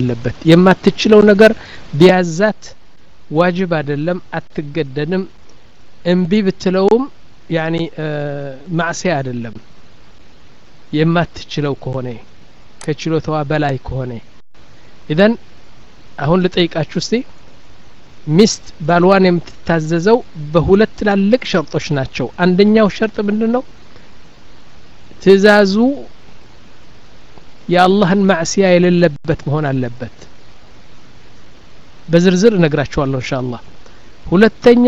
አለበት የማትችለው ነገር ቢያዛት ዋጅብ አይደለም አትገደድም እምቢ ብትለውም ያኒ ማዕሲያ አይደለም የማትችለው ከሆነ ከችሎታዋ በላይ ከሆነ ኢዘን አሁን ልጠይቃችሁ እስቲ ሚስት ባልዋን የምትታዘዘው በሁለት ትላልቅ ሸርጦች ናቸው አንደኛው ሸርጥ ምንድን ነው ትእዛዙ የአላህን ማዕሲያ የሌለበት መሆን አለበት በዝርዝር እነግራችኋለሁ እንሻ አላህ ሁለተኛ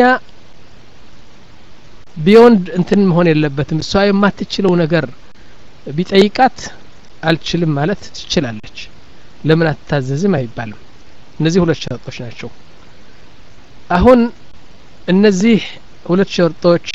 ቢዮንድ እንትን መሆን የለበትም እሷ የማትችለው ነገር ቢጠይቃት አልችልም ማለት ትችላለች ለምን አትታዘዝም አይባልም እነዚህ ሁለት ሸርጦች ናቸው አሁን እነዚህ ሁለት ሸርጦች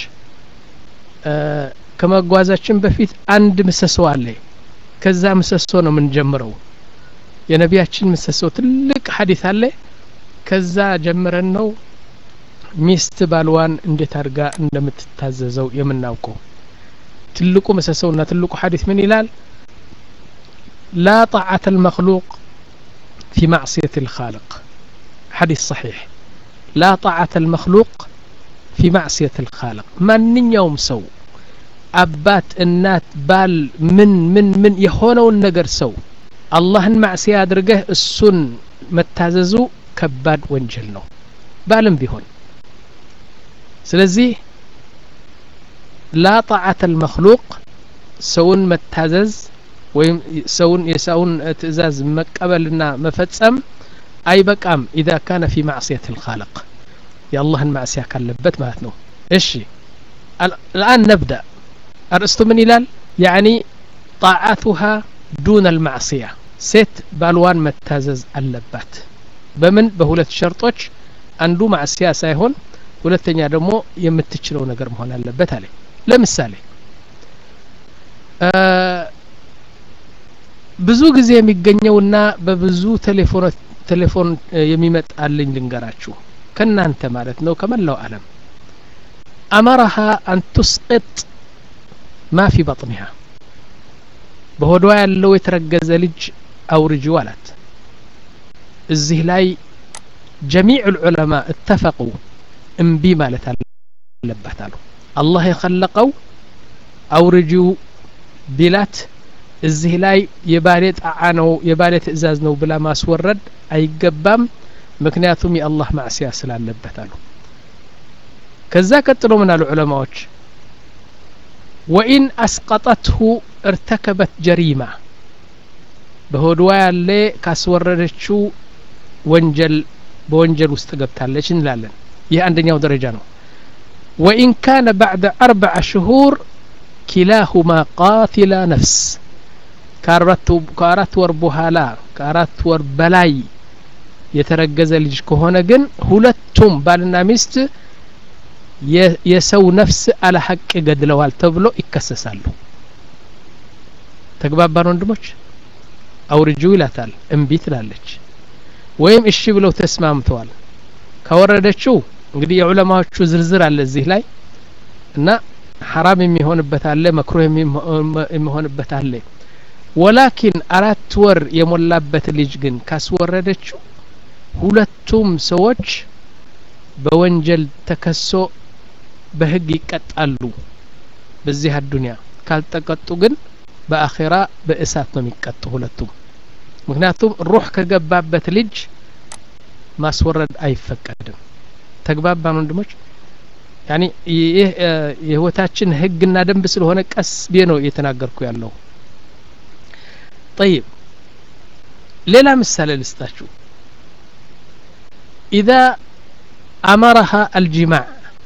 ከመጓዛችን በፊት አንድ ምሰሶ አለ ከዛ ምሰሶ ነው የምንጀምረው የነቢያችን ምሰሶ ትልቅ ሀዲት አለ ከዛ ጀምረን ነው ሚስት ባልዋን እንዴት አድርጋ እንደምትታዘዘው የምናውቀው ትልቁ ምሰሶውና ትልቁ ሀዲት ምን ይላል ላ ጣዓተ ልመክሉቅ ፊ ማዕስየት ልካልቅ ሐዲስ ሰሒሕ ላ ጣዓተ ልመክሉቅ ፊ ማዕስየት ልካልቅ ማንኛውም ሰው አባት እናት ባል ምን ምን ምን የሆነውን ነገር ሰው አላህን ማዕስያ አድርገህ እሱን መታዘዙ ከባድ ወንጀል ነው ባልም ቢሆን ስለዚህ ላ ጣዓተ ልመክሉቅ ሰውን መታዘዝ ወይም ሰውን የሰውን ትእዛዝ መቀበልና መፈጸም አይበቃም ኢዛ ካነ ፊ ማዕስየት ልካልቅ የአላህን ማዕስያ ካለበት ማለት ነው እሺ الآن نبدأ أرسطو من إلال يعني طاعتها دون المعصية ሴት ባልዋን መታዘዝ አለባት በምን በሁለት ሸርጦች አንዱ ማዕስያ ሳይሆን ሁለተኛ ደግሞ የምትችለው ነገር መሆን አለበት አለ ለምሳሌ ብዙ ጊዜ የሚገኘውና በብዙ ቴሌፎን የሚመጣልኝ ልንገራችሁ ከእናንተ ማለት ነው ከመላው ዓለም አመረሃ አን ቱስቅጥ ማ ፊ በጥኒሃ በሆዷ ያለው የተረገዘ ልጅ አውርጂው አላት እዚህ ላይ ጀሚዕ ልዑለማ እተፈቁ እምቢ ማለት አለባት አሉ አላህ የኸለቀው አውርጂው ቢላት እዚህ ላይ የባሌ ጣዓ ነው የባሌ ትእዛዝ ነው ብላ ማስወረድ አይገባም ምክንያቱም የአላህ ማዕስያ ስላለበት አሉ ከዛ ቀጥሎ ምን አሉ ዑለማዎች ወኢን አስቀጠትሁ እርተከበት ጀሪማ በሆድዋ ያለ ካስወረደችው ወንጀል በወንጀል ውስጥ ገብታለች እንላለን ይህ አንደኛው ደረጃ ነው ወኢን ካነ ባዕደ አርበዓ ሽሁር ኪላሁማ ቃቲላ ነፍስ ከአራት ወር በኋላ ከአራት ወር በላይ የተረገዘ ልጅ ከሆነ ግን ሁለቱም ባልና ሚስት የሰው ነፍስ አለ ሀቅ ገድለዋል ተብሎ ይከሰሳሉ ተግባባን ወንድሞች አውርጂው ይላታል እምቢ ትላለች ወይም እሺ ብለው ተስማምተዋል ካወረደችው እንግዲህ የዑለማዎቹ ዝርዝር አለ እዚህ ላይ እና ሐራም የሚሆንበት አለ መክሩህ የሚሆንበት አለ ወላኪን አራት ወር የሞላበት ልጅ ግን ካስወረደችው ሁለቱም ሰዎች በወንጀል ተከሶ በህግ ይቀጣሉ በዚህ አዱንያ ካልተቀጡ ግን በአኼራ በእሳት ነው የሚቀጡ ሁለቱም ምክንያቱም ሩህ ከገባበት ልጅ ማስወረድ አይፈቀድም ተግባባን ወንድሞች ያኒ ይህ የህይወታችን ህግና ደንብ ስለሆነ ቀስ ብዬ ነው እየተናገርኩ ያለው ጠይብ ሌላ ምሳሌ ልስጣችሁ ኢዛ አመረሃ አልጂማዕ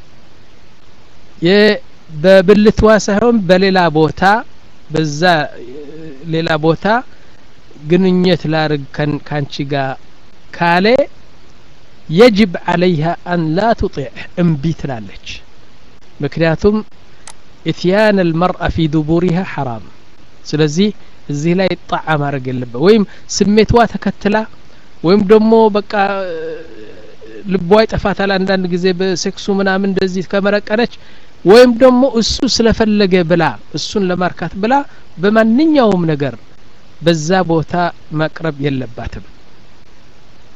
በብልትዋ ሳይሆን በሌላ ቦታ በዛ ሌላ ቦታ ግንኙነት ላርግ ካንቺ ጋር ካለ የጅብ አለይሃ አን ላ ቱጢዕ እምቢ ትላለች ምክንያቱም ኢትያን አልመርአ ፊ ዱቡሪሃ ሐራም ስለዚህ እዚህ ላይ ጣዓ ማድረግ የለበት ወይም ስሜትዋ ተከትላ ወይም ደግሞ በቃ ልቧ ይጠፋታል አንዳንድ ጊዜ በሴክሱ ምናምን እንደዚህ ከመረቀነች ወይም ደግሞ እሱ ስለፈለገ ብላ እሱን ለማርካት ብላ በማንኛውም ነገር በዛ ቦታ መቅረብ የለባትም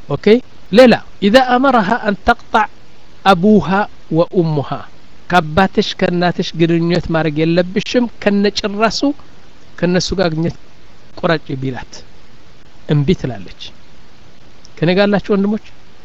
ኦኬ ሌላ ኢዛ አመረሃ አን ተቅጣዕ አቡሃ ወኡሙሃ ከአባትሽ ከእናትሽ ግንኙነት ማድረግ የለብሽም ከነጭራሱ ከነሱ ጋር ግንኙነት ቁረጭ ቢላት እምቢ ትላለች ከኔ ጋር ያላችሁ ወንድሞች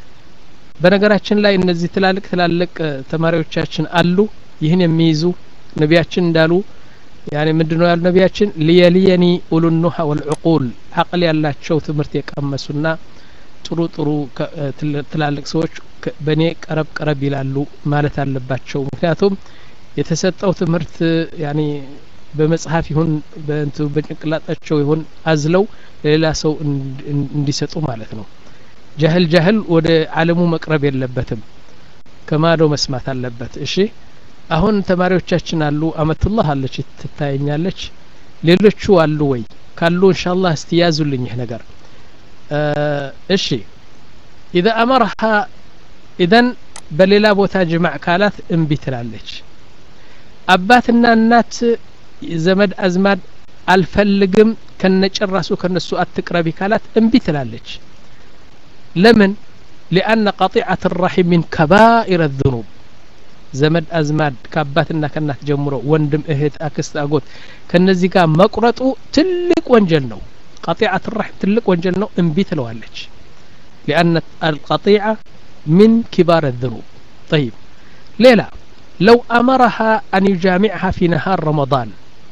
በነገራችን ላይ እነዚህ ትላልቅ ትላልቅ ተማሪዎቻችን አሉ ይህን የሚይዙ ነቢያችን እንዳሉ ያኔ ምንድነው ያሉ ነቢያችን ሊየሊየኒ ኡሉኑሃ ወልዕቁል አቅል ያላቸው ትምህርት የቀመሱና ጥሩ ጥሩ ትላልቅ ሰዎች በእኔ ቀረብ ቀረብ ይላሉ ማለት አለባቸው ምክንያቱም የተሰጠው ትምህርት ያኔ በመጽሐፍ ይሁን በእንቱ በጭንቅላጣቸው ይሁን አዝለው ለሌላ ሰው እንዲሰጡ ማለት ነው ጃህል ጃህል ወደ አለሙ መቅረብ የለበትም ከማዶ መስማት አለበት እሺ አሁን ተማሪዎቻችን አሉ አመቱላህ አለች ትታየኛለች ሌሎቹ አሉ ወይ ካሉ እንሻላህ እስቲ ያዙልኝ ይህ ነገር እሺ ኢዛ አመርሃ ኢዘን በሌላ ቦታ ጅማዕ ካላት እምቢ ትላለች አባትና እናት ዘመድ አዝማድ አልፈልግም ከነጭራሱ ከነሱ አትቅረቢ ካላት እምቢ ትላለች ለምን ሊአነ ቀጢዐት ራሒም ሚን ከባኢር ዝኑብ ዘመድ አዝማድ ከአባትና ከእናት ጀምሮ ወንድም እህት አክስት አጎት ከነዚህ ጋር መቁረጡ ትልቅ ወንጀል ነው ቀጢዐት ራሒም ትልቅ ወንጀል ነው እምቢ ትለዋለች ሊአነ አልቀጢዐ ሚን ኪባር ዝኑብ ጠይብ ሌላ ለው አመረሃ አን ዩጃሚዕሃ ፊ ነሃር ረመዳን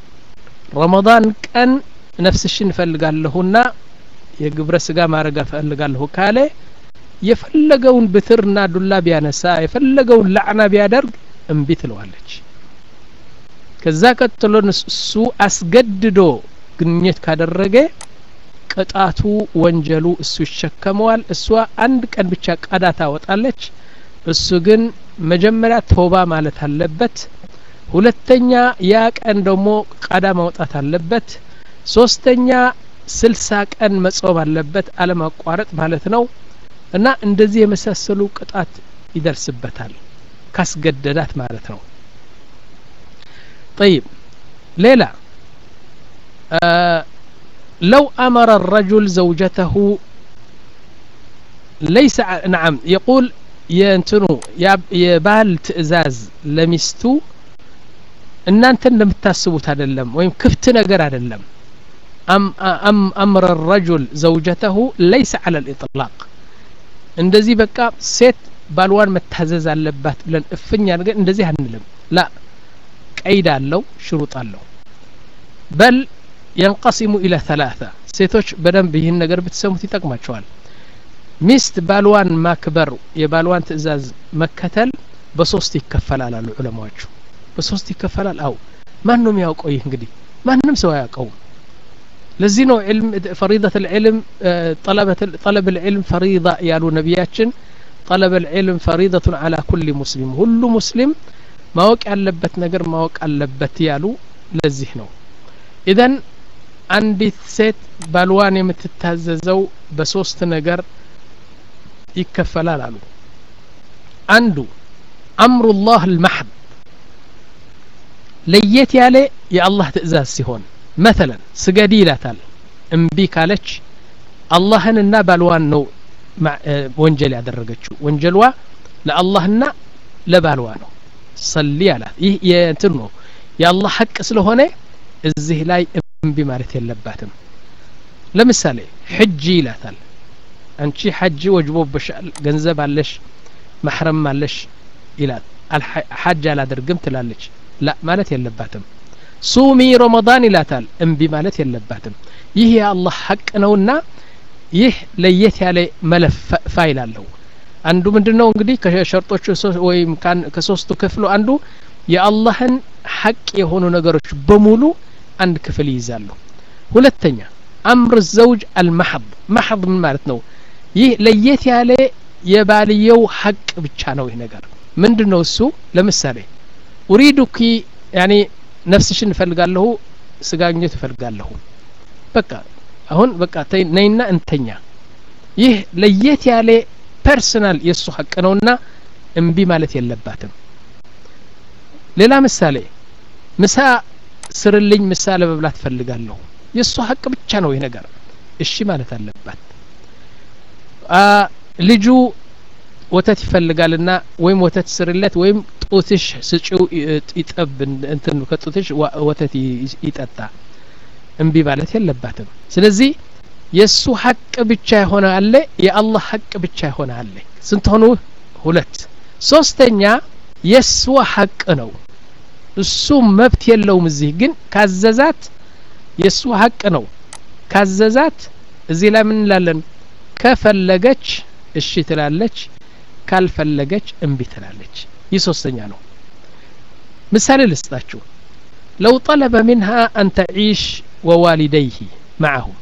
ረመዳን ቀን ነፍስሽን እፈልጋለሁና የግብረ ስጋ ማድረግ እፈልጋለሁ ካለ የፈለገውን ብትርና ዱላ ቢያነሳ የፈለገውን ላዕና ቢያደርግ እምቢ ትለዋለች ከዛ ቀጥሎ እሱ አስገድዶ ግንኙነት ካደረገ ቅጣቱ ወንጀሉ እሱ ይሸከመዋል እሷ አንድ ቀን ብቻ ቀዳ ታወጣለች እሱ ግን መጀመሪያ ተውባ ማለት አለበት ሁለተኛ ያ ቀን ደግሞ ቀዳ ማውጣት አለበት ሶስተኛ ስልሳ ቀን መጾም አለበት አለማቋረጥ ማለት ነው እና እንደዚህ የመሳሰሉ ቅጣት ይደርስበታል ካስገደዳት ማለት ነው طيب ሌላ لو أمر الرجل زوجته ليس نعم يقول የእንትኑ የባል ትእዛዝ ለሚስቱ እናንተ እንደምታስቡት አይደለም ወይም ክፍት ነገር አይደለም አምረ ረጁል ዘውጀተሁ ለይሰ አለ ልኢጥላቅ እንደዚህ በቃ ሴት ባልዋን መታዘዝ አለባት ብለን እፍኛ ነገር እንደዚህ አንልም ላ ቀይድ አለው ሽሩጥ አለው በል የንቀሲሙ ኢለ ተላተ ሴቶች በደንብ ይህን ነገር ብትሰሙት ይጠቅማቸዋል ሚስት ባልዋን ማክበር የባልዋን ትእዛዝ መከተል በሶስት ይከፈላል አሉ ዑለማዎቹ በሶስት ይከፈላል አው ማን ነው የሚያውቀው ይህ እንግዲህ ማንም ሰው አያውቀውም ለዚህ ነው ዕልም ፈሪደት ልዕልም ጠለብ ልዕልም ፈሪዳ ያሉ ነቢያችን ጠለብ ልዕልም ፈሪደቱን አላ ኩል ሙስሊም ሁሉ ሙስሊም ማወቅ ያለበት ነገር ማወቅ አለበት ያሉ ለዚህ ነው ኢዘን አንዲት ሴት ባልዋን የምትታዘዘው በሶስት ነገር ይከፈላል አሉ አንዱ አምሩላህ ልማሕድ ለየት ያለ የአላህ ትእዛዝ ሲሆን መተለን ስገዲ ይላታል እምቢ ካለች አላህንና ባልዋን ነው ወንጀል ያደረገችው ወንጀልዋ ለአላህና ለባልዋ ነው ሰሊ አላት ይህ የእንትን ነው የአላህ ሐቅ ስለሆነ እዚህ ላይ እምቢ ማለት የለባትም ለምሳሌ ሕጂ ይላታል አንቺ ሐጅ ወጅቦብሻል ገንዘብ አለሽ ማሕረም አለሽ ይላል ሐጅ አላደርግም ትላለች ላ ማለት የለባትም ሱሚ ረመዳን ይላታል እምቢ ማለት የለባትም ይህ የአላህ ሐቅ ነውና ይህ ለየት ያለ መለፍ ፋይል አለው አንዱ ምንድን ነው እንግዲህ ከሸርጦቹ ወይም ከሶስቱ ክፍሉ አንዱ የአላህን ሐቅ የሆኑ ነገሮች በሙሉ አንድ ክፍል ይይዛሉ ሁለተኛ አምር ዘውጅ አልማሐድ ማሐድ ምን ማለት ነው ይህ ለየት ያለ የባልየው ሐቅ ብቻ ነው ይህ ነገር ምንድን ነው እሱ ለምሳሌ ኡሪዱኪ ያኔ ነፍስሽን እፈልጋለሁ ስጋግኘት እፈልጋለሁ በቃ አሁን በቃ ነይና እንተኛ ይህ ለየት ያለ ፐርሰናል የእሱ ሀቅ ነውና እምቢ ማለት የለባትም ሌላ ምሳሌ ምሳ ስርልኝ ምሳ ለመብላት ፈልጋለሁ የእሱ ሀቅ ብቻ ነው ይህ ነገር እሺ ማለት አለባት ልጁ ወተት ይፈልጋልና ወይም ወተት ስርለት ወይም ጡትሽ ስጪው ይጠብ እንትን ከጡትሽ ወተት ይጠጣ እምቢ ማለት የለባትም ስለዚህ የእሱ ሀቅ ብቻ የሆነ አለ የአላህ ሀቅ ብቻ የሆነ አለ ስንት ሆኑ ሁለት ሶስተኛ የእሷ ሀቅ ነው እሱ መብት የለውም እዚህ ግን ካዘዛት የእሱ ሀቅ ነው ካዘዛት እዚህ ላይ ምን እንላለን ከፈለገች እሺ ትላለች ካልፈለገች እምቢ ትላለች ይህ ሶስተኛ ነው ምሳሌ ልስጣችሁ ለው ጠለበ ሚንሃ አን ተዒሽ ወዋሊደይህ ማዓሁም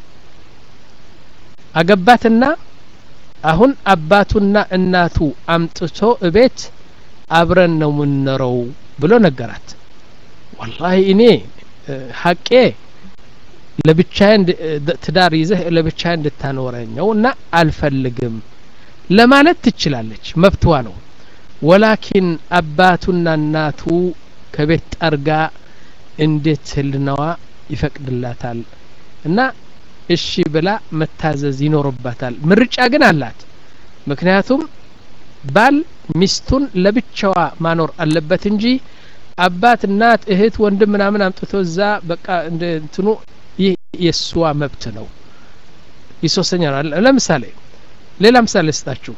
አገባትና አሁን አባቱና እናቱ አምጥቶ እቤት አብረን ነው ምንኖረው ብሎ ነገራት ወላሂ እኔ ሀቄ ለብቻዬ ትዳር ይዘህ ለብቻዬ እንድታኖረኘው እና አልፈልግም ለማለት ትችላለች መብትዋ ነው ወላኪን አባቱና እናቱ ከቤት ጠርጋ እንዴት ህልናዋ ይፈቅድላታል እና እሺ ብላ መታዘዝ ይኖርባታል ምርጫ ግን አላት ምክንያቱም ባል ሚስቱን ለብቻዋ ማኖር አለበት እንጂ አባት እናት እህት ወንድም ምናምን አምጥቶ እዛ በቃ እንደ እንትኑ ይህ የእሷ መብት ነው ይህ ሶስተኛ ነው ለምሳሌ ሌላ ምሳሌ ስጣችሁ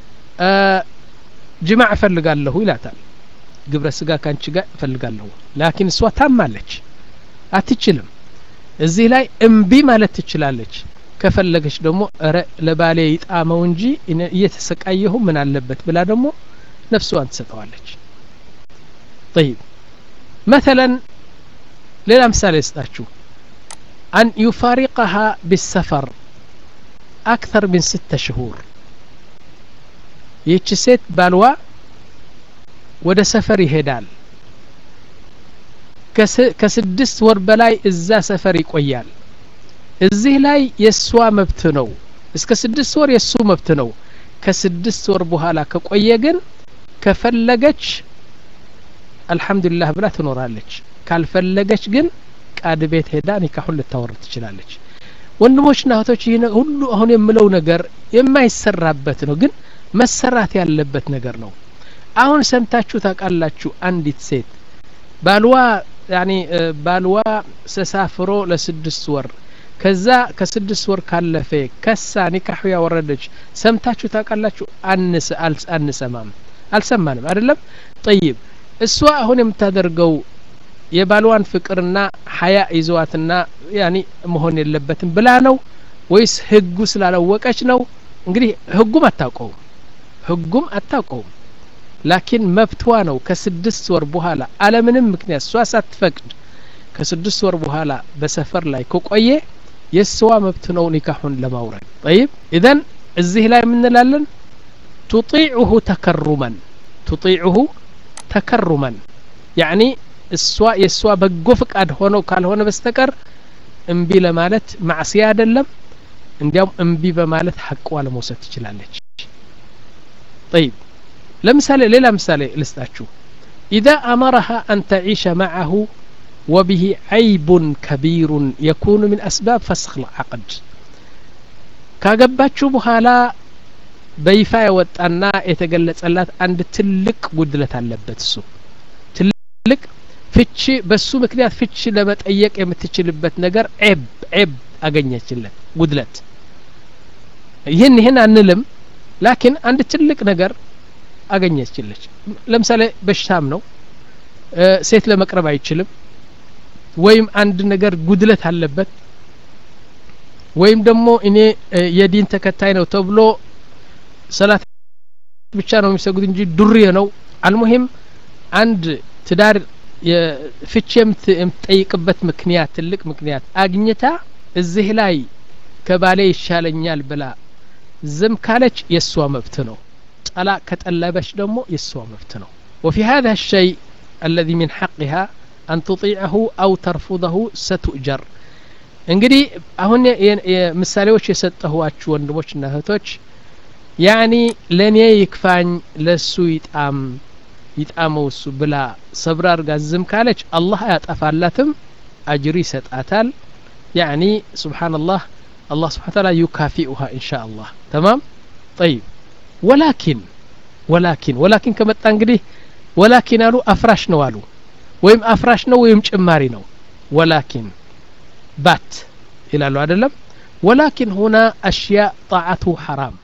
ጅማዕ እፈልጋለሁ ይላታል ግብረ ስጋ ካንቺ ጋር እፈልጋለሁ ላኪን እሷ ታማለች አትችልም እዚህ ላይ እምቢ ማለት ትችላለች ከፈለገች ደግሞ እረ ለባሌ ይጣመው እንጂ እየተሰቃየሁ ምን አለበት ብላ ደግሞ ነፍሷን ትሰጠዋለች طيب مثلا ሌላ ምሳሌ ስጣችሁ أن يفارقها بالسفر أكثر من ستة شهور ይህች ሴት ባልዋ ወደ ሰፈር ይሄዳል ከስድስት ወር በላይ እዛ ሰፈር ይቆያል እዚህ ላይ የእሷ መብት ነው እስከ ስድስት ወር የእሱ መብት ነው ከስድስት ወር በኋላ ከቆየ ግን ከፈለገች አልሐምዱሊላህ ብላ ትኖራለች ካልፈለገች ግን ቃድ ቤት ሄዳ ኒካሁን ልታወርድ ትችላለች ወንድሞችና እህቶች ይህ ሁሉ አሁን የምለው ነገር የማይሰራበት ነው ግን መሰራት ያለበት ነገር ነው አሁን ሰምታችሁ ታውቃላችሁ አንዲት ሴት ባልዋ ያኒ ባልዋ ተሳፍሮ ለስድስት ወር ከዛ ከስድስት ወር ካለፈ ከሳ ኒካሑ ያወረደች ሰምታችሁ ታውቃላችሁ አንስ አንሰማም አልሰማንም አይደለም ጠይብ እሷ አሁን የምታደርገው የባልዋን ፍቅርና ሀያ ይዘዋትና ያኒ መሆን የለበትም ብላ ነው ወይስ ህጉ ስላላወቀች ነው እንግዲህ ህጉም አታውቀውም ህጉም አታውቀውም ላኪን መብትዋ ነው ከስድስት ወር በኋላ አለምንም ምክንያት እሷ ሳትፈቅድ ከስድስት ወር በኋላ በሰፈር ላይ ከቆየ የስዋ መብት ነው ኒካሁን ለማውረድ ጠይብ ኢዘን እዚህ ላይ የምንላለን ቱጢዑሁ ተከሩመን ቱጢዑሁ ተከሩመን ያኒ እሷ የእሷ በጎ ፍቃድ ሆነው ካልሆነ በስተቀር እምቢ ለማለት ማዕስያ አይደለም እንዲያውም እምቢ በማለት ሐቅዋ ለመውሰድ ትችላለች طيب ለምሳሌ ሌላ ምሳሌ ልስጣችሁ إذا أمرها أن تعيش معه وبه عيب كبير يكون من أسباب فسخ العقد ካገባችሁ በኋላ በይፋ የወጣና የተገለጸላት አንድ ትልቅ ጉድለት አለበት እሱ ትልቅ ፍቺ በሱ ምክንያት ፍቺ ለመጠየቅ የምትችልበት ነገር ዔብ ዔብ አገኘችለት ጉድለት ይህን ይህን አንልም ላኪን አንድ ትልቅ ነገር አገኘችለች ለምሳሌ በሽታም ነው ሴት ለመቅረብ አይችልም ወይም አንድ ነገር ጉድለት አለበት ወይም ደግሞ እኔ የዲን ተከታይ ነው ተብሎ ሰላት ብቻ ነው የሚሰጉት እንጂ ዱርዬ ነው አልሙሂም አንድ ትዳር ፍቺ የምትጠይቅበት ምክንያት ትልቅ ምክንያት አግኝታ እዚህ ላይ ከባሌ ይሻለኛል ብላ ዝም ካለች የእሷ መብት ነው ጠላ ከጠለበች ደግሞ የእሷ መብት ነው وفي هذا الشيء الذي من حقها أن تطيعه أو ترفضه ستؤجر እንግዲህ አሁን ምሳሌዎች የሰጠኋችሁ ወንድሞችና እህቶች ያኒ ለእኔ ይክፋኝ ለሱ ይጣም ይጣመው እሱ ብላ ሰብር አርጋ ዝም ካለች አላህ አያጠፋላትም አጅር ይሰጣታል ያኒ ስብሓንላህ الله سبحانه وتعالى يكافئها إن شاء الله تمام طيب ወላኪን ወላኪን ወላኪን ከመጣ እንግዲህ ወላኪን አሉ አፍራሽ ነው አሉ ወይም አፍራሽ ነው ወይም ጭማሪ ነው ወላኪን ባት ይላሉ አይደለም ወላኪን ሁና አሽያ ጣዓቱ ሐራም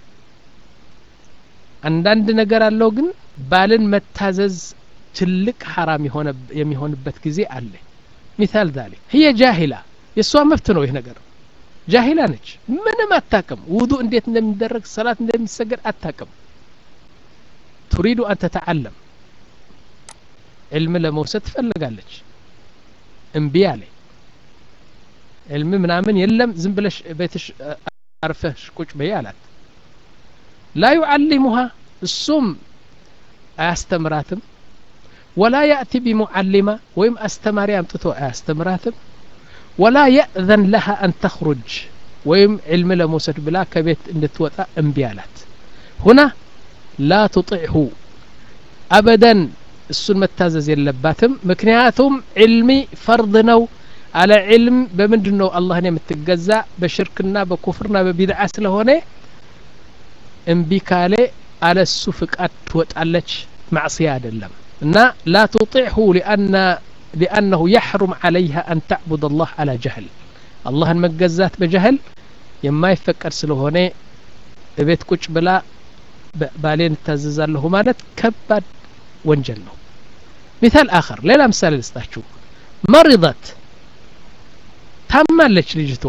አንዳንድ ነገር አለው ግን ባልን መታዘዝ ትልቅ ሐራም የሚሆንበት ጊዜ አለ ሚታል ዛሊክ ህየ ጃሂላ የእሷ መብት ነው ይህ ነገር ጃሂላ ነች ምንም አታቅም ውዱ እንዴት እንደሚደረግ ሰላት እንደሚሰገድ አታቅም ቱሪዱ አን ተተዓለም ዕልም ለመውሰድ ትፈልጋለች እምቢ አለ ዕልም ምናምን የለም ዝም ብለሽ ቤትሽ አርፈሽ ቁጭ በይ አላት ላ ዩዓሊሙሃ እሱም አያስተምራትም ወላ ያእቲ ቢሙዓሊማ ወይም አስተማሪ አምጥቶ አያስተምራትም ወላ የእዘን ለሃ አን ተኽሩጅ ወይም ዕልም ለመውሰድ ብላ ከቤት እንድትወጣ እምቢ አላት ሁና ላ ትጢዕሁ አበደን እሱን መታዘዝ የለባትም ምክንያቱም ዕልሚ ፈርድ ነው አለ ዕልም በምንድን ነው አላህን የምትገዛ በሽርክና በኩፍርና በቢድዓ ስለሆነ እምቢ ካለ አለ እሱ ፍቃድ ትወጣለች ማዕስያ አይደለም እና ላ ትጢዕሁ ሊአና ሊአነሁ የሕሩም ዓለይሃ አን ተዕቡድ አላህ አላ ጀህል አላህን መገዛት በጀህል የማይፈቀድ ስለሆነ እቤት ቁጭ ብላ ባሌን እታዘዛለሁ ማለት ከባድ ወንጀል ነው ሚታል አኸር ሌላ ምሳሌ ልስጣችሁ መሪضት ታማለች ልጅቷ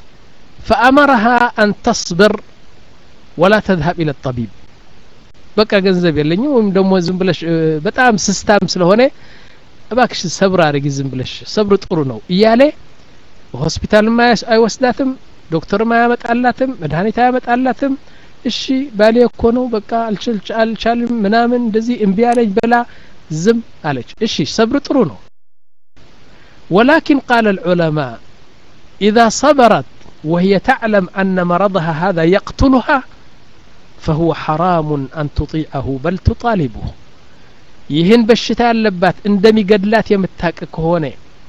ፈአመረሃ አን ተስብር ወላ ተዝሀብ ኢለ ጠቢብ በቃ ገንዘብ የለኝም ወይም ደግሞ ዝም ብለሽ በጣም ስስታም ስለሆነ እባክሽ ሰብር አድርጊ ዝም ብለሽ ሰብር ጥሩ ነው እያለ ሆስፒታልም አይወስዳትም ዶክተርም አያመጣላትም መድኃኒት አያመጣላትም እሺ ባሌ እኮ ነው በቃ አልቻልም ምናምን እንደዚህ እምቢ አለች በላ ዝም አለች እሺ ሰብር ጥሩ ነው ولكن قال العلماء إذا صبرت وهي تعلم أن مرضها هذا يقتلها فهو حرام أن تطيعه بل تطالبه ይህን በሽታ ያለባት እንደሚገድላት የምታቅ ከሆነ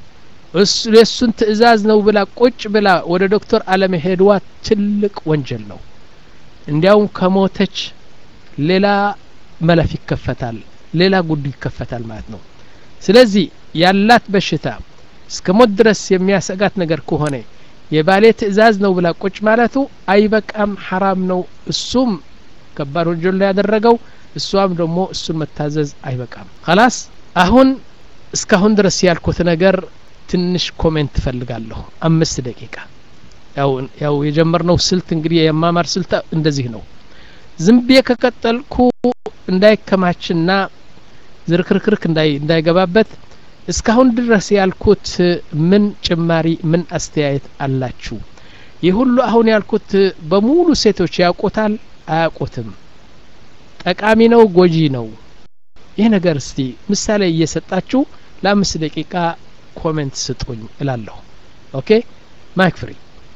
የእሱን ትእዛዝ ነው ብላ ቁጭ ብላ ወደ ዶክተር አለመሄድዋ ትልቅ ወንጀል ነው እንዲያውም ከሞተች ሌላ መለፍ ይከፈታል ሌላ ጉድ ይከፈታል ማለት ነው ስለዚህ ያላት በሽታ እስከ ሞት ድረስ የሚያሰጋት ነገር ከሆነ የባሌ ትእዛዝ ነው ብላ ቁጭ ማለቱ አይበቃም ሐራም ነው እሱም ከባድ ወንጀል ላይ ያደረገው እሷም ደግሞ እሱን መታዘዝ አይበቃም ከላስ አሁን እስካሁን ድረስ ያልኩት ነገር ትንሽ ኮሜንት ትፈልጋለሁ አምስት ደቂቃ ያው የጀመርነው ስልት እንግዲህ የማማር ስልት እንደዚህ ነው ዝም ብዬ ከቀጠልኩ እንዳይከማችና ዝርክርክርክ እንዳይገባበት እስካሁን ድረስ ያልኩት ምን ጭማሪ ምን አስተያየት አላችሁ ይህ ሁሉ አሁን ያልኩት በሙሉ ሴቶች ያውቁታል አያውቁትም ጠቃሚ ነው ጎጂ ነው ይህ ነገር እስቲ ምሳሌ እየሰጣችሁ ለአምስት ደቂቃ ኮሜንት ስጡኝ እላለሁ ኦኬ ማይክ ፍሪ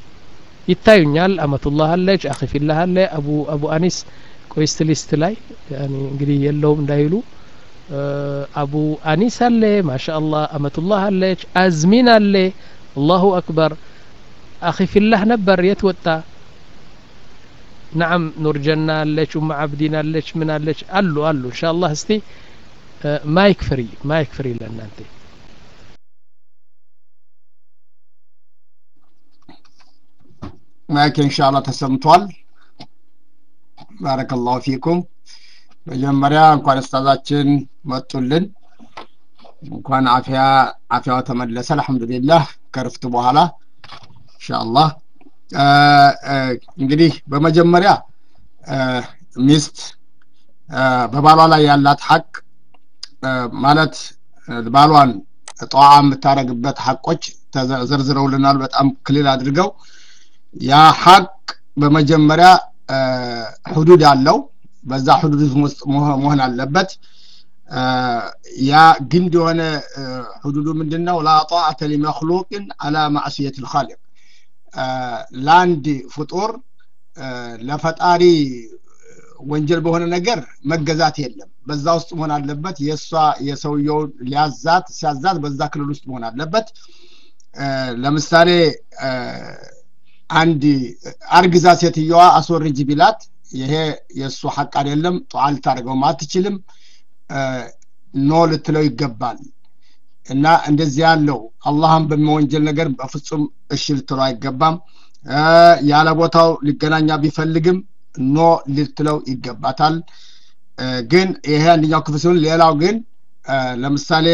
ይታዩኛል አመቱላህ አለች አኺፊላህ አለ አቡ አቡ አኒስ ቆይስት ሊስት ላይ እንግዲህ የለውም እንዳይሉ አቡ አኒስ አለ ማሻ አላህ አመቱላህ አለች አዝሚን አለ አላሁ አክበር አኺፊላህ ነበር የት ወጣ نعم نور جنة አለች ኡም አብዲን አለች ምን አለች አሉ አሉ ኢንሻአላህ እስቲ ማይክ ፍሪ ማይክ ፍሪ ለእናንተ ማይክ ኢንሻአላህ ተሰምቷል ባረከላሁ ፊኩም መጀመሪያ እንኳን እስታዛችን መጡልን እንኳን አፊያ አፊያው ተመለሰ አልহামዱሊላህ ከርፍት በኋላ ኢንሻአላህ እንግዲህ በመጀመሪያ ሚስት በባሏ ላይ ያላት ሀቅ ማለት ባሏን ጠዋ የምታደረግበት ሀቆች ተዘርዝረውልናል በጣም ክልል አድርገው ያ ሀቅ በመጀመሪያ ሁዱድ አለው በዛ ሁዱድ ውስጥ መሆን አለበት ያ ግንድ የሆነ ሁዱዱ ምንድን ነው ላ ጣዕተ ሊመክሉቅን አላ ማዕስየት ልካሊቅ ለአንድ ፍጡር ለፈጣሪ ወንጀል በሆነ ነገር መገዛት የለም በዛ ውስጥ መሆን አለበት የእሷ የሰውየው ሊያዛት ሲያዛት በዛ ክልል ውስጥ መሆን አለበት ለምሳሌ አንድ አርግዛ ሴትየዋ አስወርጅ ቢላት ይሄ የእሱ ሐቅ አይደለም ጧዓ ልታደርገውም አትችልም ኖ ልትለው ይገባል እና እንደዚህ ያለው አላህን በሚወንጀል ነገር በፍጹም እሺ ልትለው አይገባም ያለ ቦታው ሊገናኛ ቢፈልግም ኖ ልትለው ይገባታል ግን ይሄ አንደኛው ክፍል ሲሆን ሌላው ግን ለምሳሌ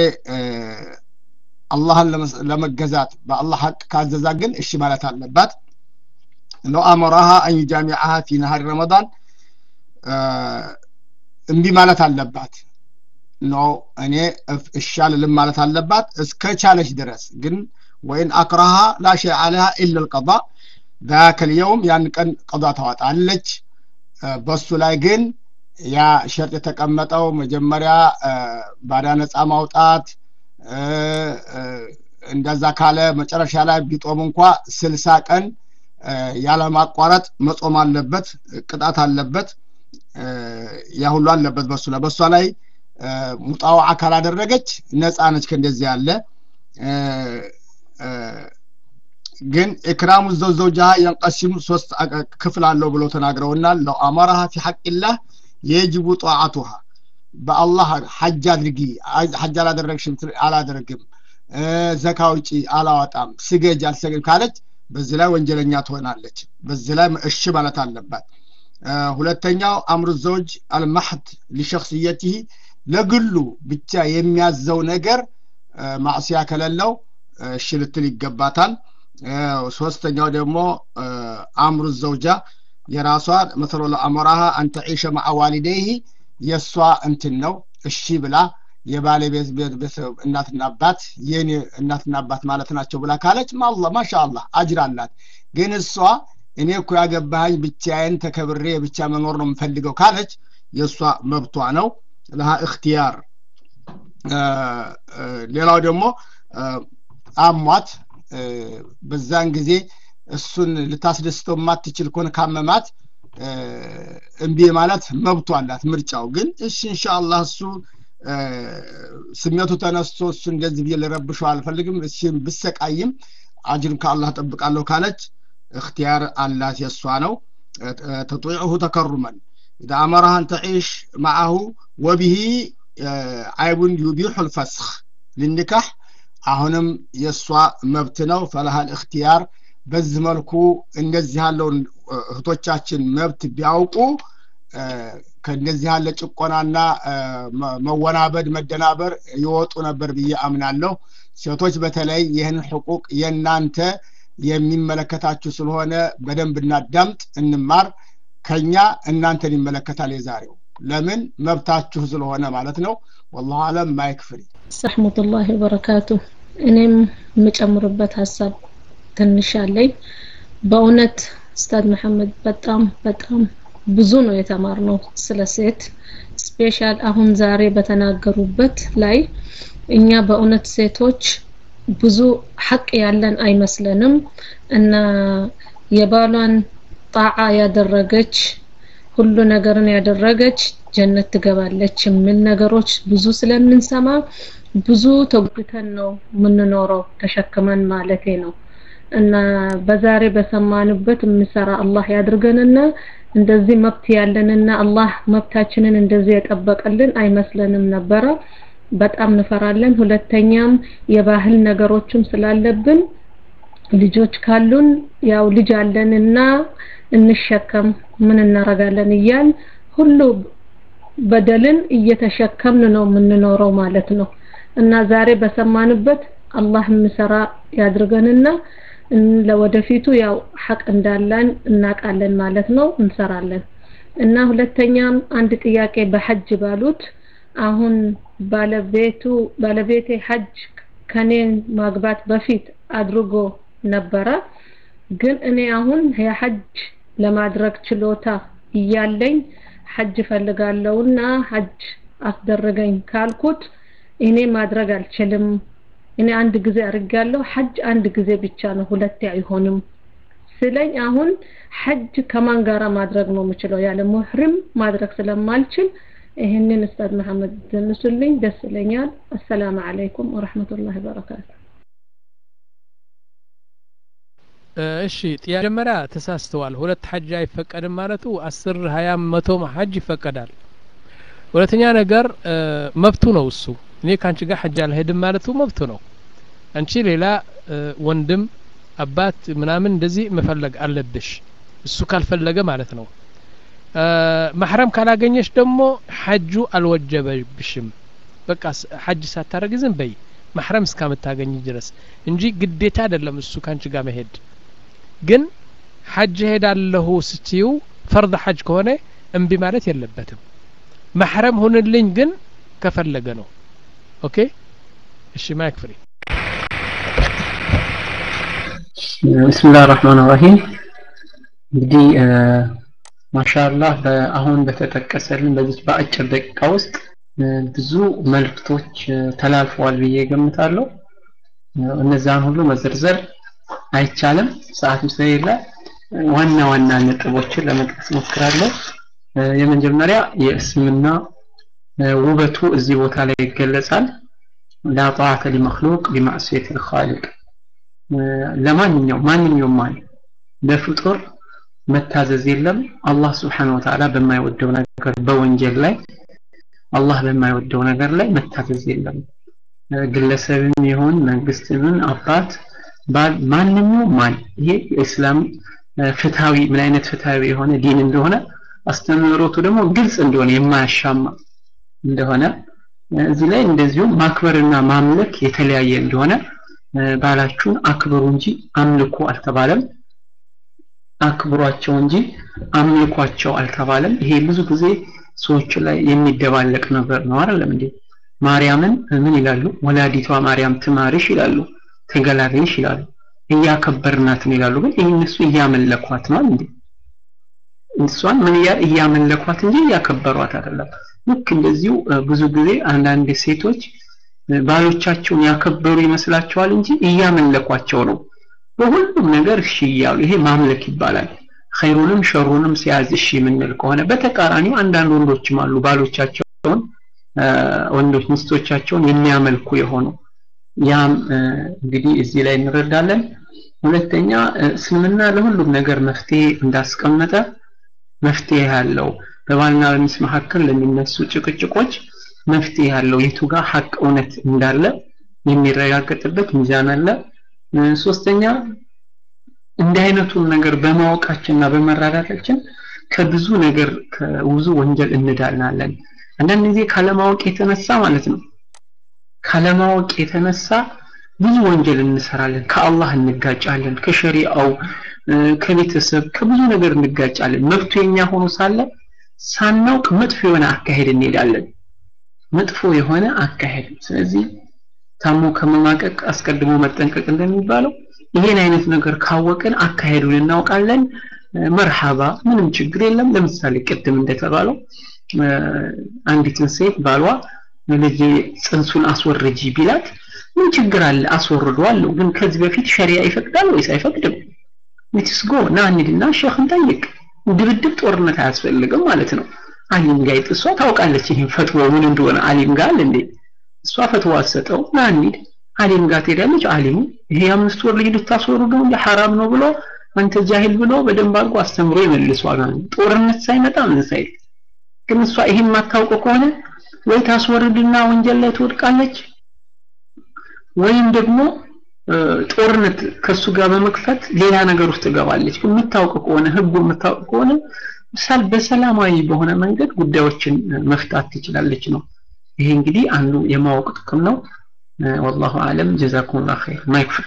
አላህን ለመገዛት በአላህ ሀቅ ካዘዛ ግን እሺ ማለት አለባት ለው አመራሃ አን ዩጃሚዓሃ ፊ ነሃሪ ረመዳን እምቢ ማለት አለባት ኖ እኔ እሺ አልልም ማለት አለባት እስከ ቻለች ድረስ ግን ወይን አክረሃ ላ ሸይ አለሃ ኢላ ልቀዳ ذاك اليوم ያን ቀን ቀዷ ታወጣለች በሱ ላይ ግን ያ ሸርጥ የተቀመጠው መጀመሪያ ባዳ ነፃ ማውጣት እንደዛ ካለ መጨረሻ ላይ ቢጦም እንኳ ስልሳ ቀን ያለማቋረጥ መጾም አለበት ቅጣት አለበት ያ ሁሉ አለበት በሱ ላይ በሷ ላይ ሙጣው አካል አደረገች ነፃ ነች ከእንደዚህ ያለ ግን ኢክራሙ ዘውዘውጃሃ የንቀሲሙ ሶስት ክፍል አለው ብለው ተናግረውናል ለው አመራሃ ፊ ሐቅላህ የጅቡ ጧዓቱሃ በአላህ ሐጅ አድርጊ ሐጅ አላደረግሽም አላደርግም ዘካ ውጪ አላወጣም ስገጅ አልሰግድ ካለች በዚህ ላይ ወንጀለኛ ትሆናለች በዚህ ላይ እሺ ማለት አለባት ሁለተኛው አምሩ ዘውጅ አልማሕድ ሊሸክስየትህ ለግሉ ብቻ የሚያዘው ነገር ማዕስያ ከሌለው እሺ ልትል ይገባታል ሶስተኛው ደግሞ አምሩ ዘውጃ የራሷ መሰሎ ለአመራሃ አንተ ዒሸ ማዓ ዋሊደይህ የእሷ እንትን ነው እሺ ብላ የባለቤት ቤተሰብ እናትና አባት የኔ እናትና አባት ማለት ናቸው ብላ ካለች ማላ ማሻ አላህ አጅር አላት ግን እሷ እኔ እኮ ያገባሃኝ ብቻዬን ተከብሬ ብቻ መኖር ነው የምፈልገው ካለች የእሷ መብቷ ነው ለሃ እክትያር ሌላው ደግሞ አሟት በዛን ጊዜ እሱን ልታስደስተው የማትችል ከሆነ ካመማት እምቢ ማለት መብቱ አላት ምርጫው ግን እሺ እንሻአላህ እሱ ስሜቱ ተነስቶ እሱ እንደዚህ ብዬ ልረብሸው አልፈልግም እሺ ብሰቃይም አጅርን ከአላህ ጠብቃለሁ ካለች እክትያር አላት የእሷ ነው ተጡዕሁ ተከሩመን ኢዛ አመራሃ አን ተዒሽ ማዓሁ ወቢሂ አይቡን ዩቢሑ ልፈስኽ ልንካሕ አሁንም የእሷ መብት ነው ፈለሃል እክትያር በዚህ መልኩ እንደዚህ ያለውን እህቶቻችን መብት ቢያውቁ ከእንደዚህ ያለ ጭቆናና መወናበድ መደናበር ይወጡ ነበር ብዬ አምናለሁ ሴቶች በተለይ ይህን ሕቁቅ የእናንተ የሚመለከታችሁ ስለሆነ በደንብ እናዳምጥ እንማር ከኛ እናንተን ይመለከታል የዛሬው ለምን መብታችሁ ስለሆነ ማለት ነው ወላሁ አለም ማይክፍሪ ረሕመቱላሂ ወበረካቱ እኔም የምጨምርበት ሀሳብ ትንሽ አለኝ በእውነት ኡስታዝ መሐመድ በጣም በጣም ብዙ ነው የተማርነው ስለ ሴት ስፔሻል አሁን ዛሬ በተናገሩበት ላይ እኛ በእውነት ሴቶች ብዙ ሐቅ ያለን አይመስለንም እና የባሏን ጣዓ ያደረገች ሁሉ ነገርን ያደረገች ጀነት ትገባለች የሚል ነገሮች ብዙ ስለምንሰማ ብዙ ተጉተን ነው የምንኖረው ተሸክመን ማለቴ ነው እና በዛሬ በሰማንበት የምሰራ አላህ ያድርገንና እንደዚህ መብት ያለንና አላህ መብታችንን እንደዚህ የጠበቀልን አይመስለንም ነበረ በጣም እንፈራለን ሁለተኛም የባህል ነገሮችም ስላለብን ልጆች ካሉን ያው ልጅ አለንና እንሸከም ምን እናረጋለን እያል ሁሉ በደልን እየተሸከምን ነው የምንኖረው ማለት ነው እና ዛሬ በሰማንበት አላህ የምሰራ ያድርገንና ለወደፊቱ ያው ሐቅ እንዳለን እናቃለን ማለት ነው እንሰራለን እና ሁለተኛም አንድ ጥያቄ በሐጅ ባሉት አሁን ባለቤቱ ባለቤቴ ሐጅ ከኔ ማግባት በፊት አድርጎ ነበረ ግን እኔ አሁን የሐጅ ለማድረግ ችሎታ እያለኝ ሐጅ ፈልጋለሁና ሐጅ አስደረገኝ ካልኩት እኔ ማድረግ አልችልም እኔ አንድ ጊዜ አድርጋለሁ ሐጅ አንድ ጊዜ ብቻ ነው ሁለቴ አይሆንም ስለኝ አሁን ሐጅ ከማን ጋራ ማድረግ ነው የምችለው ያለ ሙህሪም ማድረግ ስለማልችል ይህንን ኡስታዝ መሐመድ ዘንሱልኝ ደስ ይለኛል አሰላሙ አለይኩም ወረህመቱላሂ ወበረካቱ እሺ መጀመሪያ ተሳስተዋል ሁለት ሐጅ አይፈቀድም ማለቱ አስር ሀያም መቶም ሐጅ ይፈቀዳል ሁለተኛ ነገር መብቱ ነው እሱ እኔ ከአንቺ ጋር ሐጅ አልሄድም ማለቱ መብቱ ነው አንቺ ሌላ ወንድም አባት ምናምን እንደዚህ መፈለግ አለብሽ እሱ ካልፈለገ ማለት ነው ማሕረም ካላገኘሽ ደግሞ ሐጁ አልወጀበብሽም በቃ ሐጅ ሳታረግ ዝም በይ ማሕረም እስካምታገኝ ድረስ እንጂ ግዴታ አይደለም እሱ ካንቺ ጋር መሄድ ግን ሐጅ ሄዳለሁ ስትዩ ፈርድ ሐጅ ከሆነ እምቢ ማለት የለበትም ማሕረም ሁንልኝ ግን ከፈለገ ነው ኦኬ እሺ ማይክ ፍሪ ብስሚላህ ራህማን ራሂም እንግዲህ ማሻአላህ አሁን በተጠቀሰልን በዚች በአጭር ደቂቃ ውስጥ ብዙ መልእክቶች ተላልፈዋል ብዬ ገምታለሁ እነዛን ሁሉ መዘርዘር አይቻልም ሰዓትም ስለሌለ ዋና ዋና ነጥቦችን ለመጥቀስ ሞክራለሁ የመጀመሪያ የእስልምና ውበቱ እዚህ ቦታ ላይ ይገለጻል ላ ጣዓተ ሊመክሉቅ ቢማዕስየት ልኻሊቅ ለማንኛውም ማንኛውም ማን ለፍጡር መታዘዝ የለም አላህ ስብሓን ወተዓላ በማይወደው ነገር በወንጀል ላይ አላህ በማይወደው ነገር ላይ መታዘዝ የለም ግለሰብም ይሁን መንግስትምን አባት ባል ማንኛውም ማን ይሄ የእስላም ፍትሃዊ ምን አይነት ፍትሃዊ የሆነ ዲን እንደሆነ አስተምህሮቱ ደግሞ ግልጽ እንደሆነ የማያሻማ እንደሆነ እዚህ ላይ እንደዚሁም ማክበርና ማምለክ የተለያየ እንደሆነ ባላችሁን አክብሩ እንጂ አምልኩ አልተባለም አክብሯቸው እንጂ አምልኳቸው አልተባለም ይሄ ብዙ ጊዜ ሰዎች ላይ የሚደባለቅ ነገር ነው አይደለም እንዴ ማርያምን ምን ይላሉ ወላዲቷ ማርያም ትማርሽ ይላሉ ተገላግልሽ ይላሉ እያከበርናት ነው ይላሉ ግን እነሱ እያመለኳት ነው እንዴ እሷን ምን እያመለኳት እንጂ እያከበሯት አይደለም ልክ እንደዚሁ ብዙ ጊዜ አንዳንድ ሴቶች ባሎቻቸውን ያከበሩ ይመስላቸዋል እንጂ እያመለኳቸው ነው በሁሉም ነገር እሺ እያሉ ይሄ ማምለክ ይባላል ኸይሩንም ሸሩንም ሲያዝ እሺ የምንል ከሆነ በተቃራኒው አንዳንድ ወንዶችም አሉ ባሎቻቸውን ወንዶች ሚስቶቻቸውን የሚያመልኩ የሆኑ ያም እንግዲህ እዚህ ላይ እንረዳለን ሁለተኛ እስልምና ለሁሉም ነገር መፍትሄ እንዳስቀመጠ መፍትሄ ያለው በባልና በሚስት መካከል ለሚነሱ ጭቅጭቆች መፍትሄ ያለው የቱ ጋር ሀቅ እውነት እንዳለ የሚረጋገጥበት ሚዛን አለ ሶስተኛ እንዲህ አይነቱን ነገር በማወቃችንና በመራዳታችን ከብዙ ነገር ከብዙ ወንጀል እንዳልናለን አንዳንድ ጊዜ ካለማወቅ የተነሳ ማለት ነው ካለማወቅ የተነሳ ብዙ ወንጀል እንሰራለን ከአላህ እንጋጫለን ከሸሪአው ከቤተሰብ ከብዙ ነገር እንጋጫለን መብቱ የኛ ሆኖ ሳለ ሳናውቅ መጥፎ የሆነ አካሄድ እንሄዳለን መጥፎ የሆነ አካሄድ ስለዚህ ታሞ ከመማቀቅ አስቀድሞ መጠንቀቅ እንደሚባለው ይሄን አይነት ነገር ካወቅን አካሄዱን እናውቃለን መርሃባ ምንም ችግር የለም ለምሳሌ ቅድም እንደተባለው አንዲትን ሴት ባሏ ልጅ ጽንሱን አስወርጂ ቢላት ምን ችግር አለ አስወርደዋለሁ ግን ከዚህ በፊት ሸሪያ ይፈቅዳል ወይስ አይፈቅድም ሌትስ ጎ ና እንሂድና ሼኽን ጠይቅ ድብድብ ጦርነት አያስፈልግም ማለት ነው አሊም ጋር እሷ ታውቃለች ይህን ፈትዋ ምን እንደሆነ አሊም ጋር እንዴ እሷ ፈትዋ ሰጠው ና እንሂድ አሊም ጋር ትሄዳለች አሊሙ ይሄ አምስት ወር ልጅ ልታስወርዱ ነው ሐራም ነው ብሎ አንተ ጃሂል ብሎ በደንብ አድርጎ አስተምሮ ይመልሷል ጦርነት ሳይመጣ ምን ሳይል ግን እሷ ይሄን ማታውቅ ከሆነ ወይ ታስወርድና ወንጀል ላይ ትወድቃለች ወይም ደግሞ ጦርነት ከሱ ጋር በመክፈት ሌላ ነገር ውስጥ ትገባለች የምታውቅ ከሆነ ህጉ የምታውቅ ከሆነ ምሳል በሰላማዊ በሆነ መንገድ ጉዳዮችን መፍታት ትችላለች ነው ይሄ እንግዲህ አንዱ የማወቅ ጥቅም ነው والله اعلم جزاكم الله خير ما يكفي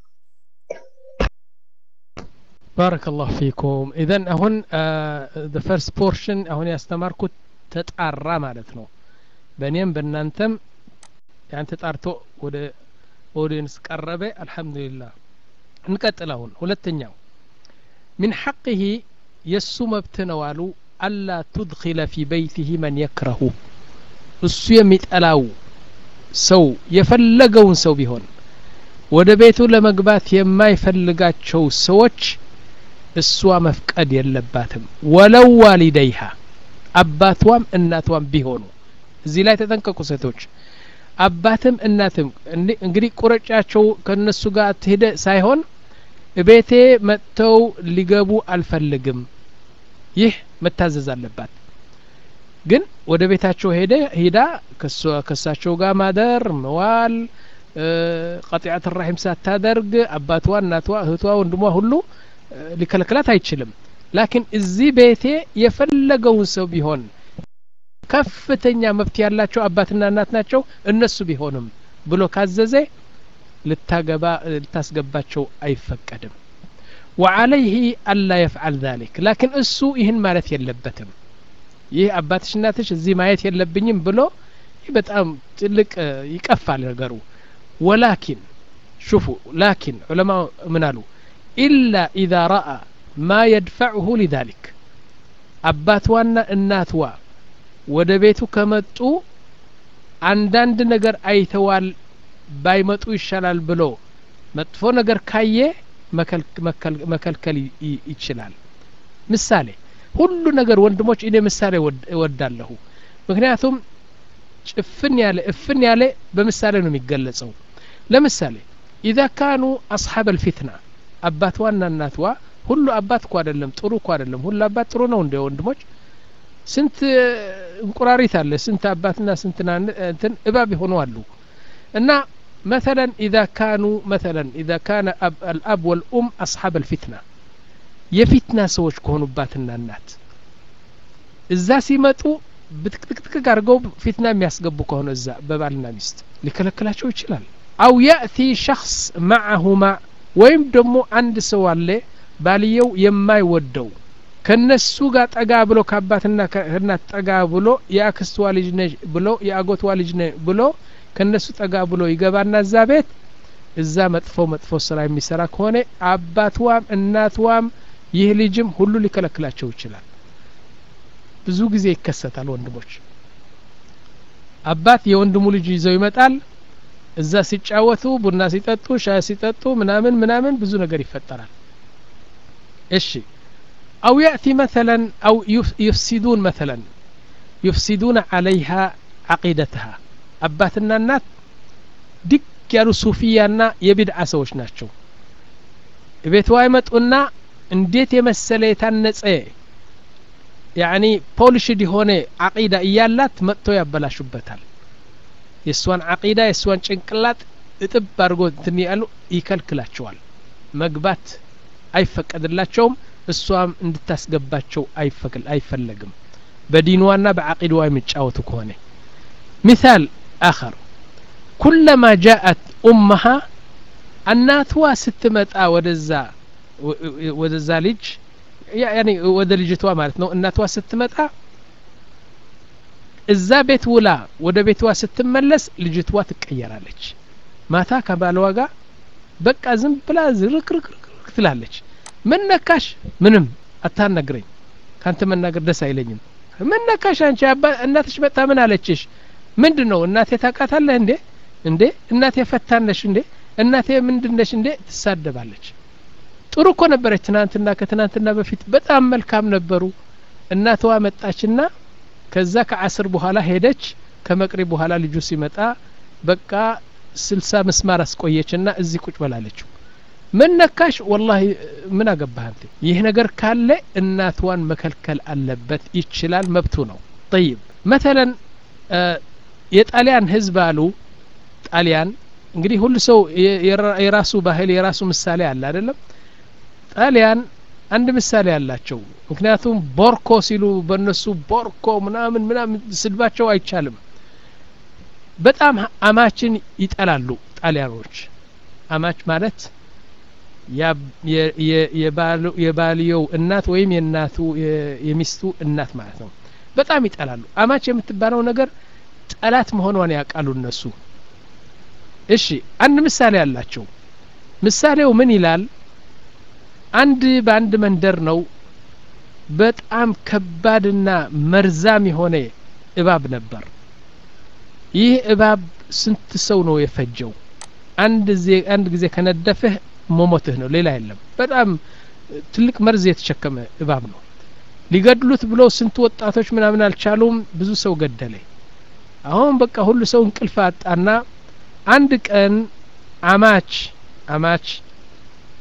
بارك الله فيكم اذا هون the first portion አሁን ያስተማርኩት ተጣራ ማለት ነው በእኔም በእናንተም ያን ተጣርቶ ወደ ኦዲየንስ ቀረበ አልহামዱሊላህ እንቀጥል አሁን ሁለተኛው من حقه የሱ መብት ነው አሉ አላ تدخل في بيته من يكره እሱ የሚጠላው ሰው የፈለገውን ሰው ቢሆን ወደ ቤቱ ለመግባት የማይፈልጋቸው ሰዎች እሷ መፍቀድ የለባትም ወለው ዋሊደይሃ አባቷም እናቷም ቢሆኑ እዚህ ላይ ተጠንቀቁ ሴቶች አባትም እናትም እንግዲህ ቁረጫቸው ከነሱ ጋር ትሄደ ሳይሆን እቤቴ መጥተው ሊገቡ አልፈልግም ይህ መታዘዝ አለባት ግን ወደ ቤታቸው ሄደ ሂዳ ከሳቸው ጋር ማደር መዋል ቀጢዐት ራሒም ሳታደርግ አባቷ እናቷ እህቷ ወንድሟ ሁሉ ሊከለክላት አይችልም ላኪን እዚህ ቤቴ የፈለገውን ሰው ቢሆን ከፍተኛ መብት ያላቸው አባትና እናት ናቸው እነሱ ቢሆንም ብሎ ካዘዘ ልታገባ ልታስገባቸው አይፈቀድም ወዓለይህ አላ የፍዓል ዛሊክ ላኪን እሱ ይህን ማለት የለበትም ይህ አባትሽ እናትሽ እዚህ ማየት የለብኝም ብሎ ይህ በጣም ትልቅ ይቀፋል ነገሩ ወላኪን ሹፉ ላኪን ዑለማ ምን አሉ ኢላ ኢዛ ረአ ማ የድፈዕሁ ሊዛሊክ አባትዋና እናትዋ ወደ ቤቱ ከመጡ አንዳንድ ነገር አይተዋል ባይመጡ ይሻላል ብሎ መጥፎ ነገር ካየ መከልከል ይችላል ምሳሌ ሁሉ ነገር ወንድሞች እኔ ምሳሌ እወዳለሁ ምክንያቱም ጭፍን ያለ እፍን ያለ በምሳሌ ነው የሚገለጸው ለምሳሌ ኢዛ ካኑ አስሓብ አልፊትና አባትዋና እናትዋ ሁሉ አባት እኮ አይደለም ጥሩ እኮ አይደለም ሁሉ አባት ጥሩ ነው እንደ ወንድሞች ስንት እንቁራሪት አለ ስንት አባትና ስንት እንትን እባብ የሆኑ አሉ እና مثلا إذا كانوا مثلا إذا كان أب الأب والأم أصحاب الفتنة የፊትና ሰዎች ከሆኑባትና እናት እዛ ሲመጡ ብትክትክትክ አድርገው ፊትና የሚያስገቡ ከሆነ እዛ በባልና ሚስት ሊከለክላቸው ይችላል አው ያእቲ ሸክስ ማዓሁማ ወይም ደግሞ አንድ ሰው አለ ባልየው የማይወደው ከነሱ ጋር ጠጋ ብሎ ከአባትና ከእናት ጠጋ ብሎ የአክስትዋ ልጅ ነች ብሎ የአጎትዋ ልጅ ነ ብሎ ከነሱ ጠጋ ብሎ ይገባና እዛ ቤት እዛ መጥፎ መጥፎ ስራ የሚሰራ ከሆነ አባትዋም እናትዋም ይህ ልጅም ሁሉ ሊከለክላቸው ይችላል ብዙ ጊዜ ይከሰታል ወንድሞች አባት የወንድሙ ልጅ ይዘው ይመጣል እዛ ሲጫወቱ ቡና ሲጠጡ ሻይ ሲጠጡ ምናምን ምናምን ብዙ ነገር ይፈጠራል እሺ አው ያእቲ መተለን አው ዩፍሲዱን መተለን ዩፍሲዱን አለይሃ አቂደትሃ አባትና እናት ድግ ያሉ ሱፊያና የቢድዓ ሰዎች ናቸው ቤትዋ ይመጡና እንዴት የመሰለ የታነጸ ያኒ ፖሊሽድ የሆነ አቂዳ እያላት መጥተው ያበላሹበታል የእሷን አቂዳ የእሷን ጭንቅላት እጥብ አድርጎ እንትን ያሉ ይከልክላቸዋል መግባት አይፈቀድላቸውም እሷም እንድታስገባቸው አይፈለግም በዲንዋና በአቂድዋ የሚጫወቱ ከሆነ ሚሳል አኸር ኩለማ ጃአት ኡመሃ እናትዋ ስትመጣ ወደዛ ወደዛ ልጅ ያኔ ወደ ልጅቷ ማለት ነው እናትዋ ስትመጣ እዛ ቤት ውላ ወደ ቤትዋ ስትመለስ ልጅቷ ትቀየራለች ማታ ከባለዋ ጋር በቃ ዝም ብላ ዝርክርክርክ ትላለች ምን ነካሽ ምንም አታናግረኝ ካንተ መናገር ደስ አይለኝም ምን ነካሽ አንቺ እናትሽ መጣ ምን አለችሽ ምንድን ነው እናቴ ታውቃታለህ እንዴ እንዴ እናቴ ፈታነሽ እንዴ እናቴ ምንድነሽ እንዴ ትሳደባለች ጥሩ እኮ ነበረች ትናንትና ከትናንትና በፊት በጣም መልካም ነበሩ እናትዋ መጣችና ከዛ ከአስር በኋላ ሄደች ከመቅሪ በኋላ ልጁ ሲመጣ በቃ ስልሳ ምስማር አስቆየችና እዚህ ቁጭ በላለችው ምን ነካሽ ወላሂ ምን አገባህ አንተ ይህ ነገር ካለ እናትዋን መከልከል አለበት ይችላል መብቱ ነው ጠይብ መተለን የጣሊያን ህዝብ አሉ ጣሊያን እንግዲህ ሁሉ ሰው የራሱ ባህል የራሱ ምሳሌ አለ አይደለም ጣሊያን አንድ ምሳሌ አላቸው ምክንያቱም ቦርኮ ሲሉ በእነሱ ቦርኮ ምናምን ምናምን ስድባቸው አይቻልም በጣም አማችን ይጠላሉ ጣሊያኖች አማች ማለት የባልየው እናት ወይም የእናቱ የሚስቱ እናት ማለት ነው በጣም ይጠላሉ አማች የምትባለው ነገር ጠላት መሆኗን ያውቃሉ እነሱ እሺ አንድ ምሳሌ አላቸው ምሳሌው ምን ይላል አንድ በአንድ መንደር ነው በጣም ከባድና መርዛም የሆነ እባብ ነበር ይህ እባብ ስንት ሰው ነው የፈጀው አንድ አንድ ጊዜ ከነደፍህ መሞትህ ነው ሌላ የለም በጣም ትልቅ መርዝ የተሸከመ እባብ ነው ሊገድሉት ብለው ስንት ወጣቶች ምናምን አልቻሉም ብዙ ሰው ገደለ አሁን በቃ ሁሉ ሰው እንቅልፍ አጣና አንድ ቀን አማች አማች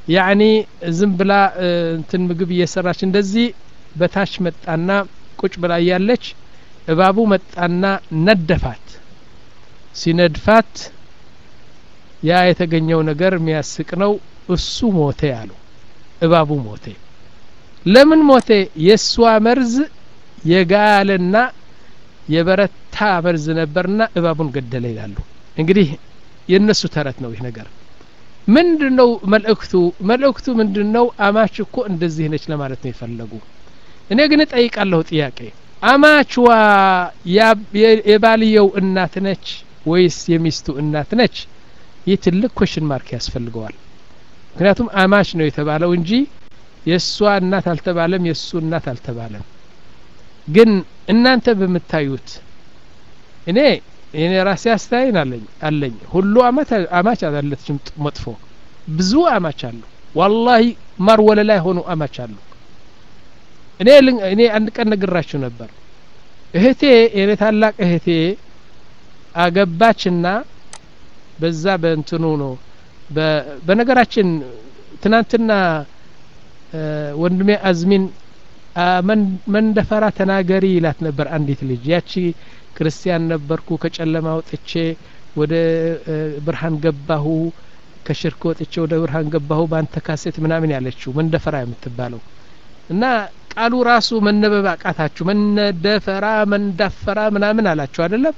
ያኒ ዝም ብላ እንትን ምግብ እየሰራች እንደዚህ በታች መጣና ቁጭ ብላ እያለች እባቡ መጣና ነደፋት ሲነድፋት ያ የተገኘው ነገር የሚያስቅ ነው እሱ ሞተ ያሉ እባቡ ሞተ ለምን ሞተ የእሷ መርዝ የጋለና የበረታ መርዝ ነበርና እባቡን ገደለ ይላሉ እንግዲህ የእነሱ ተረት ነው ይህ ነገር ምንድን ነው መልእክቱ መልእክቱ ምንድን ነው አማች እኮ እንደዚህ ነች ለማለት ነው የፈለጉ እኔ ግን እጠይቃለሁ ጥያቄ አማችዋ የባልየው እናት ነች ወይስ የሚስቱ እናት ነች ይህ ትልቅ ኮሽን ማርክ ያስፈልገዋል ምክንያቱም አማች ነው የተባለው እንጂ የእሷ እናት አልተባለም የእሱ እናት አልተባለም ግን እናንተ በምታዩት እኔ እኔ ራሴ አስተያየን አለኝ አለኝ ሁሉ አማች አላለችም መጥፎ ብዙ አማች አሉ ዋላሂ ማር ወለላ የሆኑ አማች አሉ እኔ እኔ አንድ ቀን ነግራችሁ ነበር እህቴ የኔ ታላቅ እህቴ አገባችና በዛ በእንትኑ ነው በነገራችን ትናንትና ወንድሜ አዝሚን መንደፈራ ተናገሪ ይላት ነበር አንዲት ልጅ ያቺ ክርስቲያን ነበርኩ ከጨለማ ወጥቼ ወደ ብርሃን ገባሁ ከሽርክ ወጥቼ ወደ ብርሃን ገባሁ በአንተ ካሴት ምናምን ያለችው መንደፈራ የምትባለው እና ቃሉ ራሱ መነበብ አቃታችሁ መነደፈራ መንዳፈራ ምናምን አላችሁ አይደለም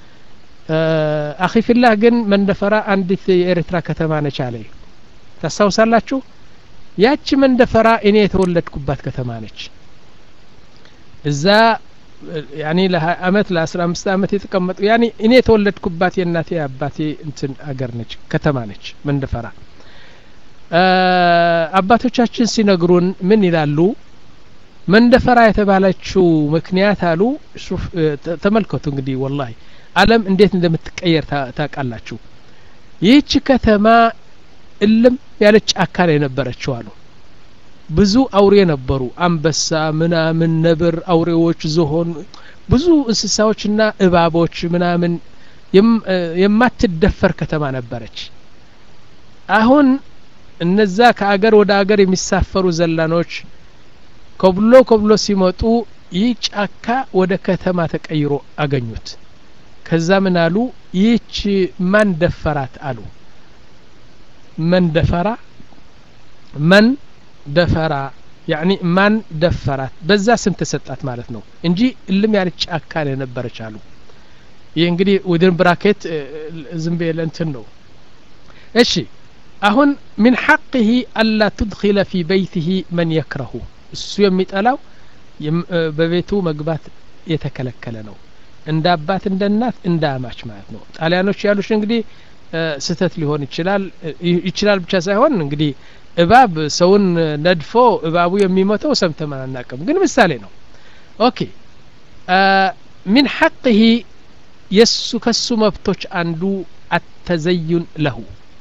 አኺፊላህ ግን መንደፈራ አንዲት የኤርትራ ከተማ ነች አለ ታስታውሳላችሁ ያቺ መንደፈራ እኔ የተወለድኩባት ከተማ ነች እዛ ያኒ ለ20 አመት ለ15 አመት የተቀመጡ ያኒ እኔ የተወለድኩባት የእናቴ አባቴ እንትን አገር ነች ከተማ ነች መንደፈራ አባቶቻችን ሲነግሩን ምን ይላሉ መንደፈራ የተባለችው ምክንያት አሉ ተመልከቱ እንግዲህ ወላሂ አለም እንዴት እንደምትቀየር ታውቃላችሁ ይህች ከተማ እልም ያለች ጫካ ነው የነበረችው አሉ ብዙ አውሬ ነበሩ አንበሳ ምናምን ነብር አውሬዎች ዝሆን ብዙ እንስሳዎችና እባቦች ምናምን የማትደፈር ከተማ ነበረች አሁን እነዛ ከአገር ወደ አገር የሚሳፈሩ ዘላኖች ኮብሎ ኮብሎ ሲመጡ ይህ ጫካ ወደ ከተማ ተቀይሮ አገኙት ከዛ ምን አሉ ይህች ማን ደፈራት አሉ መን ደፈራ መን ደፈራ ያኒ ማን ደፈራት በዛ ስም ተሰጣት ማለት ነው እንጂ እልም ያለች ጫካ የነበረች አሉ ይህ እንግዲህ ውድን ብራኬት ዝም ብዬ ለእንትን ነው እሺ አሁን ምን ሐቅህ አላ ትድኪለ ፊ በይትህ መን የክረሁ እሱ የሚጠላው በቤቱ መግባት የተከለከለ ነው እንደ አባት እንደ እናት እንደ አማች ማለት ነው ጣሊያኖች ያሉሽ እንግዲህ ስህተት ሊሆን ይችላል ይችላል ብቻ ሳይሆን እንግዲህ እባብ ሰውን ነድፎ እባቡ የሚሞተው ሰምተን አናቅም ግን ምሳሌ ነው ኦኬ ሚን ሐቅህ የሱ ከሱ መብቶች አንዱ አተዘዩን ለሁ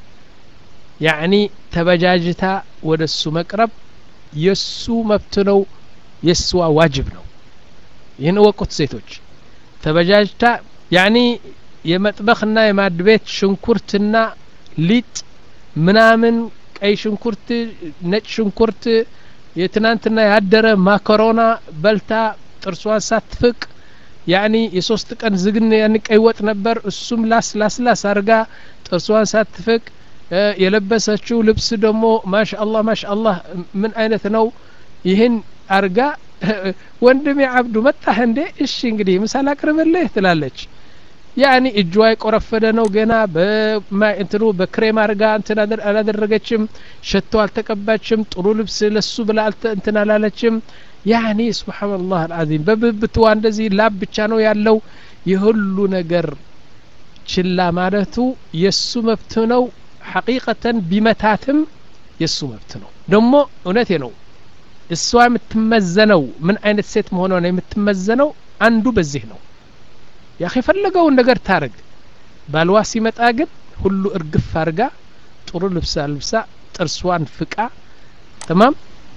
ያዕኒ ተበጃጅታ ወደ እሱ መቅረብ የሱ መብት ነው የስዋ ዋጅብ ነው ይህን እወቁት ሴቶች ተበጃጅታ ያኒ የመጥበኽና የማድ ቤት ሽንኩርትና ሊጥ ምናምን ቀይ ሽንኩርት ነጭ ሽንኩርት የትናንትና ያደረ ማከሮና በልታ ጥርሷን ሳትፍቅ ያኒ የሶስት ቀን ዝግን ያን ቀይ ወጥ ነበር እሱም ላስ ላስ ላስ አርጋ ጥርሷን ሳትፍቅ የለበሰችው ልብስ ደግሞ ማሻ አላህ ማሻ አላህ ምን አይነት ነው ይህን አርጋ ወንድሜ አብዱ መጣህ እንዴ እሺ እንግዲህ ምሳል አቅርብልህ ትላለች ያኒ እጇ የቆረፈደ ነው ገና እንትኑ በክሬም አርጋ እንትን አላደረገችም ሸቶ አልተቀባችም ጥሩ ልብስ ለሱ ብላ እንትን አላለችም ያኒ ስብሓንላህ አልዓዚም በብብትዋ እንደዚህ ላብ ብቻ ነው ያለው የሁሉ ነገር ችላ ማለቱ የሱ መብት ነው ሐቂቀተን ቢመታትም የሱ መብት ነው ደግሞ እውነቴ ነው እሷ የምትመዘነው ምን አይነት ሴት መሆኗ ነው የምትመዘነው አንዱ በዚህ ነው ያኺ የፈለገውን ነገር ታረግ ባልዋ ሲመጣ ግን ሁሉ እርግፍ አርጋ ጥሩ ልብሳ ልብሳ ጥርሷን ፍቃ ተማም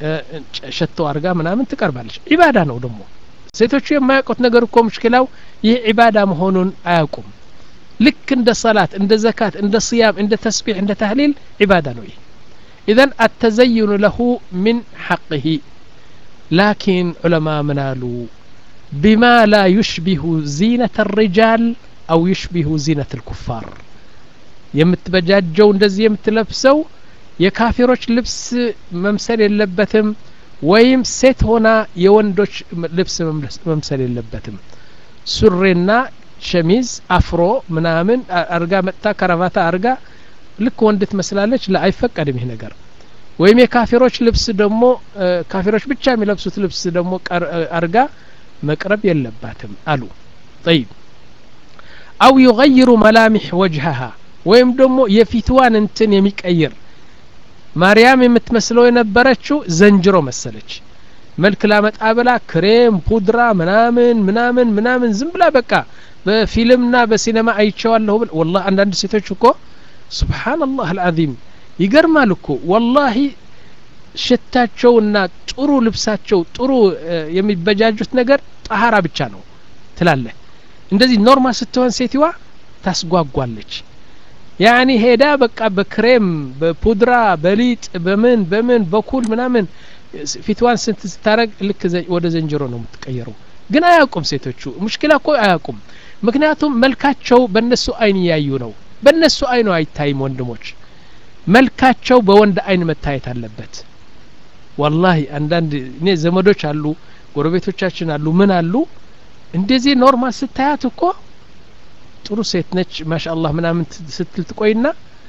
ሸቶ አርጋ ምናምን ትቀርባለች ዒባዳ ነው ደግሞ ሴቶቹ የማያውቁት ነገር እኮ ሙሽኪላው ይህ ዒባዳ መሆኑን አያውቁም ልክ እንደ ሰላት እንደ ዘካት እንደ ስያም እንደ ተስቢሕ እንደ ታህሊል ዒባዳ ነው ይህ ኢዘን አተዘይኑ ለሁ ምን ሐቅህ ላኪን ዑለማ ምን አሉ ቢማ ላ ዩሽቢሁ ዚነት ሪጃል አው ዩሽቢሁ ዚነት ልኩፋር የምትበጃጀው እንደዚህ የምትለብሰው የካፊሮች ልብስ መምሰል የለበትም ወይም ሴት ሆና የወንዶች ልብስ መምሰል የለበትም ሱሬና ሸሚዝ አፍሮ ምናምን አርጋ መጥታ ከረቫታ አርጋ ልክ ወንድ ትመስላለች ላ አይፈቀድም ይህ ነገር ወይም የካፊሮች ልብስ ደግሞ ካፊሮች ብቻ የሚለብሱት ልብስ ደግሞ አርጋ መቅረብ የለባትም አሉ ጠይብ አው ዩገይሩ መላሚሕ ወጅሀሃ ወይም ደግሞ የፊትዋን እንትን የሚቀይር ማርያም የምትመስለው የነበረችው ዘንጅሮ መሰለች መልክ ላመጣ ብላ ክሬም ፑድራ ምናምን ምናምን ምናምን ዝም ብላ በቃ በፊልምና በሲኔማ አይቼዋለሁ ብል ወላ አንዳንድ ሴቶች እኮ ስብሓንላህ አልዓዚም ይገርማል እኮ ወላሂ ሽታቸውና ጥሩ ልብሳቸው ጥሩ የሚበጃጁት ነገር ጠሀራ ብቻ ነው ትላለህ እንደዚህ ኖርማል ስትሆን ሴትዋ ታስጓጓለች ያኒ ሄዳ በቃ በክሬም በፑድራ በሊጥ በምን በምን በኩል ምናምን ፊትዋን ስንት ስታረግ ልክ ወደ ዘንጀሮ ነው የምትቀየረው ግን አያውቁም ሴቶቹ ሙሽኪላ እኮ አያውቁም ምክንያቱም መልካቸው በእነሱ አይን እያዩ ነው በእነሱ አይኑ አይታይም ወንድሞች መልካቸው በወንድ አይን መታየት አለበት ወላሂ አንዳንድ እኔ ዘመዶች አሉ ጎረቤቶቻችን አሉ ምን አሉ እንደዚህ ኖርማል ስታያት እኮ ጥሩ ሴት ነች ማሻአላህ ምናምን ስትል ትቆይና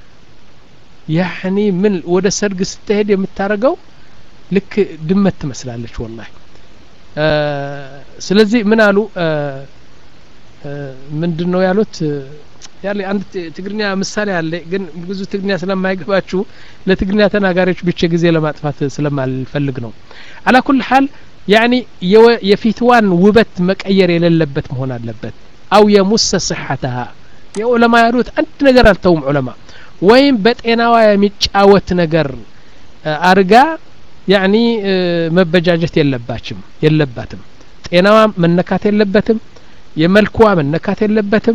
ያኒ ምን ወደ ሰርግ ስትሄድ የምታረገው ልክ ድመት ትመስላለች ወላሂ ስለዚህ ምን አሉ ምንድን ነው ያሉት ያለ አንድ ትግርኛ ምሳሌ አለ ግን ብዙ ትግርኛ ስለማይገባችሁ ለትግርኛ ተናጋሪዎች ብቻ ጊዜ ለማጥፋት ስለማልፈልግ ነው አላ ኩል ሀል ያኒ የፊትዋን ውበት መቀየር የሌለበት መሆን አለበት አው የሙሰ ስሐተሃ የዑለማ ያሉት አንድ ነገር አልተውም ዑለማ ወይም በጤናዋ የሚጫወት ነገር አርጋ ያኒ መበጃጀት የለባችም የለባትም ጤናዋ መነካት የለበትም የመልኳ መነካት የለበትም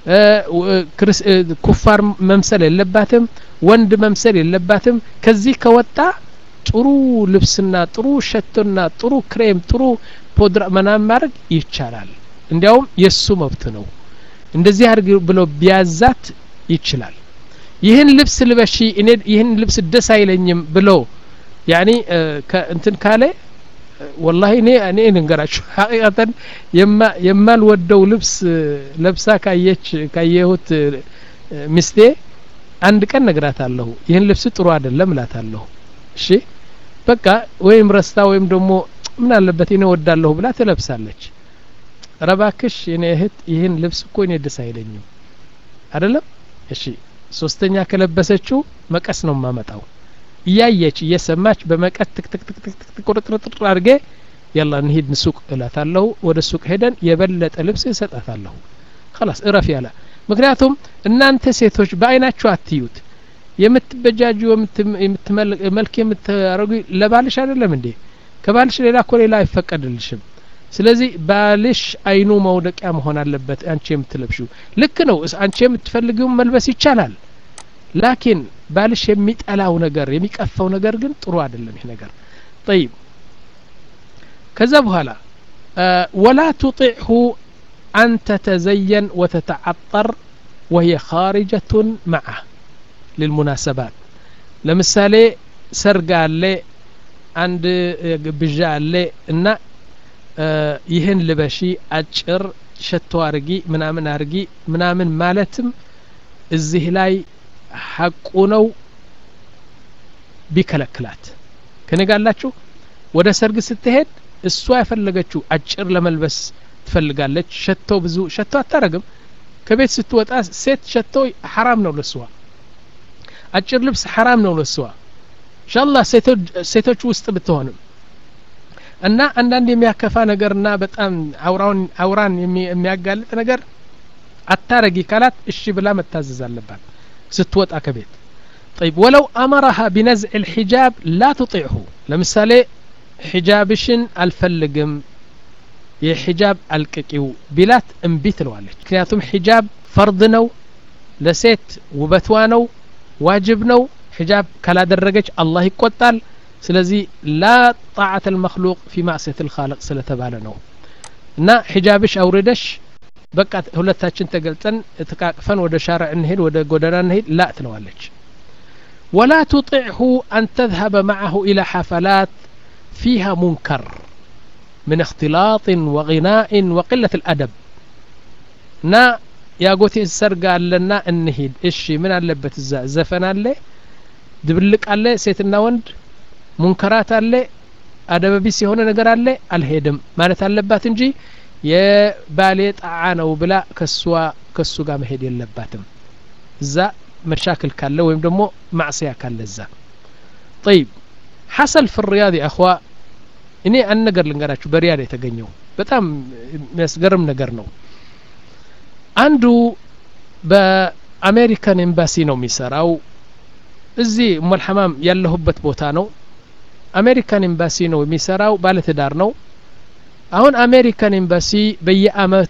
ኩፋር መምሰል የለባትም ወንድ መምሰል የለባትም ከዚህ ከወጣ ጥሩ ልብስና ጥሩ ሸቶና ጥሩ ክሬም ጥሩ ፖድራ መናም ማድረግ ይቻላል እንዲያውም የእሱ መብት ነው እንደዚህ አድርግ ብሎ ቢያዛት ይችላል ይህን ልብስ ልበሺ እኔ ይህን ልብስ ደስ አይለኝም ብሎ ያኒ እንትን ካለ ወላሂ እኔ እኔ ልንገራችሁ ሀቂቀተን የማልወደው ልብስ ለብሳ ካየች ካየሁት ሚስቴ አንድ ቀን ነግራታለሁ ይህን ልብስ ጥሩ አይደለም እላታለሁ እሺ በቃ ወይም ረስታ ወይም ደግሞ ምን አለበት እኔ ወዳለሁ ብላ ትለብሳለች ረባክሽ የኔ እህት ይህን ልብስ እኮ እኔ ደስ አይለኝም አይደለም እሺ ሶስተኛ ከለበሰችው መቀስ ነው የማመጣው እያየች እየሰማች በመቀት ትክትክትክትክ ቁርጥርጥር አድርጌ ያላ እንሂድ ሱቅ እላታለሁ ወደ ሱቅ ሄደን የበለጠ ልብስ እሰጣታለሁ خلاص እረፍ ያለ ምክንያቱም እናንተ ሴቶች በአይናችሁ አትዩት የምትበጃጁ መልክ የምታረጉ ለባልሽ አይደለም እንዴ ከባልሽ ሌላ እኮ ሌላ አይፈቀድልሽም ስለዚህ ባልሽ አይኑ መውደቂያ መሆን አለበት አንቺ የምትለብሽው ልክ ነው አንቺ የምትፈልጊው መልበስ ይቻላል ላኪን ባልሽ የሚጠላው ነገር የሚቀፈው ነገር ግን ጥሩ አይደለም ይህ ነገር ጠይብ ከዛ በኋላ ወላ ቱጢዕሁ አን ተተዘየን ወተተዓጠር ወህየ ካሪጀቱን መዓ ልልሙናሰባት ለምሳሌ ሰርግ አለ አንድ ግብዣ አለ እና ይህን ልበሺ አጭር ሸቶ አርጊ ምናምን አርጊ ምናምን ማለትም እዚህ ላይ ሐቁ ነው ቢከለክላት ከነጋላችሁ ወደ ሰርግ ስትሄድ እሷ የፈለገችው አጭር ለመልበስ ትፈልጋለች ሸቶ ብዙ ሸቶ አታረግም ከቤት ስትወጣ ሴት ሸቶ ሐራም ነው ለስዋ አጭር ልብስ ሐራም ነው ለስዋ ኢንሻአላህ ሴቶች ውስጥ ብትሆንም እና አንዳንድ የሚያከፋ ነገርና በጣም አውራውን አውራን የሚያጋልጥ ነገር አታረጊ ካላት እሺ ብላ መታዘዝ አለባት ስትወጣ ከቤት طيب ولو أمرها بنزع الحجاب لا تطيعه ለምሳሌ ሒጃብሽን አልፈልግም የሒጃብ አልቅቂው ቢላት እምቢ ትለዋለች ምክንያቱም ሒጃብ ፈርድ ነው ለሴት ውበቷ ነው ዋጅብ ነው ሒጃብ ካላደረገች አላህ ይቆጣል ስለዚህ ላ ጣዓት ልመክሉቅ ፊ ማዕስየት ልካልቅ ስለተባለ ነው እና ሒጃብሽ አውርደሽ በቃ ሁለታችን ተገልጸን ተቃቅፈን ወደ ሻርዕ እንሄድ ወደ ጎዳና እንሄድ ላ ትለዋለች ወላ ቱጢዕሁ አን ተذهب معه إلى حفلات فيها منكر من اختلاط وغناء وقلة الأدب ና ያጎቴ ሰርግ አለና እንሂድ እሺ ምን አለበት እዛ ዘፈን አለ ድብልቅ አለ ሴትና ወንድ ሙንከራት አለ አደበቢስ የሆነ ነገር አለ አልሄድም ማለት አለባት እንጂ የባሌ ጣዓ ነው ብላ ከሷ ከሱ ጋር መሄድ የለባትም እዛ መሻክል ካለ ወይም ደግሞ ማዕስያ ካለ እዛ ጠይብ ሐሰል ፍ ሪያድ አኽዋ እኔ አንድ ነገር ልንገራችሁ በሪያድ የተገኘው በጣም የሚያስገርም ነገር ነው አንዱ በአሜሪካን ኤምባሲ ነው የሚሰራው እዚህ ሞልሐማም ያለሁበት ቦታ ነው አሜሪካን ኤምባሲ ነው የሚሰራው ባለትዳር ነው አሁን አሜሪካን ኤምባሲ በየአመቱ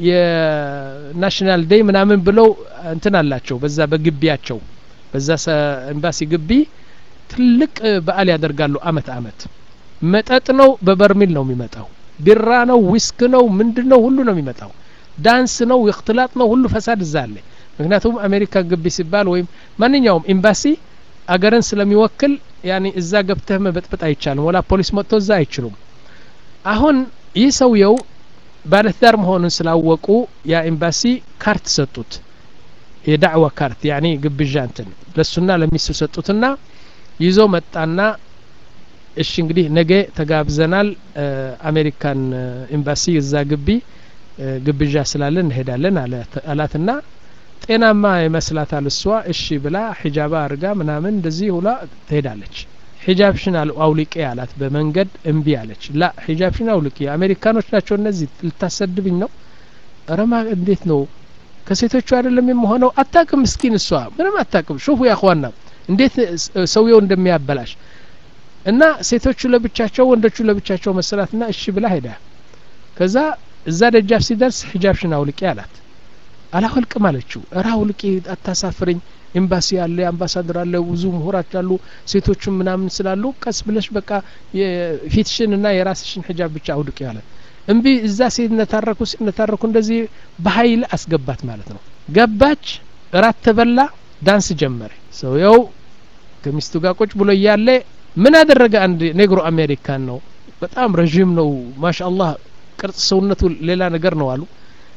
የናሽናል ዴይ ምናምን ብለው እንትን አላቸው በዛ በግቢያቸው በዛ ኤምባሲ ግቢ ትልቅ በዓል ያደርጋሉ አመት አመት መጠጥ ነው በበርሚል ነው የሚመጣው ቢራ ነው ዊስክ ነው ምንድን ነው ሁሉ ነው የሚመጣው ዳንስ ነው እክትላጥ ነው ሁሉ ፈሳድ እዛ አለ ምክንያቱም አሜሪካ ግቢ ሲባል ወይም ማንኛውም ኤምባሲ አገርን ስለሚወክል ያኔ እዛ ገብተህ መበጥበጥ አይቻልም ወላ ፖሊስ መጥቶ እዛ አይችሉም አሁን ይህ ሰውየው ባለትዳር መሆኑን ስላወቁ ያ ኤምባሲ ካርት ሰጡት የዳዕዋ ካርት ያኔ ግብዣ እንትን ለሱና ለሚስቱ ሰጡትና ይዞ መጣና እሺ እንግዲህ ነገ ተጋብዘናል አሜሪካን ኤምባሲ እዛ ግቢ ግብዣ ስላለን እንሄዳለን አላትና ጤናማ ይመስላታል እሷ እሺ ብላ ሒጃባ አርጋ ምናምን እንደዚህ ሁላ ትሄዳለች ሒጃብሽን አውልቄ አላት በመንገድ እምቢ አለች ላ ሒጃብሽን አውልቄ አሜሪካኖች ናቸው እነዚህ ልታሰድብኝ ነው ረማ እንዴት ነው ከሴቶቹ አይደለም የምሆነው አታቅም ምስኪን እሷ ምንም አታቅም ሹፉ ያኳና እንዴት ሰውየው እንደሚያበላሽ እና ሴቶቹ ለብቻቸው ወንዶቹ ለብቻቸው መሰላትና እሺ ብላ ሄዳ ከዛ እዛ ደጃፍ ሲደርስ ሒጃብሽን አውልቄ አላት አላወልቅም አለችው እራ አውልቄ አታሳፍረኝ ኤምባሲ አለ አምባሳደር አለ ብዙ ምሁራች አሉ ሴቶቹም ምናምን ስላሉ ቀስ ብለሽ በቃ ፊትሽን እና የራስሽን ሒጃብ ብቻ አውልቄ አለ እምቢ እዛ ሲነታረኩ ሲነታረኩ እንደዚህ በሀይል አስገባት ማለት ነው ገባች እራት ተበላ ዳንስ ጀመረ ሰውየው ከሚስቱ ጋር ቁጭ ብሎ እያለ ምን አደረገ አንድ ኔግሮ አሜሪካን ነው በጣም ረዥም ነው ማሻ አላህ ቅርጽ ሰውነቱ ሌላ ነገር ነው አሉ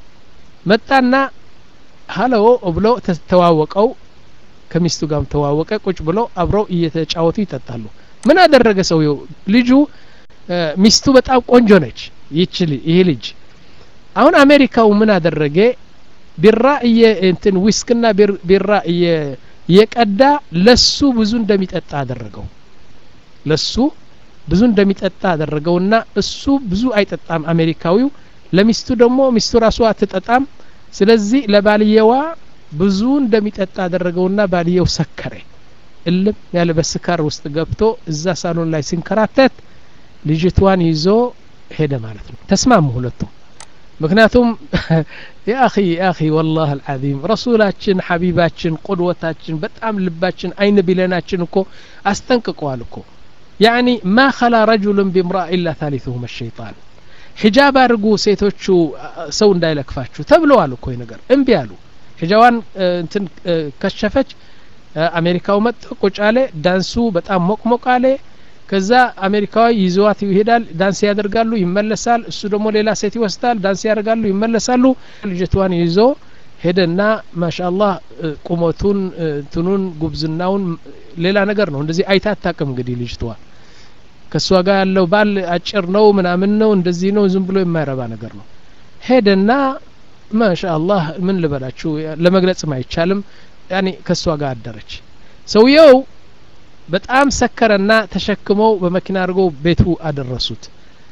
መጣና ሀሎ ብሎ ተዋወቀው ከሚስቱ ጋርም ተዋወቀ ቁጭ ብሎ አብረው እየተጫወቱ ይጠጣሉ ምን አደረገ ሰውየው ልጁ ሚስቱ በጣም ቆንጆ ነች ይችል ይሄ ልጅ አሁን አሜሪካው ምን አደረገ ቢራ እየ እንትን ዊስክና ቢራ እየቀዳ ለሱ ብዙ እንደሚጠጣ አደረገው ለሱ ብዙ እንደሚጠጣ አደረገውና እሱ ብዙ አይጠጣም አሜሪካዊው ለሚስቱ ደግሞ ሚስቱ ራሱ አትጠጣም ስለዚህ ለባልየዋ ብዙ እንደሚጠጣ አደረገውና ባልየው ሰከረ እልም ያለ በስካር ውስጥ ገብቶ እዛ ሳሎን ላይ ሲንከራተት ልጅቷን ይዞ ሄደ ማለት ነው ተስማሙ ሁለቱም ምክንያቱም የአኺ የአኺ ወላህ አልዓዚም ረሱላችን ሐቢባችን ቁድወታችን በጣም ልባችን አይን ቢለናችን እኮ አስጠንቅቀዋል እኮ ያኒ ማ ኸላ ረጁሉን ቢምራ ኢላ ታሊቱሁም ሸይጣን ሒጃብ አድርጉ ሴቶቹ ሰው እንዳይለክፋችሁ ተብለዋል እኮ ነገር እምቢ አሉ ሒጃዋን እንትን ከሸፈች አሜሪካው መጥ ቁጭ አለ ዳንሱ በጣም ሞቅሞቅ አለ ከዛ አሜሪካዊ ይዘዋት ይሄዳል ዳንስ ያደርጋሉ ይመለሳል እሱ ደግሞ ሌላ ሴት ይወስዳል ዳንስ ያደርጋሉ ይመለሳሉ ልጅቷን ይዞ ሄደና ማሻአላህ ቁመቱን እንትኑን ጉብዝናውን ሌላ ነገር ነው እንደዚህ አይታ አታቅም እንግዲህ ልጅቷ ከእሷ ጋር ያለው ባል አጭር ነው ምናምን ነው እንደዚህ ነው ዝም ብሎ የማይረባ ነገር ነው ሄደና ማሻአላህ ምን ልበላችሁ ለመግለጽም አይቻልም ያኔ ከእሷ ጋር አደረች ሰውየው በጣም ሰከረና ተሸክመው በመኪና አድርገው ቤቱ አደረሱት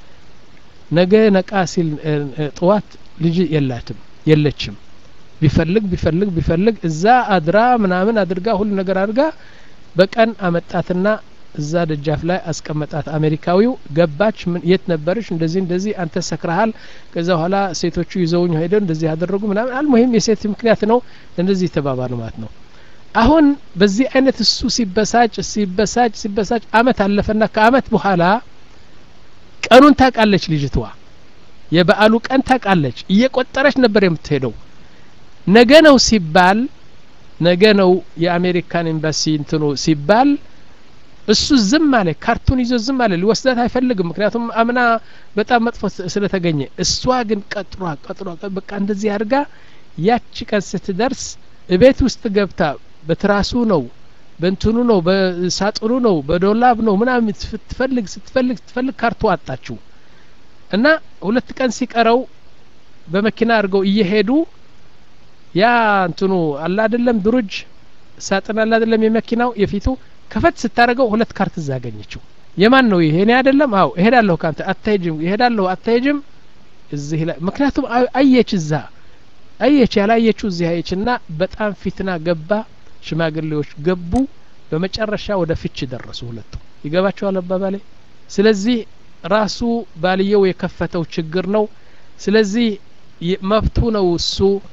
ነገ ነቃ ሲል ጥዋት ልጅ የላትም የለችም ቢፈልግ ቢፈልግ ቢፈልግ እዛ አድራ ምናምን አድርጋ ሁሉ ነገር አድርጋ በቀን አመጣትና እዛ ደጃፍ ላይ አስቀመጣት አሜሪካዊው ገባች ምን የት ነበርሽ እንደዚህ እንደዚህ አንተ ሰክረሃል ከዛ በኋላ ሴቶቹ ይዘውኝ ሄደው እንደዚህ ያደረጉ ምናምን አልሙሂም የሴት ምክንያት ነው እንደዚህ ተባባሉ ማለት ነው አሁን በዚህ አይነት እሱ ሲበሳጭ ሲበሳጭ ሲበሳጭ አመት አለፈና ከአመት በኋላ ቀኑን ታውቃለች ልጅቷ የበዓሉ ቀን ታውቃለች እየቆጠረች ነበር የምትሄደው ነገ ነው ሲባል ነገ ነው የአሜሪካን ኤምባሲ እንትኑ ሲባል እሱ ዝም አለ ካርቱን ይዞ ዝም አለ ሊወስዳት አይፈልግም ምክንያቱም አምና በጣም መጥፎ ስለተገኘ እሷ ግን ቀጥሯ ቀጥሯ በቃ እንደዚህ አድርጋ ያቺ ቀን ስትደርስ እቤት ውስጥ ገብታ በትራሱ ነው በእንትኑ ነው በሳጥኑ ነው በዶላብ ነው ምናምን ስትፈልግ ስትፈልግ ስትፈልግ ካርቱ አጣችው እና ሁለት ቀን ሲቀረው በመኪና አድርገው እየሄዱ ያ እንትኑ አላ አይደለም ድሩጅ ሳጥን አላ አይደለም የመኪናው የፊቱ ከፈት ስታደርገው ሁለት ካርት እዛ አገኘችው የማን ነው ይሄ እኔ አይደለም አው እሄዳለሁ ካንተ አታሄጅም እሄዳለሁ አታሄጅም እዚህ ላይ ምክንያቱም አየች እዛ አየች ያላየችው እዚህ አየች እና በጣም ፊትና ገባ ሽማግሌዎች ገቡ በመጨረሻ ወደ ፍች ደረሱ ሁለቱ ይገባቸዋል አባባሌ ስለዚህ ራሱ ባልየው የከፈተው ችግር ነው ስለዚህ መብቱ ነው እሱ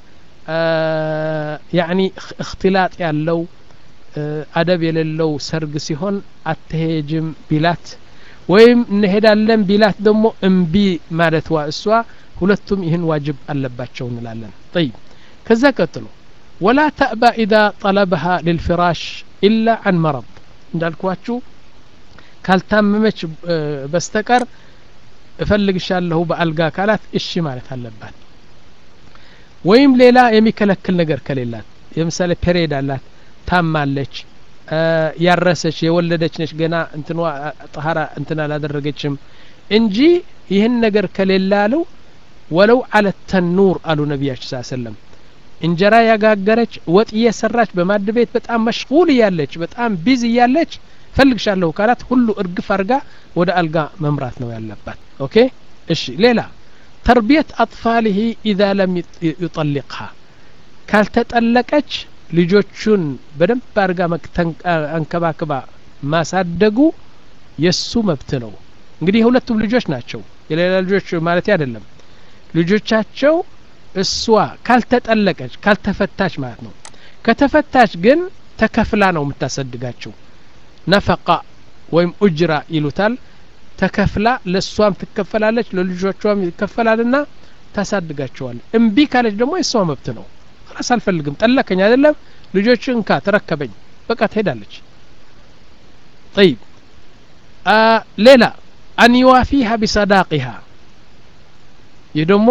ያኒ እክትላጥ ያለው አደብ የሌለው ሰርግ ሲሆን አትሄጅም ቢላት ወይም እንሄዳለን ቢላት ደግሞ እምቢ ማለትዋ እሷ ሁለቱም ይህን ዋጅብ አለባቸው እንላለን ጠይብ ከዛ ቀጥሎ ወላ ተእባ ኢዛ ጠለበሃ ልልፍራሽ ኢላ አን መረድ እንዳልኳችሁ ካልታመመች በስተቀር እፈልግሻለሁ በአልጋ ካላት እሺ ማለት አለባት ወይም ሌላ የሚከለክል ነገር ከሌላት ለምሳሌ ፔሬድ አላት ታማለች ያረሰች የወለደች ነች ገና እንትኗ ጠሀራ እንትን አላደረገችም እንጂ ይህን ነገር ከሌላ አለው ወለው አለ ተኑር አሉ ነቢያችን ስ ሰለም እንጀራ ያጋገረች ወጥ እየሰራች በማድ ቤት በጣም መሽጉል እያለች በጣም ቢዝ እያለች ፈልግሻለሁ ካላት ሁሉ እርግፍ አርጋ ወደ አልጋ መምራት ነው ያለባት ኦኬ እሺ ሌላ ተርቢየት አጥፋልህ ኢዛ ለም ዩጠሊቅሃ ካልተጠለቀች ልጆቹን በደንብ አድርጋ አንከባክባ ማሳደጉ የሱ መብት ነው እንግዲህ የሁለቱም ልጆች ናቸው የሌላ ልጆች ማለት አይደለም ልጆቻቸው እሷ ካልተጠለቀች ካልተፈታች ማለት ነው ከተፈታች ግን ተከፍላ ነው የምታሰድጋቸው ነፈቃ ወይም ኡጅራ ይሉታል ተከፍላ ለእሷም ትከፈላለች ለልጆቿም ይከፈላልና ታሳድጋቸዋል እምቢ ካለች ደግሞ የእሷ መብት ነው ራስ አልፈልግም ጠለከኝ አይደለም ልጆች እንካ ተረከበኝ በቃ ትሄዳለች ጠይብ ሌላ አን ዩዋፊሃ ቢሰዳቂሃ ይህ ደግሞ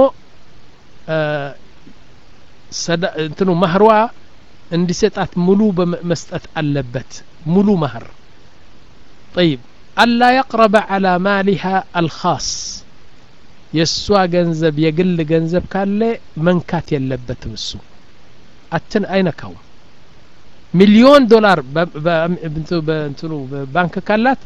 እንትኑ ማህሯ እንዲሰጣት ሙሉ መስጠት አለበት ሙሉ ማህር ጠይብ አላ የቅረበ አላ ማሊሃ አልኻስ የእሷ ገንዘብ የግል ገንዘብ ካለ መንካት የለበትም እሱ አትን አይነካውም ሚሊዮን ዶላር በእንትኑ ባንክ ካላት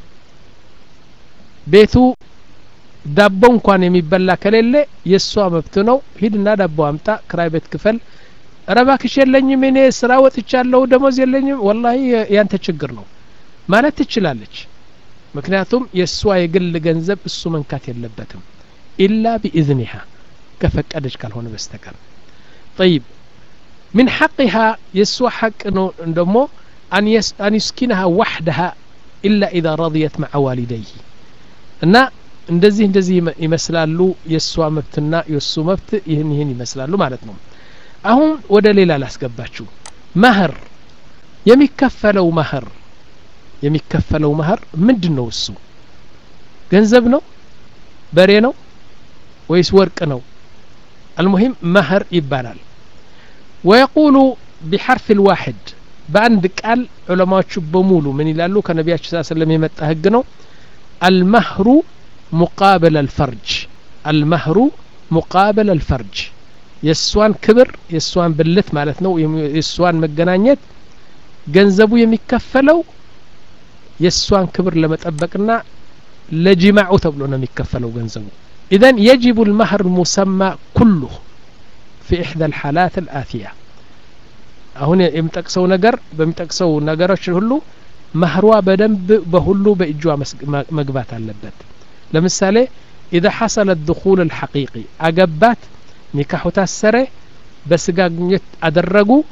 ቤቱ ዳቦ እንኳን የሚበላ ከሌለ የእሷ መብት ነው ሂድና ዳቦ አምጣ ክራይ ቤት ክፈል ረባክሽ የለኝም እኔ ስራ ወጥቻለሁ ደሞዝ የለኝም ወላሂ ያንተ ችግር ነው ማለት ትችላለች ምክንያቱም የእሷ የግል ገንዘብ እሱ መንካት የለበትም ኢላ ቢኢዝኒሃ ከፈቀደች ካልሆነ በስተቀር ጠይብ ምን ሐቅሃ የእሷ ሐቅ ነው ደሞ አን ዩስኪንሃ ዋሕደሃ ኢላ ኢዛ ረضየት መዓ ዋሊደይህ እና እንደዚህ እንደዚህ ይመስላሉ የእሷ መብትና የእሱ መብት ይህን ይህን ይመስላሉ ማለት ነው አሁን ወደ ሌላ ላስገባችሁ መህር የሚከፈለው መህር የሚከፈለው መህር ምንድን ነው እሱ ገንዘብ ነው በሬ ነው ወይስ ወርቅ ነው አልሙሂም መህር ይባላል ወየቁሉ ቢሐርፍ ልዋሕድ በአንድ ቃል ዑለማዎቹ በሙሉ ምን ይላሉ ከነቢያችን ስ ስለም የመጣ ህግ ነው አልመህሩ ሙቃበል አልፈርጅ አልመህሩ ሙቃበል አልፈርጅ የእሷን ክብር የእሷን ብልት ማለት ነው የእሷን መገናኘት ገንዘቡ የሚከፈለው የእሷን ክብር ለመጠበቅና ለጅማዑ ተብሎ ነው የሚከፈለው ገንዘቡ ኢዘን የጅቡ ልመህር ሙሰማ ኩሉህ في إحدى الحالات الآتية አሁን የሚጠቅሰው ነገር በሚጠቅሰው ነገሮች ሁሉ መህሯ በደንብ በሁሉ በእጇ መግባት አለበት ለምሳሌ ኢዛ ሐሰለ ድኹል ልሐቂቂ አገባት ኒካሑ ታሰረ በስጋ ግንኙነት አደረጉ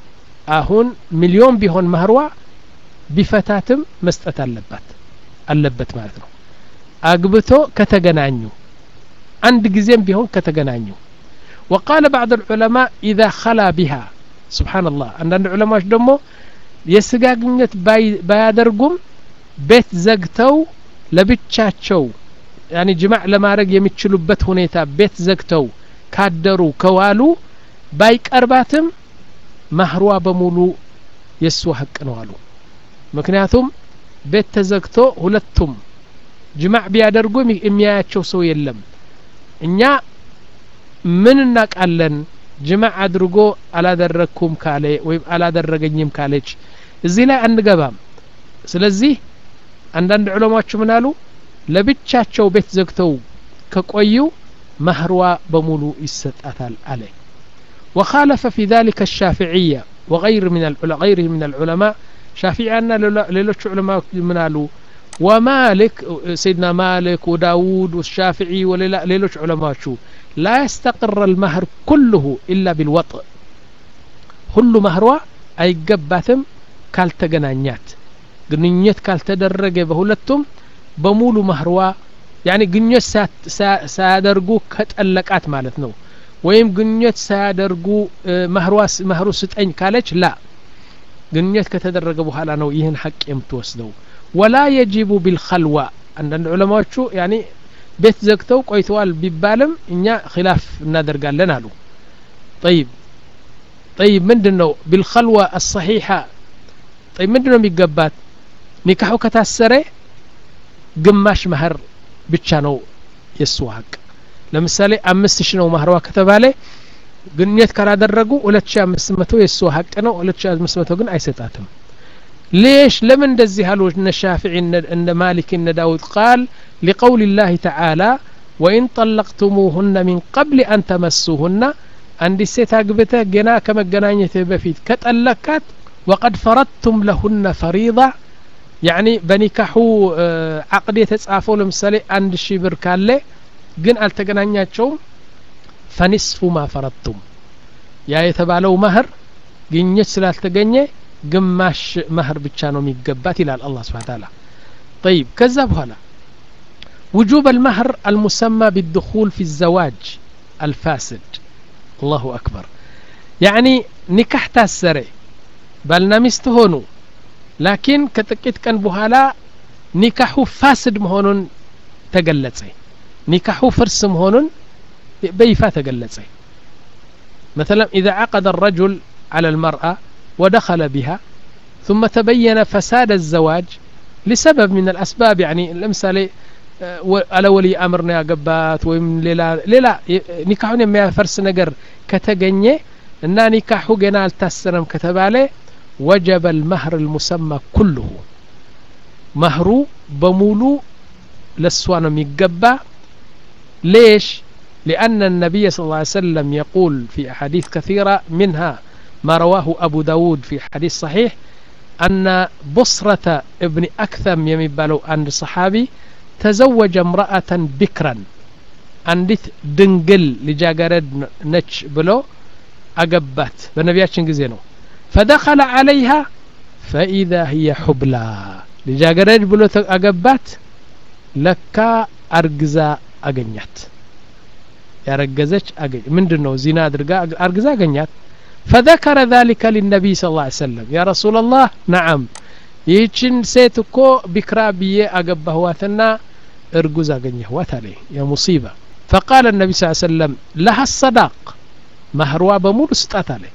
አሁን ሚሊዮን ቢሆን ማህርዋ ቢፈታትም መስጠት አለባት አለበት ማለት ነው አግብቶ ከተገናኙ አንድ ጊዜም ቢሆን ከተገናኙ وقال بعض العلماء إذا خلا بها سبحان الله عندنا علماء دمو የስጋ ግንኙነት ባያደርጉም ቤት ዘግተው ለብቻቸው ያኒ ጅማዕ ለማድረግ የሚችሉበት ሁኔታ ቤት ዘግተው ካደሩ ከዋሉ ባይቀርባትም ማህሯ በሙሉ የእሱ ሀቅ ነው አሉ ምክንያቱም ቤት ተዘግቶ ሁለቱም ጅማዕ ቢያደርጉ የሚያያቸው ሰው የለም እኛ ምን እናቃለን ጅማዕ አድርጎ አላደረግኩም ካለ ወይም አላደረገኝም ካለች እዚህ ላይ አንገባም ስለዚህ አንዳንድ ዑለማዎች ምን አሉ ለብቻቸው ቤት ዘግተው ከቆዩ ማህርዋ በሙሉ ይሰጣታል አለ وخالف في ذلك الشافعية وغير من غيره من العلماء شافعينا ليلوش علماء من قالوا ومالك سيدنا مالك وداود والشافعي وليلوش علماء شو لا يستقر المهر كله إلا بالوطء كل مهروا أي قباتم ካልተገናኛት ግንኙነት ካልተደረገ በሁለቱም በሙሉ ማህርዋ ያኒ ግንኙነት ሳያደርጉ ከጠለቃት ማለት ነው ወይም ግንኙነት ሳያደርጉ ማህሩ ስጠኝ ካለች ላ ግንኙነት ከተደረገ በኋላ ነው ይህን ሀቅ የምትወስደው ወላ የጂቡ ቢልኸልዋ አንዳንድ ዑለማዎቹ ያኒ ቤት ዘግተው ቆይተዋል ቢባልም እኛ ኪላፍ እናደርጋለን አሉ ጠይብ ጠይብ ምንድን ነው ቢልኸልዋ አሰሒሓ ጠይብ ምንድን ነው የሚገባት ኒካሑ ከታሰረ ግማሽ ማህር ብቻ ነው የእሱ ሀቅ ለምሳሌ አምስት ሺ ነው ማህርዋ ከተባለ ግንኙነት ካላደረጉ ሁለት ሺ አምስት መቶ የእሱ ሀቅ ነው ሁለት ሺ አምስት መቶ ግን አይሰጣትም ليش لمن دزي هلو ان الشافعي ان مالك ان داود قال لقول الله تعالى وإن طلقتموهن من قبل أن تمسوهن عند السيت أقبته جنا كما جنانية بفيت كتألكت وقد فرضتم لهن فريضة يعني بنكحوا عقد يتጻፈው ለምሳሌ አንድ ሺህ ብር ካለ ግን አልተገናኛቸውም ፈኒስፉ ማ ፈረድቱም ያ የተባለው መህር ግኝት ስላልተገኘ ግማሽ መህር ብቻ ነው የሚገባት ይላል አላህ ስብሓ ታላ طيب ከዛ በኋላ وجوب المهر المسمى بالدخول في الزواج الفاسد الله أكبر يعني نكح تاسري ባልና ሚስት ሆኑ ላኪን ከጥቂት ቀን በኋላ ኒካሑ ፋስድ መሆኑን ተገለጸ ኒካሑ ፍርስ መሆኑን በይፋ ተገለጸ مثلا إذا عقد الرجل على المرأة ودخل بها ثم تبين فساد الزواج لسبب من الأسباب يعني لمثال على ولي أمرنا يا قبات ويم ليلا ليلا نكاحون يما فرس نجر كتجنيه እና ኒካሑ ገና አልታሰረም ከተባለ ወጀበ ልመህር ልሙሰማ ኩልሁ መህሩ በሙሉ ለእሷ ነው የሚገባ ليش لأن النبي صلى الله عليه وسلم يقول في أحاديث كثيرة منها ما رواه أبو داود في حديث صحيح أن بصرة ابن أكثم يمبالو عند صحابي تزوج امرأة بكرا عندت دنقل لجاقرد نتش بلو أقبات بنبياتشن قزينو فدخل عليها فإذا هي حبلى لجاقرد بلو أقبات لكا أرقزا أقنيات ያረገዘች አገኝ ምንድን ነው ዚና አድርጋ አርግዛ አገኛት فذكر ذلك للنبي صلى الله عليه وسلم يا رسول الله نعم ይህችን ሴት እኮ ቢክራ ብዬ አገባህዋትና እርጉዝ አገኘህዋት አለ የሙሲባ فقال النبي صلى الله عليه وسلم لها الصداق መህርዋ በሙሉ ስጣት አለ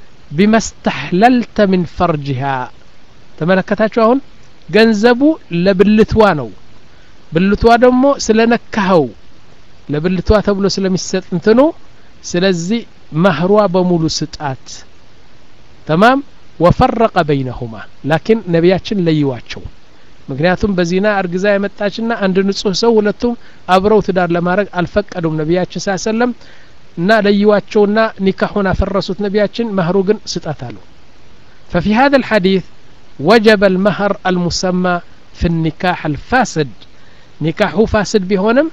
ቢመስተሕለልተ ምን ፈርጅሃ ተመለከታችሁ አሁን ገንዘቡ ለብልትዋ ነው ብልቷ ደግሞ ስለነካኸው ለብልቷ ተብሎ ስለሚሰጥ እንትኑ ስለዚህ መህሯ በሙሉ ስጣት ተማም ወፈረቀ በይነሁማ ላኪን ነቢያችን ለይዋቸው ምክንያቱም በዚና እርግዛ የመጣችና አንድ ንጹህ ሰው ሁለቱም አብረው ትዳር ለማድረግ አልፈቀዱም ነቢያችን ሳ ሰለም እና ለይዋቸውና ኒካሁን አፈረሱት ነቢያችን መህሩ ግን ስጣት አሉ ففي هذا الحديث وجب المهر المسمى في النكاح الفاسد ኒካሑ ፋስድ ቢሆንም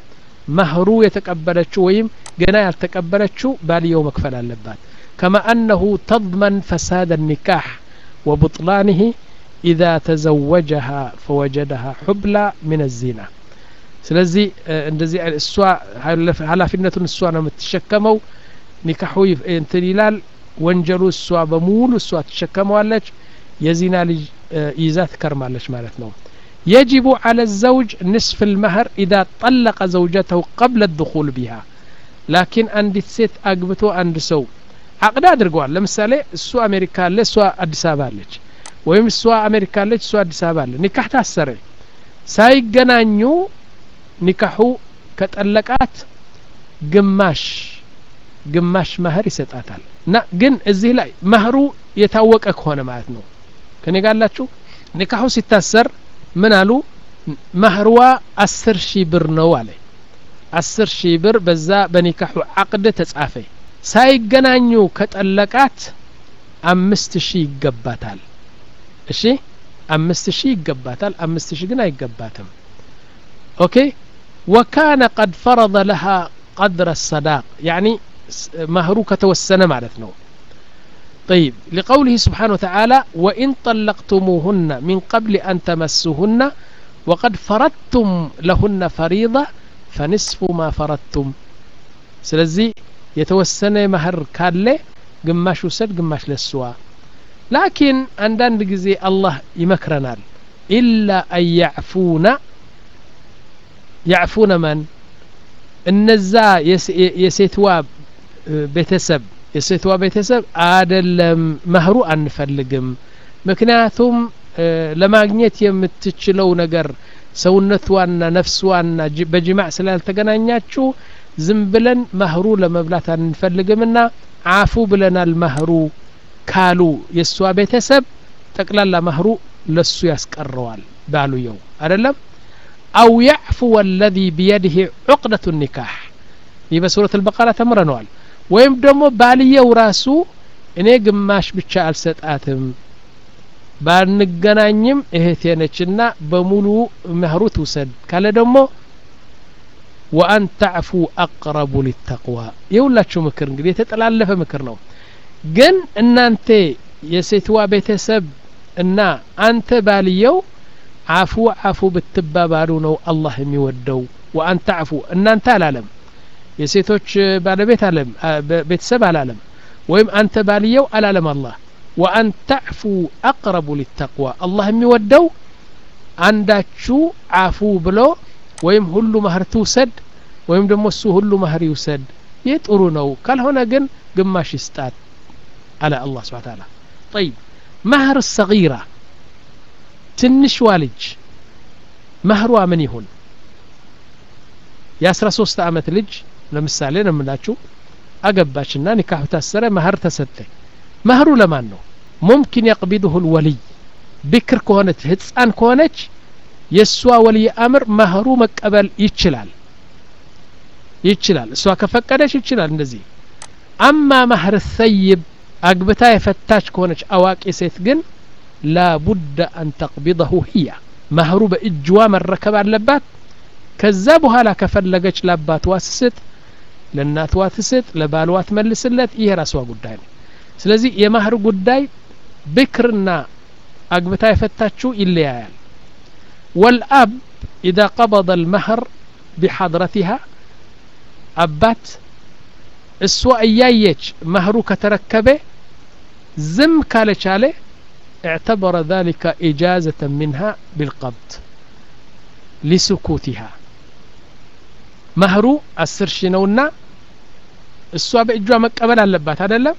መህሩ የተቀበለችው ወይም ገና ያልተቀበለችው ባልየው መክፈል አለባት ከማ አነሁ ተضመን ፈሳድ ኒካሕ ወቡጥላንህ ኢዛ ተዘወጀሃ ፈወጀደሃ ሑብላ ምን ዚና ስለዚህ እንደዚህ እሷ ኃላፊነቱን እሷ ነው የምትሸከመው ኒካሑ እንትን ይላል ወንጀሉ እሷ በሙሉ እሷ ትሸከመዋለች የዚና ልጅ ይዛ ትከርማለች ማለት ነው يجب على الزوج نصف المهر إذا طلق زوجته قبل الدخول بها لكن عند ست أقبتو عند سو عقد أدرقوال لمثال السو أمريكا لي سو أدس أبالج ወይም እሷ አሜሪካ አለች እሷ አዲስ አበባ አለ ኒካህ ታሰረ ሳይገናኙ ኒካሑ ከጠለቃት ግማሽ ግማሽ መህር ይሰጣታል እና ግን እዚህ ላይ መህሩ የታወቀ ከሆነ ማለት ነው ከኔ ጋላችሁ ኒካሑ ሲታሰር ምን አሉ መህርዋ አስር ሺህ ብር ነው አለ አስር ሺህ ብር በዛ በኒካሑ አቅድ ተጻፈ ሳይገናኙ ከጠለቃት አምስት ሺህ ይገባታል እሺ አምስት ሺህ ይገባታል አምስት ሺህ ግን አይገባትም ኦኬ ወካነ ቀድ ፈረض ለሃ ቀድረ ሰዳቅ ያኒ መህሩ ከተወሰነ ማለት ነው طيب لقوله سبحانه وتعالى وإن طلقتموهن من قبل أن تمسوهن وقد فرضتم لهن فريضة فنصف ما فرضتم سلزي يتوسن مهر كالي قماش وسد قماش للسوا لكن عندنا جزي الله يمكرنا إلا أن يعفون يعفون من النزا የሴትዋ ቤተሰብ የሴትዋ ቤተሰብ አደለም መህሩ አንፈልግም ምክንያቱም ለማግኘት የምትችለው ነገር ሰውነቷና ነፍስዋና በጅማዕ ስላልተገናኛችሁ ዝም ብለን መህሩ ለመብላት አንፈልግምና አፉ ብለናል መህሩ ካሉ የእሷ ቤተሰብ ጠቅላላ መህሩ ለሱ ያስቀረዋል ባሉየው አደለም አው ያዕፉ ወለዚ ቢየድህ ዑቅደቱ ኒካሕ ይህ በሱረት አልበቀራ ተምረነዋል ወይም ደግሞ ባልየው ራሱ እኔ ግማሽ ብቻ አልሰጣትም ባንገናኝም እህቴ ነችና በሙሉ መህሩ ትውሰድ ካለ ደግሞ ወአን ተዕፉ አቅረቡ ሊተቅዋ የሁላችሁ ምክር እንግዲህ የተጠላለፈ ምክር ነው ግን እናንተ የሴትዋ ቤተሰብ እና አንተ ባልየው አፉ አፉ ብትባባሉ ነው አላህ የሚወደው ወአን ተዕፉ እናንተ አላለም የሴቶች ባለቤት አለም ቤተሰብ አላለም ወይም አንተ ባልየው አላለም አላህ ወአን ተዕፉ አቅረቡ ሊተቅዋ አላህ የሚወደው አንዳችሁ አፉ ብሎ ወይም ሁሉ ማህር ትውሰድ ወይም ደግሞ እሱ ሁሉ ማህር ይውሰድ ይህ ጥሩ ነው ካልሆነ ግን ግማሽ ይስጣት አለ አላህ ስብሓ ታላ ጠይብ ማህር ሰጊራ ትንሽዋ ልጅ ማህሯ ምን ይሁን የአስራ ሶስት አመት ልጅ ለምሳሌ ነው የምላችሁ አገባችና ኒካሁ ታሰረ መህር ተሰጠ መህሩ ለማን ነው ሙምኪን የቅቢድሁ ልወልይ ብክር ከሆነች ህፃን ከሆነች የእሷ ወልይ አምር መህሩ መቀበል ይችላል ይችላል እሷ ከፈቀደች ይችላል እንደዚህ አማ ማህር ሰይብ አግብታ የፈታች ከሆነች አዋቂ ሴት ግን ላቡደ አን ተቅቢضሁ ህያ ማህሩ በእጅዋ መረከብ አለባት ከዛ በኋላ ከፈለገች ለአባትዋ ትስጥ ለእናትዋ ትስጥ ለባልዋ ትመልስለት ይሄ ራስዋ ጉዳይ ነው ስለዚህ የማህር ጉዳይ ብክርና አግብታ የፈታችው ይለያያል ወልአብ ኢዛ ቀበض ልመህር ቢሐድረቲሃ አባት እሷ እያየች መህሩ ከተረከበ ዝም ካለቻለ اعتبر ذلك إجازة منها بالقبض لسكوتها መህሩ አስር ሺ ነውና እሷ በእጇ መቀበል አለባት አይደለም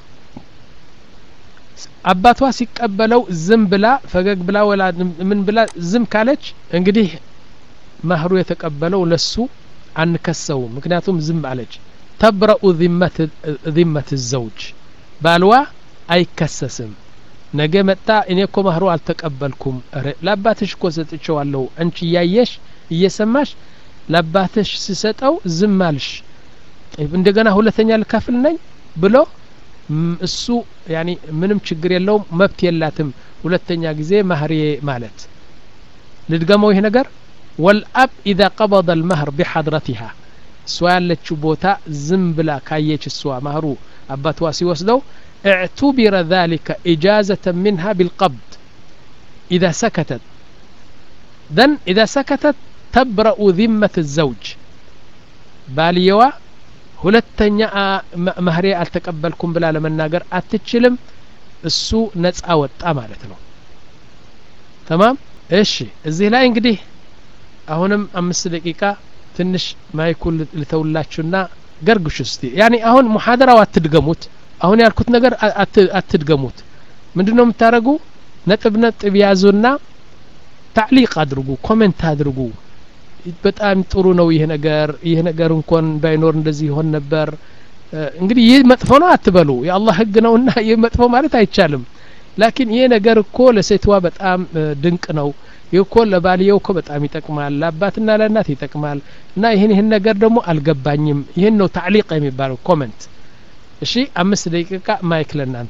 አባቷ ሲቀበለው ዝም ብላ ፈገግ ብላ ወላ ምን ብላ ዝም ካለች እንግዲህ መህሩ የተቀበለው ለሱ አንከሰውም ምክንያቱም ዝም አለች ተብረኡ ذመት ዘውጅ ባልዋ አይከሰስም ነገ መጣ እኔ እኮ መህሩ አልተቀበልኩም ለአባትሽ እኮ ሰጥቼዋለሁ አንቺ እያየሽ እየሰማሽ ለአባትሽ ስሰጠው ዝም አልሽ እንደገና ሁለተኛ ልከፍል ነኝ ብሎ እሱ ያኒ ምንም ችግር የለውም መብት የላትም ሁለተኛ ጊዜ ማህሬ ማለት ልድገመው ይህ ነገር ወልአብ ኢዛ ቀበض ልመህር ቢሐድረቲሃ እሷ ያለችው ቦታ ዝም ብላ ካየች እሷ ማህሩ አባቷ ሲወስደው اعتبر ذلك إجازة منها بالقبض إذا سكتت ذن إذا سكتت تبرأ ذمة الزوج ባልየዋ ሁለተኛ መህሬ አልተቀበልኩም ብላ ለመናገር አትችልም እሱ ነጻ ወጣ ማለት ነው ተማም እሺ እዚህ ላይ እንግዲህ አሁንም አምስት ደቂቃ ትንሽ ማይኩን ልተውላችሁና ገርግሹ እስቲ ያኔ አሁን ሙሐደራው አትድገሙት አሁን ያልኩት ነገር አትድገሙት ምንድን ነው የምታደረጉ ነጥብ ነጥብ ያዙና ታዕሊቅ አድርጉ ኮሜንት አድርጉ በጣም ጥሩ ነው ይህ ነገር ይህ ነገር እንኳን ባይኖር እንደዚህ ይሆን ነበር እንግዲህ ይህ መጥፎ ነው አትበሉ የአላህ ህግ ነውና ይህ መጥፎ ማለት አይቻልም ላኪን ይህ ነገር እኮ ለሴትዋ በጣም ድንቅ ነው ይህ እኮ ለባልየው እኮ በጣም ይጠቅማል ለአባትና ለእናት ይጠቅማል እና ይህን ይህን ነገር ደግሞ አልገባኝም ይህን ነው ታዕሊቅ የሚባለው ኮመንት እሺ አምስት ደቂቃ ማይክ ለእናንተ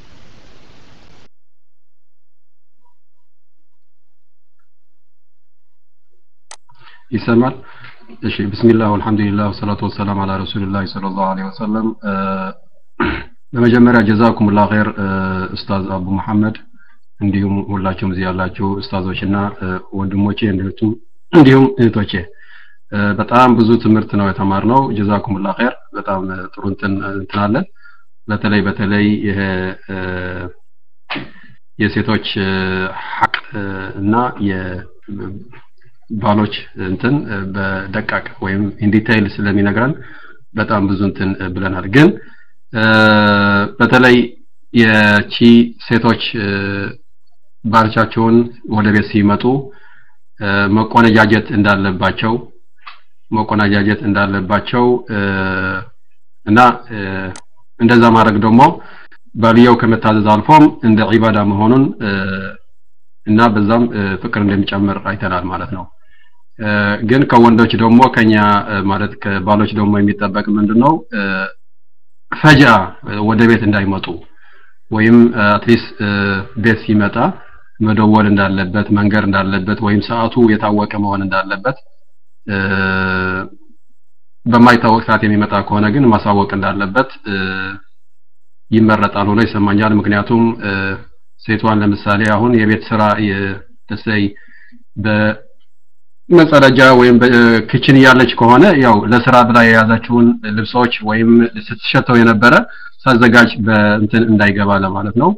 ይሰማል እሺ ብስሚላህ ወልሐምዱሊላህ ወሰላቱ ወሰላም አላ ረሱልላህ ሰለላሁ ዐለይሂ ወሰለም በመጀመሪያ ጀዛኩሙላህ ኸይር ኡስታዝ አቡ መሐመድ እንዲሁም ሁላችሁም እዚህ ያላችሁ ኡስታዞችና ወንድሞቼ እንዲሁም እንዲሁም እህቶቼ በጣም ብዙ ትምህርት ነው የተማርነው ጀዛኩሙላህ ኸይር በጣም ጥሩ እንትን እንትናለን በተለይ በተለይ ይሄ የሴቶች ሐቅ እና ባሎች እንትን በደቃቅ ወይም ኢንዲቴይል ስለሚነግረን በጣም ብዙ እንትን ብለናል ግን በተለይ የቺ ሴቶች ባልቻቸውን ወደ ቤት ሲመጡ መቆነጃጀት እንዳለባቸው መቆነጃጀት እንዳለባቸው እና እንደዛ ማድረግ ደግሞ ባልየው ከመታዘዝ አልፎም እንደ ዒባዳ መሆኑን እና በዛም ፍቅር እንደሚጨምር አይተናል ማለት ነው ግን ከወንዶች ደግሞ ከኛ ማለት ከባሎች ደግሞ የሚጠበቅ ምንድነው ፈጃ ወደ ቤት እንዳይመጡ ወይም አትሊስት ቤት ሲመጣ መደወል እንዳለበት መንገር እንዳለበት ወይም ሰዓቱ የታወቀ መሆን እንዳለበት በማይታወቅ ሰዓት የሚመጣ ከሆነ ግን ማሳወቅ እንዳለበት ይመረጣል ሆኖ ይሰማኛል ምክንያቱም ሴቷን ለምሳሌ አሁን የቤት ስራ ተሰይ በመጸዳጃ ወይም በክችን እያለች ከሆነ ያው ለስራ ብላ የያዛችውን ልብሶች ወይም ስትሸተው የነበረ ሳዘጋጅ በእንትን እንዳይገባ ለማለት ነው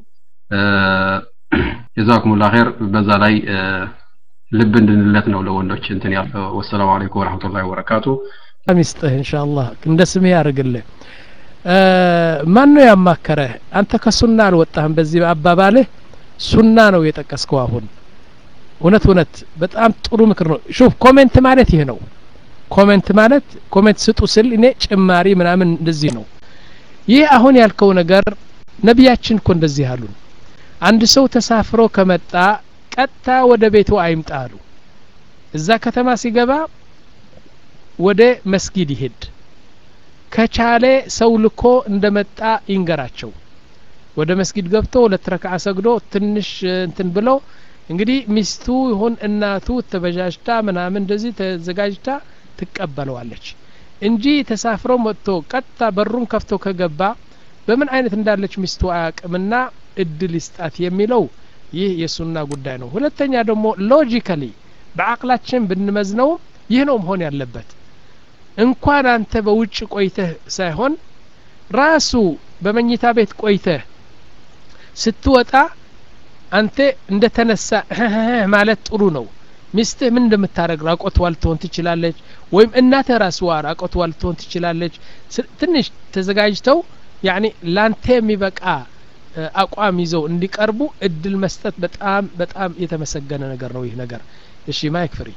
ጀዛኩሙላ ኸይር በዛ ላይ ልብ እንድንለት ነው ለወንዶች እንትን ያለው ወሰላሙ አለይኩም ወራህመቱላሂ ወበረካቱ ሚስጥህ ኢንሻአላህ እንደ ስምህ ያርግልህ ማን ነው ያማከረህ አንተ ከሱና አልወጣህም በዚህ አባባልህ ሱና ነው የጠቀስከው አሁን እውነት እውነት በጣም ጥሩ ምክር ነው ሹፍ ኮሜንት ማለት ይህ ነው ኮሜንት ማለት ኮሜንት ስጡ ስል እኔ ጭማሪ ምናምን እንደዚህ ነው ይህ አሁን ያልከው ነገር ነቢያችን እኮ እንደዚህ አሉን አንድ ሰው ተሳፍሮ ከመጣ ቀጥታ ወደ ቤቱ አይምጣ አሉ እዛ ከተማ ሲገባ ወደ መስጊድ ይሄድ ከቻለ ሰው ልኮ እንደመጣ ይንገራቸው ወደ መስጊድ ገብቶ ሁለት ረክዓ ሰግዶ ትንሽ እንትን ብለው እንግዲህ ሚስቱ ይሁን እናቱ ተበጃጅታ ምናምን እንደዚህ ተዘጋጅታ ትቀበለዋለች እንጂ ተሳፍሮ መጥቶ ቀጥታ በሩን ከፍቶ ከገባ በምን አይነት እንዳለች ሚስቱ አያቅምና እድል ይስጣት የሚለው ይህ የሱና ጉዳይ ነው ሁለተኛ ደግሞ ሎጂካሊ በአቅላችን ብንመዝነው ይህ ነው መሆን ያለበት እንኳን አንተ በውጭ ቆይተህ ሳይሆን ራሱ በመኝታ ቤት ቆይተህ ስትወጣ አንተ እንደ ተነሳ ማለት ጥሩ ነው ሚስትህ ምን እንደምታደረግ ራቆትዋ ልትሆን ትችላለች ወይም እናትህ ራስዋ ራቆትዋ ልትሆን ትችላለች ትንሽ ተዘጋጅተው ያኒ ላንተ የሚበቃ አቋም ይዘው እንዲቀርቡ እድል መስጠት በጣም በጣም የተመሰገነ ነገር ነው ይህ ነገር እሺ ማይክ ፍሪ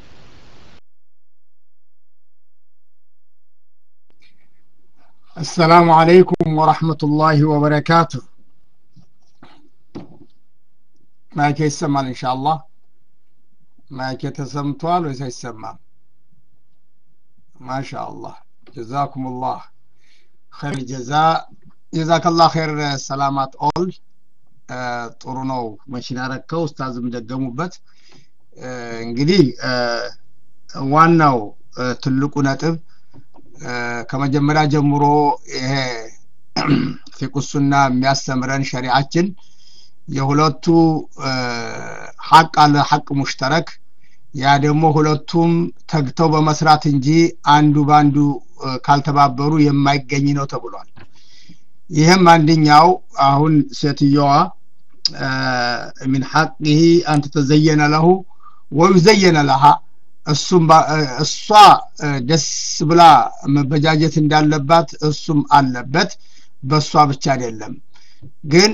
السلام عليكم ورحمة الله وبركاته ማይክ ይሰማል ኢንሻአላህ ማይክ ተሰምቷል ወይስ አይሰማም ማሻአላህ ጀዛኩም ላህ ኸይር ጀዛ ጀዛከላህ ኸይር ሰላማት ኦል ጥሩ ነው መሽን ያረከው ኡስታዝም ደገሙበት እንግዲህ ዋናው ትልቁ ነጥብ ከመጀመሪያ ጀምሮ ይሄ ፊቁሱና የሚያስተምረን ሸሪዓችን የሁለቱ ሀቅ አለ ሀቅ ሙሽተረክ ያ ደግሞ ሁለቱም ተግተው በመስራት እንጂ አንዱ በአንዱ ካልተባበሩ የማይገኝ ነው ተብሏል ይህም አንደኛው አሁን ሴትየዋ ሚን ሐቅህ አንተ ተዘየነ ለሁ ወዩዘየነ ለሃ እሱም እሷ ደስ ብላ መበጃጀት እንዳለባት እሱም አለበት በእሷ ብቻ አይደለም ግን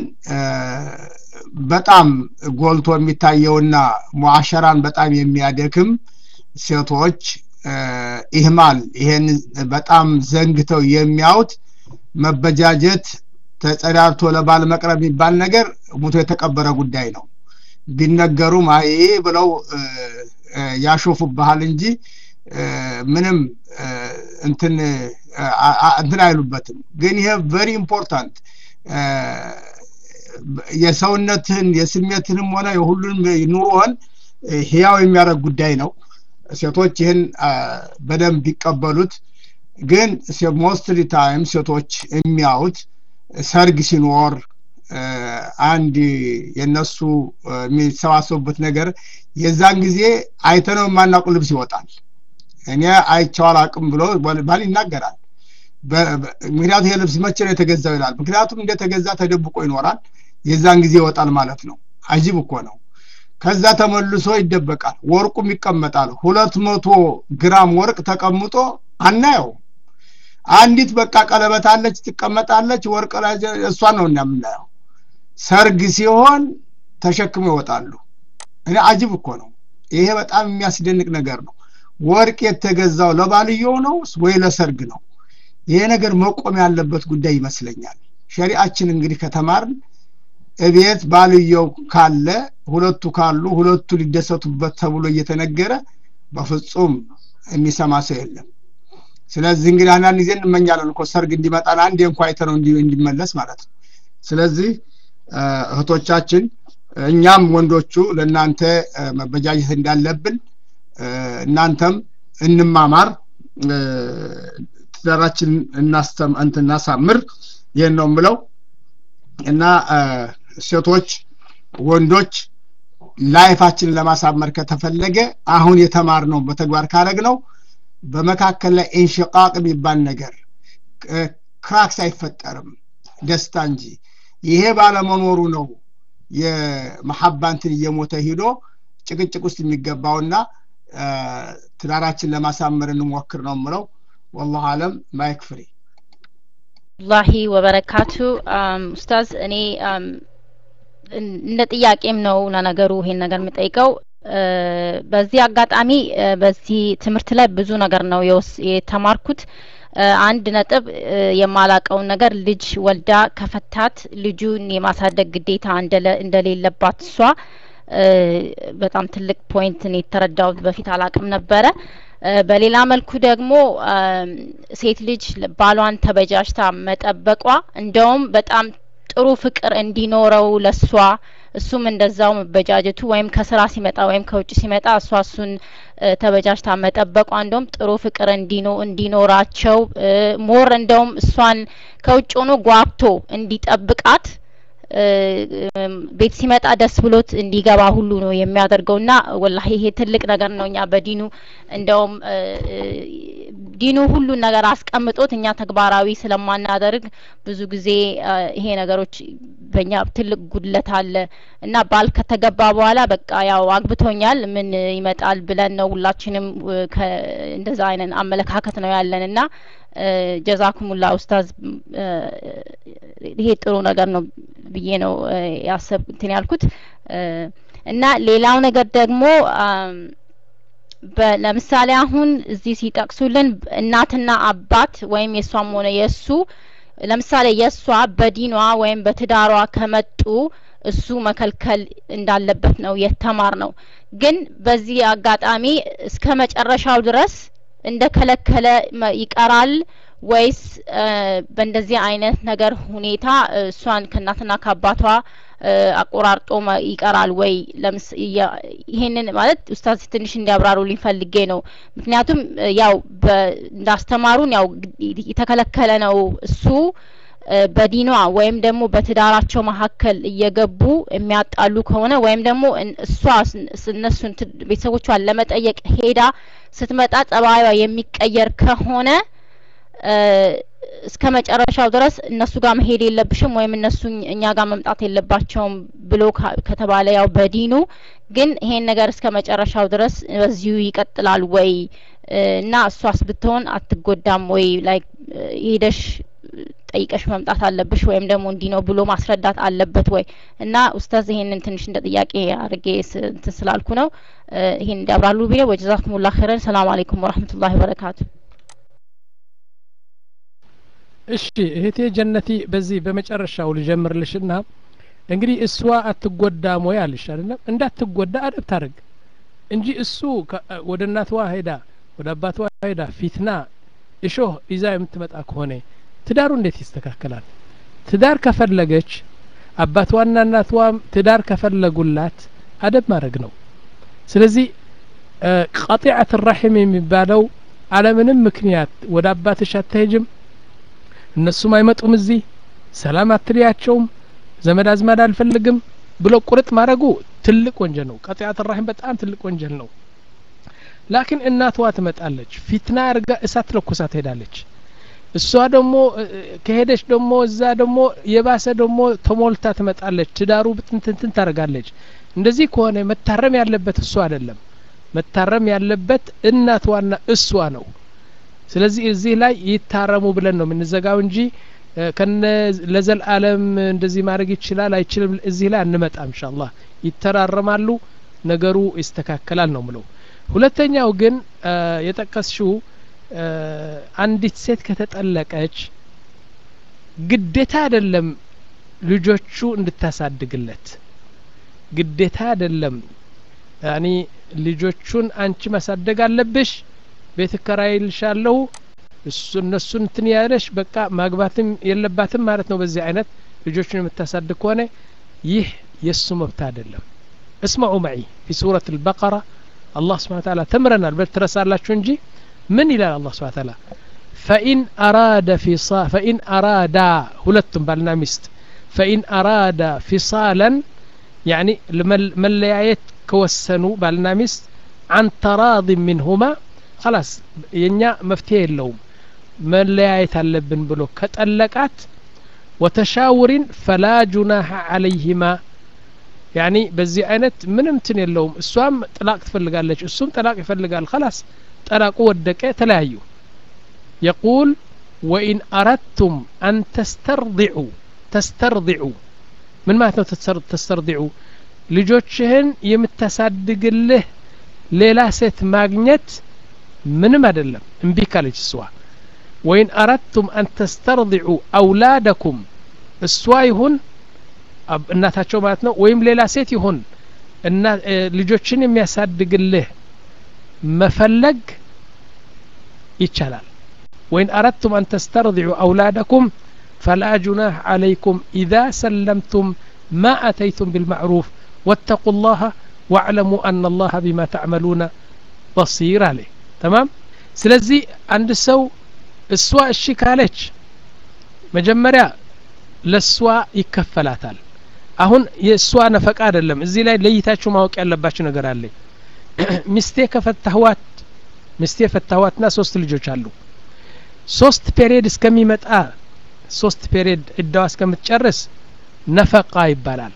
በጣም ጎልቶ የሚታየውና ሙዓሸራን በጣም የሚያደክም ሴቶች ኢህማል ይሄን በጣም ዘንግተው የሚያዩት መበጃጀት ተጸዳድቶ ለባል መቅረብ የሚባል ነገር ሙቶ የተቀበረ ጉዳይ ነው ቢነገሩም አይ ብለው ያሾፉብሃል እንጂ ምንም እንትን እንትን አይሉበትም ግን ይሄ ቨሪ ኢምፖርታንት የሰውነትህን የስሜትንም ሆነ የሁሉንም ኑሮህን ህያው የሚያደርግ ጉዳይ ነው ሴቶች ይህን በደንብ ቢቀበሉት ግን ሞስትሊ ታይም ሴቶች የሚያዩት ሰርግ ሲኖር አንድ የነሱ የሚሰባሰቡበት ነገር የዛን ጊዜ አይተነው የማናውቁ ልብስ ይወጣል እኔ አይቼው አላቅም ብሎ ባል ይናገራል ምክንያቱም ይሄ ልብስ መቼ ነው የተገዛው ይላል ምክንያቱም እንደተገዛ ተደብቆ ይኖራል የዛን ጊዜ ይወጣል ማለት ነው አጂብ እኮ ነው ከዛ ተመልሶ ይደበቃል ወርቁም ይቀመጣል ሁለት መቶ ግራም ወርቅ ተቀምጦ አናየው አንዲት በቃ ቀለበት አለች ትቀመጣለች ወርቅ ላይ እሷን ነው እንደምናየው ሰርግ ሲሆን ተሸክሞ ይወጣሉ እኔ አጅብ እኮ ነው ይሄ በጣም የሚያስደንቅ ነገር ነው ወርቅ የተገዛው ለባልየው ነው ወይ ለሰርግ ነው ይሄ ነገር መቆም ያለበት ጉዳይ ይመስለኛል ሸሪአችን እንግዲህ ከተማርን እቤት ባልየው ካለ ሁለቱ ካሉ ሁለቱ ሊደሰቱበት ተብሎ እየተነገረ በፍጹም የሚሰማ ሰው የለም ስለዚህ እንግዲህ አንዳንድ ጊዜ እንመኛለን እኮ ሰርግ እንዲመጣን አንዴ እንኳ አይተነው እንዲመለስ ማለት ነው ስለዚህ እህቶቻችን እኛም ወንዶቹ ለእናንተ መበጃጀት እንዳለብን እናንተም እንማማር ትዳራችን እናሳምር ይህን ነው ምለው እና ሴቶች ወንዶች ላይፋችንን ለማሳመር ከተፈለገ አሁን የተማር ነው በተግባር ካረግ ነው በመካከል ላይ ኢንሽቃቅ የሚባል ነገር ክራክስ አይፈጠርም ደስታ እንጂ ይሄ ባለመኖሩ ነው የመሐባንትን እየሞተ ሂዶ ጭቅጭቅ ውስጥ የሚገባውና ትዳራችን ለማሳመር እንሞክር ነው ምለው ወላሁ አለም ማይክ ፍሪ ላሂ ወበረካቱ ኡስታዝ እኔ እንደ ጥያቄም ነው ለነገሩ ይሄን ነገር የምጠይቀው በዚህ አጋጣሚ በዚህ ትምህርት ላይ ብዙ ነገር ነው የተማርኩት አንድ ነጥብ የማላቀውን ነገር ልጅ ወልዳ ከፈታት ልጁን የማሳደግ ግዴታ እንደሌለባት እሷ በጣም ትልቅ ፖይንት ነው የተረዳሁት በፊት አላቅም ነበረ በሌላ መልኩ ደግሞ ሴት ልጅ ባሏን ተበጃጅታ መጠበቋ እንደውም በጣም ጥሩ ፍቅር እንዲኖረው ለሷ እሱም እንደዛው መበጃጀቱ ወይም ከስራ ሲመጣ ወይም ከውጭ ሲመጣ እሷ እሱን ተበጃጅታ መጠበቋ እንደውም ጥሩ ፍቅር እንዲኖ እንዲኖራቸው ሞር እንደውም እሷን ከውጭ ሆኖ ጓብቶ እንዲጠብቃት ቤት ሲመጣ ደስ ብሎት እንዲገባ ሁሉ ነው የሚያደርገው እና ወላሂ ይሄ ትልቅ ነገር ነው እኛ በዲኑ እንደውም ዲኑ ሁሉን ነገር አስቀምጦት እኛ ተግባራዊ ስለማናደርግ ብዙ ጊዜ ይሄ ነገሮች በእኛ ትልቅ ጉድለት አለ እና ባል ከተገባ በኋላ በቃ ያው አግብቶኛል ምን ይመጣል ብለን ነው ሁላችንም እንደዛ አይነት አመለካከት ነው ያለን እና ጀዛኩሙላ ኡስታዝ ይሄ ጥሩ ነገር ነው ብዬ ነው ያሰብ እንትን ያልኩት እና ሌላው ነገር ደግሞ ለምሳሌ አሁን እዚህ ሲጠቅሱልን እናትና አባት ወይም የእሷም ሆነ የእሱ ለምሳሌ የእሷ በዲኗ ወይም በትዳሯ ከመጡ እሱ መከልከል እንዳለበት ነው የተማር ነው ግን በዚህ አጋጣሚ እስከ መጨረሻው ድረስ እንደ ከለከለ ይቀራል ወይስ በእንደዚህ አይነት ነገር ሁኔታ እሷን ከእናትና ከአባቷ አቆራርጦ ይቀራል ወይ? ለምስ ይሄንን ማለት ኡስታዝ ትንሽ እንዲያብራሩልኝ ፈልጌ ነው። ምክንያቱም ያው እንዳስተማሩን ያው የተከለከለ ነው እሱ በዲኗ ወይም ደግሞ በትዳራቸው መካከል እየገቡ የሚያጣሉ ከሆነ ወይም ደግሞ እሷ እነሱን ቤተሰቦቿን ለመጠየቅ ሄዳ ስትመጣ ጸባዩዋ የሚቀየር ከሆነ እስከ መጨረሻው ድረስ እነሱ ጋር መሄድ የለብሽም ወይም እነሱ እኛ ጋር መምጣት የለባቸውም ብሎ ከተባለ ያው በዲኑ ግን ይሄን ነገር እስከ መጨረሻው ድረስ በዚሁ ይቀጥላል ወይ እና እሷስ ብትሆን አትጎዳም ወይ ላይ ሄደሽ ጠይቀሽ መምጣት አለብሽ ወይም ደግሞ እንዲህ ነው ብሎ ማስረዳት አለበት ወይ እና ኡስታዝ ይሄንን ትንሽ እንደ ጥያቄ አድርጌ እንትን ስላልኩ ነው ይሄን እንዲያብራሉ ቢለ ወጀዛኩሙላህ ኸይረን ሰላም አለይኩም ወራህመቱላሂ ወበረካቱ እሺ እህቴ ጀነቲ በዚህ በመጨረሻው ልጀምርልሽና እንግዲህ እሷ አትጎዳም ወይ አልሽ አይደለም እንዳትጎዳ አደብ ታደርግ እንጂ እሱ ወደ እናትዋ ሄዳ ወደ አባትዋ ሄዳ ፊትና እሾህ ይዛ የምትመጣ ከሆነ ትዳሩ እንዴት ይስተካከላል ትዳር ከፈለገች አባትዋና እናትዋም ትዳር ከፈለጉላት አደብ ማድረግ ነው ስለዚህ ቀጢዐት ራሒም የሚባለው አለምንም ምክንያት ወደ አባትሽ አትሄጅም እነሱም አይመጡም እዚህ ሰላም አትልያቸውም ዘመድ አዝማድ አልፈልግም ብሎ ቁርጥ ማድረጉ ትልቅ ወንጀል ነው ቀጢዐት ራሒም በጣም ትልቅ ወንጀል ነው ላኪን እናትዋ ትመጣለች ፊትና አርጋ እሳት ለኩሳ ትሄዳለች እሷ ደግሞ ከሄደች ደግሞ እዛ ደግሞ የባሰ ደግሞ ተሞልታ ትመጣለች ትዳሩ ብትንትንትን ታደርጋለች እንደዚህ ከሆነ መታረም ያለበት እሱ አይደለም መታረም ያለበት እናትዋና እሷ ነው ስለዚህ እዚህ ላይ ይታረሙ ብለን ነው የምንዘጋው እንጂ ከነ ለዘልአለም እንደዚህ ማድረግ ይችላል አይችልም እዚህ ላይ አንመጣም ኢንሻአላህ ይተራረማሉ ነገሩ ይስተካከላል ነው ምለው ሁለተኛው ግን የጠቀስሽው አንዲት ሴት ከተጠለቀች ግዴታ አይደለም ልጆቹ እንድታሳድግለት ግዴታ አይደለም ያኒ ልጆቹን አንቺ ማሳደግ አለብሽ ቤት እከራይልሻለሁ እሱ እነሱን እንትን ያለሽ በቃ ማግባትም የለባትም ማለት ነው በዚህ አይነት ልጆቹን የምታሳድግ ከሆነ ይህ የእሱ መብት አይደለም እስማዑ መዒ ፊ ሱረት አልበቀራ አላህ ስብሓን ታላ ተምረናል በል ትረሳላችሁ እንጂ ምን ይላል አላህ ስብሓን ታላ ፈኢን አራደ ፊሳ ፈኢን አራዳ ሁለቱም ባልና ሚስት ፈኢን አራዳ ፊሳለን ያኒ መለያየት ከወሰኑ ባልና ሚስት አን ተራድ ሚንሁማ خلاص የኛ መፍትሄ የለውም መለያየት አለብን ብሎ ከጠለቃት ወተሻውሪን ፈላ ጁናሐ አለይህማ ያኒ በዚህ አይነት ምንም ትን የለውም እሷም ጥላቅ ትፈልጋለች እሱም ጥላቅ ይፈልጋል خلاص ጠላቁ ወደቀ ተለያዩ يقول وإن أردتم أن تسترضعوا تسترضعوا من ما تسترضعوا ልጆችህን የምታሳድግልህ ሌላ ሴት ማግኘት ምንም አይደለም እምቢ ካለች እሷ ወይን አረድቱም አን ተስተርضዑ አውላደኩም እሷ ይሁን እናታቸው ማለት ነው ወይም ሌላ ሴት ይሁን እና ልጆችን የሚያሳድግልህ መፈለግ ይቻላል ወይን አረድቱም አን ተስተርضዑ አውላደኩም ፈላ ጁናህ ዓለይኩም ኢዛ ሰለምቱም ማ አተይቱም ቢልማዕሩፍ واتقوا الله واعلموا أن الله بما تعملون بصير عليه تمام ስለዚህ አንድ ሰው እሷ እሺ ካለች መጀመሪያ ለእሷ ይከፈላታል አሁን የእሷ ነፈቃ አይደለም እዚህ ላይ ለይታችሁ ማወቅ ያለባችሁ ነገር አለ ሚስቴ ከፈታህዋት ሚስቴ ፈታህዋትና ሶስት ልጆች አሉ ሶስት ፔሪየድ እስከሚመጣ ሶስት ፔሪየድ እዳዋ እስከምትጨርስ ነፈቃ ይባላል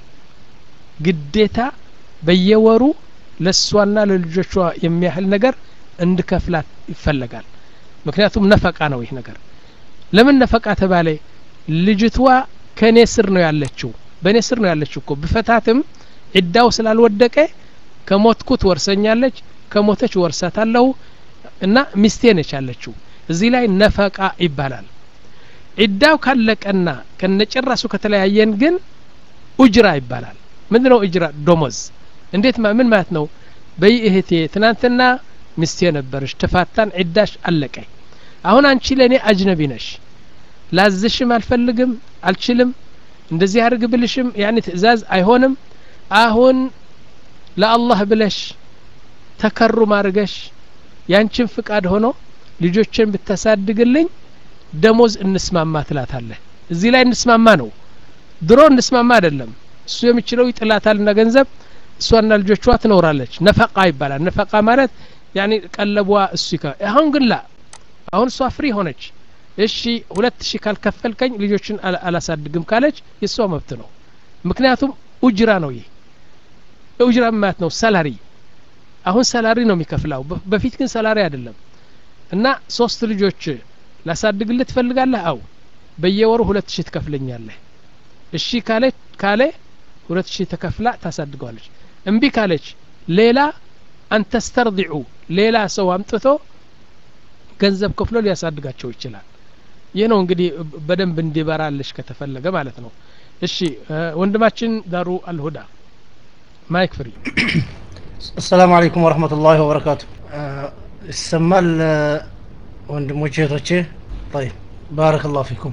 ግዴታ በየወሩ ለእሷና ለልጆቿ የሚያህል ነገር እንድከፍላት ይፈለጋል ምክንያቱም ነፈቃ ነው ይህ ነገር ለምን ነፈቃ ተባለ ልጅቷ ከእኔ ስር ነው ያለችው በእኔ ስር ነው ያለችው እኮ ብፈታትም ዒዳው ስላልወደቀ ከሞትኩ ትወርሰኛለች ከሞተች ወርሳታለሁ እና ሚስቴ ነች ያለችው እዚህ ላይ ነፈቃ ይባላል ዒዳው ካለቀና ከነጭራሱ ከተለያየን ግን ኡጅራ ይባላል ምንድ ነው እጅራ ዶሞዝ እንዴት ምን ማለት ነው በይ እህቴ ትናንትና ሚስቴ ነበረች ተፋታን ዒዳሽ አለቀ አሁን አንቺ ለእኔ አጅነቢ ነሽ ላዝሽም አልፈልግም አልችልም እንደዚህ አድርግ ብልሽም ያኔ ትእዛዝ አይሆንም አሁን ለአላህ ብለሽ ተከሩም አድርገሽ ያንቺን ፍቃድ ሆኖ ልጆችን ብታሳድግልኝ ደሞዝ እንስማማ ትላታለህ እዚህ ላይ እንስማማ ነው ድሮ እንስማማ አይደለም እሱ የሚችለው ይጥላታልና ገንዘብ እሷና ልጆቿ ትኖራለች ነፈቃ ይባላል ነፈቃ ማለት ያኔ ቀለቧ እሱ ይከ አሁን ግን ላ አሁን እሷ ፍሪ ሆነች እሺ ሁለት ሺህ ካልከፈልከኝ ልጆችን አላሳድግም ካለች የእሷ መብት ነው ምክንያቱም ኡጅራ ነው ይህ ኡጅራ ማለት ነው ሰላሪ አሁን ሰላሪ ነው የሚከፍላው በፊት ግን ሰላሪ አይደለም እና ሶስት ልጆች ላሳድግልህ ትፈልጋለህ አው በየወሩ ሁለት ሺህ ትከፍለኛለህ እሺ ካለ ካለ ሁለት ሺህ ተከፍላ ታሳድገዋለች እምቢ ካለች ሌላ አንተስተርዲዑ ሌላ ሰው አምጥቶ ገንዘብ ከፍሎ ሊያሳድጋቸው ይችላል ይህ ነው እንግዲህ በደንብ እንዲበራልሽ ከተፈለገ ማለት ነው እሺ ወንድማችን ዳሩ አልሁዳ ማይክ ፍሪ السلام عليكم ورحمة الله وبركاته ይሰማል ወንድሞቼ እህቶቼ طيب بارك الله فيكم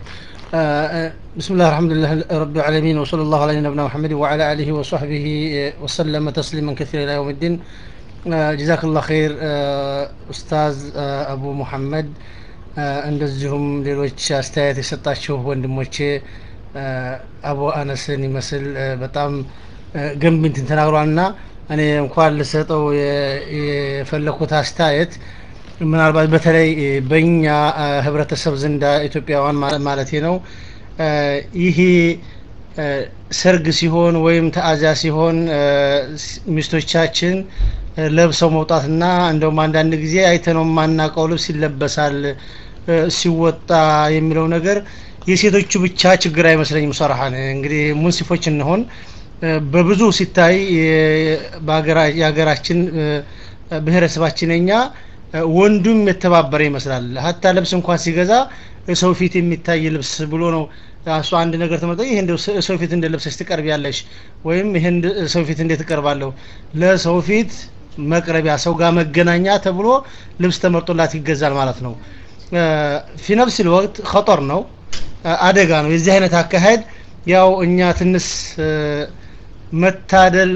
بسم الله الحمد لله رب العالمين وصلى الله على نبينا محمد وعلى آله وصحبه وسلم تسليما كثيرا إلى يوم الدين جزاك الله خير أستاذ أبو محمد እንደዚሁም ሌሎች አስተያየት የሰጣችሁ ወንድሞቼ አቡ አነስን ይመስል በጣም ገንቢ እንትን ተናግሯልና እኔ እንኳን ልሰጠው የፈለኩት አስተያየት ምናልባት በተለይ በእኛ ህብረተሰብ ዘንዳ ኢትዮጵያውያን ማለት ነው ይሄ ሰርግ ሲሆን ወይም ተአዚያ ሲሆን ሚስቶቻችን ለብሰው መውጣትና እንደውም አንዳንድ ጊዜ አይተነው የማናውቀው ልብስ ይለበሳል ሲወጣ የሚለው ነገር የሴቶቹ ብቻ ችግር አይመስለኝም ሰራሃን እንግዲህ ሙንሲፎች እንሆን በብዙ ሲታይ የሀገራችን ብሔረሰባችን እኛ ወንዱም የተባበረ ይመስላል ሀታ ልብስ እንኳን ሲገዛ ሰው ፊት የሚታይ ልብስ ብሎ ነው እሱ አንድ ነገር ተመርጦ ይህ ሰው ፊት እንደ ለብሰሽ ትቀርብ ያለሽ ወይም ይህን ሰው ፊት እንዴት እቀርባለሁ ለሰው ፊት መቅረቢያ ሰው ጋር መገናኛ ተብሎ ልብስ ተመርጦላት ይገዛል ማለት ነው ፊ ነፍስ ወቅት ከጦር ነው አደጋ ነው የዚህ አይነት አካሄድ ያው እኛ ትንስ መታደል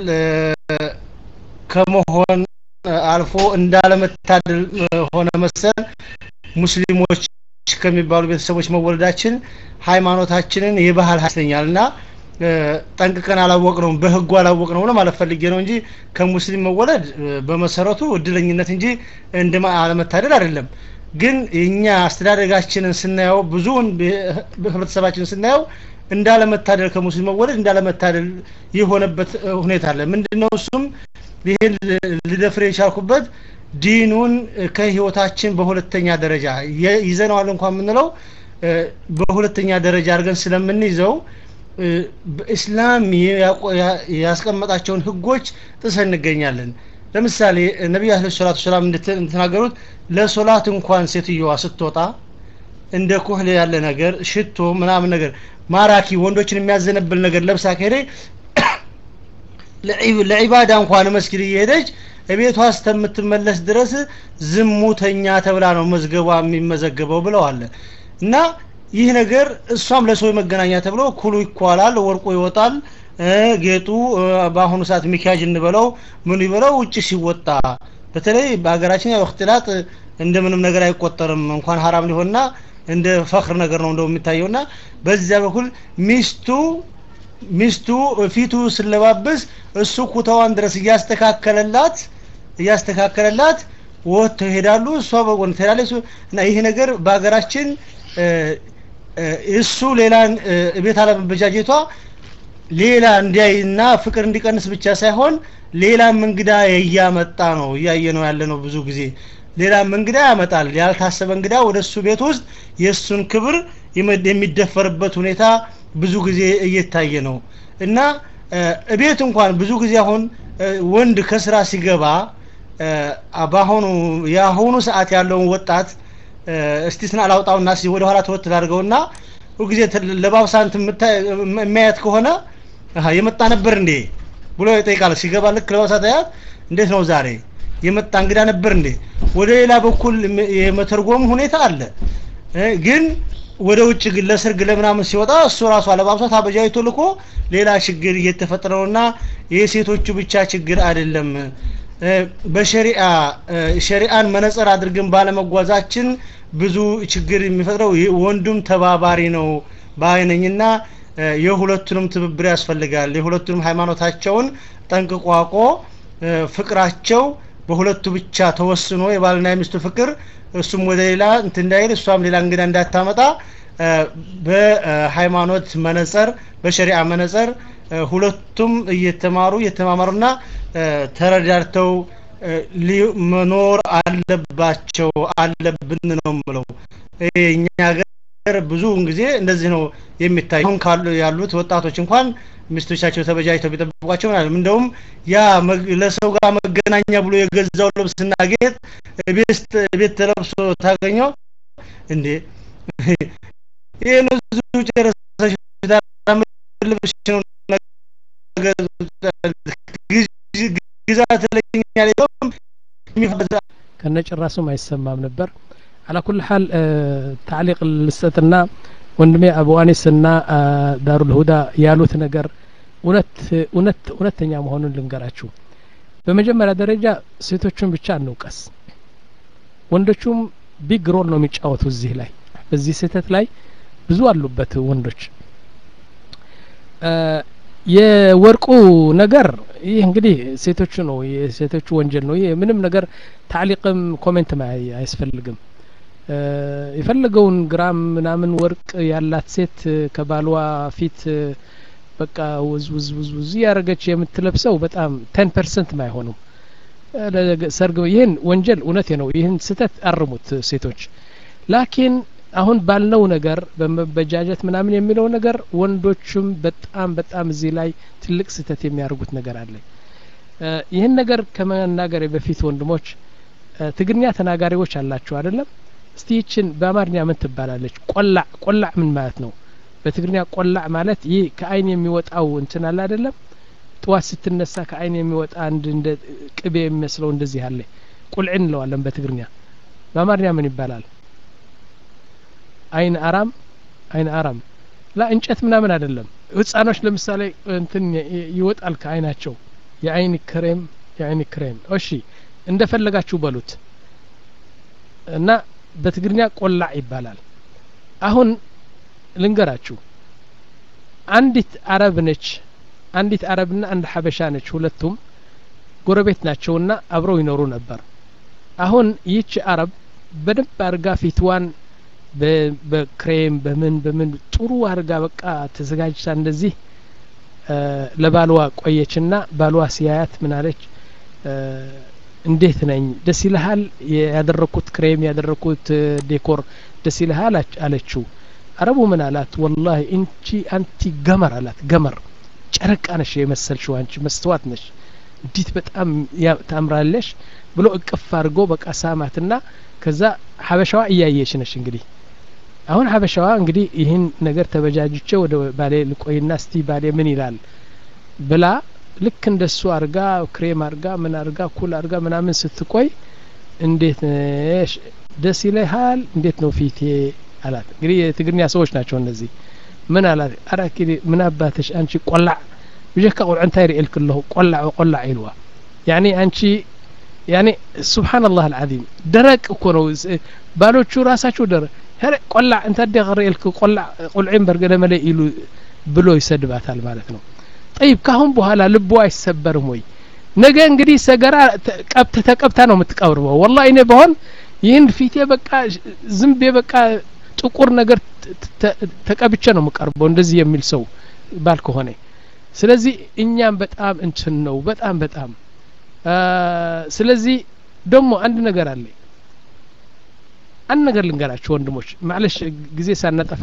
ከመሆን አልፎ እንዳለመታደል ሆነ መሰል ሙስሊሞች ከሚባሉ ቤተሰቦች መወለዳችን ሃይማኖታችንን የባህል ሀይለኛል እና ጠንቅቀን አላወቅ ነው በህጉ አላወቅ ነው ለማለት ፈልጌ ነው እንጂ ከሙስሊም መወለድ በመሰረቱ እድለኝነት እንጂ እንደ አለመታደል አይደለም ግን እኛ አስተዳደጋችንን ስናየው ብዙውን ህብረተሰባችንን ስናየው እንዳለመታደል ከሙስሊም መወለድ እንዳለመታደል የሆነበት ሁኔታ አለ ምንድነው እሱም ይህን ልደፍር የቻልኩበት ዲኑን ከህይወታችን በሁለተኛ ደረጃ ይዘነዋል እንኳን የምንለው በሁለተኛ ደረጃ አድርገን ስለምንይዘው በእስላም ያስቀመጣቸውን ህጎች ጥሰን እንገኛለን ለምሳሌ ነቢዩ አለ ሰላቱ ሰላም እንደተናገሩት ለሶላት እንኳን ሴትዮዋ ስትወጣ እንደ ኮህል ያለ ነገር ሽቶ ምናምን ነገር ማራኪ ወንዶችን የሚያዘነብል ነገር ለብሳ ከሄደ ለዒባዳ እንኳን መስጊድ እየሄደች እቤቷ እስከምትመለስ ድረስ ዝሙተኛ ተብላ ነው መዝገቧ የሚመዘገበው ብለዋል እና ይህ ነገር እሷም ለሰው መገናኛ ተብሎ ኩሉ ይኳላል ወርቁ ይወጣል ጌጡ በአሁኑ ሰዓት ሚኪያጅ እንበለው ምኑ ይበለው ውጭ ሲወጣ በተለይ በሀገራችን ያው እክትላጥ እንደምንም ነገር አይቆጠርም እንኳን ሀራም ሊሆንና እንደ ፈክር ነገር ነው እንደው የሚታየውና በዚያ በኩል ሚስቱ ሚስቱ ፊቱ ስለባብስ እሱ ኩታዋን ድረስ እያስተካከለላት እያስተካከለላት ወጥተው ይሄዳሉ እሷ በጎን ትሄዳለች እና ይህ ነገር በሀገራችን እሱ ሌላን ቤት አለመበጃጀቷ ሌላ እንዲያይና ፍቅር እንዲቀንስ ብቻ ሳይሆን ሌላም እንግዳ እያመጣ ነው እያየ ነው ያለ ነው ብዙ ጊዜ ሌላም እንግዳ ያመጣል ያልታሰበ እንግዳ ወደ እሱ ቤት ውስጥ የእሱን ክብር የሚደፈርበት ሁኔታ ብዙ ጊዜ እየታየ ነው እና እቤት እንኳን ብዙ ጊዜ አሁን ወንድ ከስራ ሲገባ በአሁኑ የአሁኑ ሰዓት ያለውን ወጣት እስቲ ስና አላውጣውና ወደ ኋላ ተወት ላድርገውና ሁልጊዜ ለባብሳንት የሚያየት ከሆነ የመጣ ነበር እንዴ ብሎ ይጠይቃል ሲገባ ልክ ለባብሳ ታያት እንዴት ነው ዛሬ የመጣ እንግዳ ነበር እንዴ ወደ ሌላ በኩል የመተርጎም ሁኔታ አለ ግን ወደ ውጭ ግን ለሰርግ ለምናምን ሲወጣ እሱ ራሱ አለባብሷት አበጃይቶ ልኮ ሌላ ችግር እየተፈጠረ ነውና የሴቶቹ ብቻ ችግር አይደለም በሸሪአ ሸሪአን መነጽር አድርገን ባለመጓዛችን ብዙ ችግር የሚፈጥረው ወንዱም ተባባሪ ነው ባይነኝና የሁለቱንም ትብብር ያስፈልጋል የሁለቱንም ሃይማኖታቸውን ጠንቅቆ አውቆ ፍቅራቸው በሁለቱ ብቻ ተወስኖ የባልና የሚስቱ ፍቅር እሱም ወደ ሌላ እንት እንዳይል እሷም ሌላ እንግዳ እንዳታመጣ በሃይማኖት መነጸር በሸሪዓ መነጸር ሁለቱም እየተማሩ እየተማማሩና ተረዳድተው መኖር አለባቸው አለብን ነው ምለው እኛ ሀገር ብዙውን ጊዜ እንደዚህ ነው የሚታይ አሁን ካሉ ያሉት ወጣቶች እንኳን ሚስቶቻቸው ተበጃጅተው ቢጠብቋቸው ምናምን እንደውም ያ ለሰው ጋር መገናኛ ብሎ የገዛው ልብስና ጌጥ ቤት ተለብሶ ታገኘው እንዴ ይህን ብዙ ጨረሰሽ ልብሽ ነው ግዛ ትለኛል ከነጭራሱም አይሰማም ነበር አላ ኩል ሀል ታዕሊቅ ልስጠትና ወንድሜ አቡ አኒስና ዳሩል ሁዳ ያሉት ነገር እውነት እውነት እውነተኛ መሆኑን ልንገራችሁ በመጀመሪያ ደረጃ ሴቶቹን ብቻ እንውቀስ ወንዶቹም ቢግ ሮል ነው የሚጫወቱ እዚህ ላይ በዚህ ስህተት ላይ ብዙ አሉበት ወንዶች የወርቁ ነገር ይህ እንግዲህ ሴቶቹ ነው የሴቶቹ ወንጀል ነው ይህ ምንም ነገር ታዕሊቅም ኮሜንትም አያስፈልግም የፈለገውን ግራም ምናምን ወርቅ ያላት ሴት ከባሏ ፊት በቃ ውዝ ውዝ ውዝ ውዝ እያደረገች የምትለብሰው በጣም ቴን ፐርሰንት አይሆኑም ሰርግ ይህን ወንጀል እውነቴ ነው ይህን ስህተት አርሙት ሴቶች ላኪን አሁን ባልነው ነገር በመበጃጀት ምናምን የሚለው ነገር ወንዶቹም በጣም በጣም እዚህ ላይ ትልቅ ስህተት የሚያደርጉት ነገር አለ ይህን ነገር ከመናገሬ በፊት ወንድሞች ትግርኛ ተናጋሪዎች አላችሁ አይደለም እስቲ ይችን በአማርኛ ምን ትባላለች ቆላዕ ቆላዕ ምን ማለት ነው በትግርኛ ቆላዕ ማለት ይህ ከአይን የሚወጣው እንትን አለ አይደለም ጥዋት ስትነሳ ከአይን የሚወጣ አንድ እንደ ቅቤ የሚመስለው እንደዚህ አለ ቁልዕን እንለዋለን በትግርኛ በአማርኛ ምን ይባላል አይን አራም አይን አራም ላ እንጨት ምናምን አይደለም ህጻኖች ለምሳሌ እንትን ይወጣል ከአይናቸው የአይን ክሬም የአይን ክሬም እሺ እንደፈለጋችሁ በሉት እና በትግርኛ ቆላዕ ይባላል አሁን ልንገራችሁ አንዲት አረብ ነች አንዲት አረብና አንድ ሀበሻ ነች ሁለቱም ጎረቤት ናቸውና አብረው ይኖሩ ነበር አሁን ይህች አረብ በደንብ አርጋ ፊትዋን በክሬም በምን በምን ጥሩ አርጋ በቃ ተዘጋጅታ እንደዚህ ለባልዋ ቆየችና ባልዋ ሲያያት ምን አለች እንዴት ነኝ ደስ ይልሃል ያደረኩት ክሬም ያደረኩት ዴኮር ደስ ይልሃል አለችው አረቡ ምን አላት ወላሂ እንቺ አንቲ ገመር አላት ገመር ጨረቃ ነሽ የመሰልሽው አንቺ መስተዋት ነሽ እንዲት በጣም ታምራለሽ ብሎ እቅፍ አድርጎ በቃ ሳማትና ከዛ ሀበሻዋ እያየች ነሽ እንግዲህ አሁን ሀበሻዋ እንግዲህ ይህን ነገር ተበጃጅቼ ወደ ባሌ ልቆይና እስቲ ባሌ ምን ይላል ብላ ልክ እንደሱ አርጋ ክሬም አርጋ ምን አርጋ ኩል አርጋ ምናምን ስትቆይ እንዴት ነሽ ደስ ይለሃል እንዴት ነው ፊቴ አላት እንግዲህ የትግርኛ ሰዎች ናቸው እነዚህ ምን አላት አራኪ ምን አባትሽ አንቺ ቆላዕ ብጀካ ቁልዕ እንታይ ርእል ክለሁ ቆላዕ ቆላዕ ኢልዋ ያኒ አንቺ ያኒ ስብሓንላህ አልዓዚም ደረቅ እኮ ነው ባሎቹ ራሳቸው ደረቅ ሄረ ቆላዕ እንታደ ርእልክ ቆላዕ ቁልዒን በርገደ መለ ኢሉ ብሎ ይሰድባታል ማለት ነው ጠይብ ካሁን በኋላ ልቦ አይሰበርም ወይ ነገ እንግዲህ ሰገራ ቀብተ ተቀብታ ነው የምትቀብርበው ወላ እኔ በሆን ይህን ፊቴ በቃ ዝንቤ በቃ ጥቁር ነገር ተቀብቼ ነው የምቀርበው እንደዚህ የሚል ሰው ባል ከሆነ ስለዚህ እኛም በጣም እንትን ነው በጣም በጣም ስለዚህ ደግሞ አንድ ነገር አለ አንድ ነገር ልንገራችሁ ወንድሞች ማለሽ ጊዜ ሳናጠፋ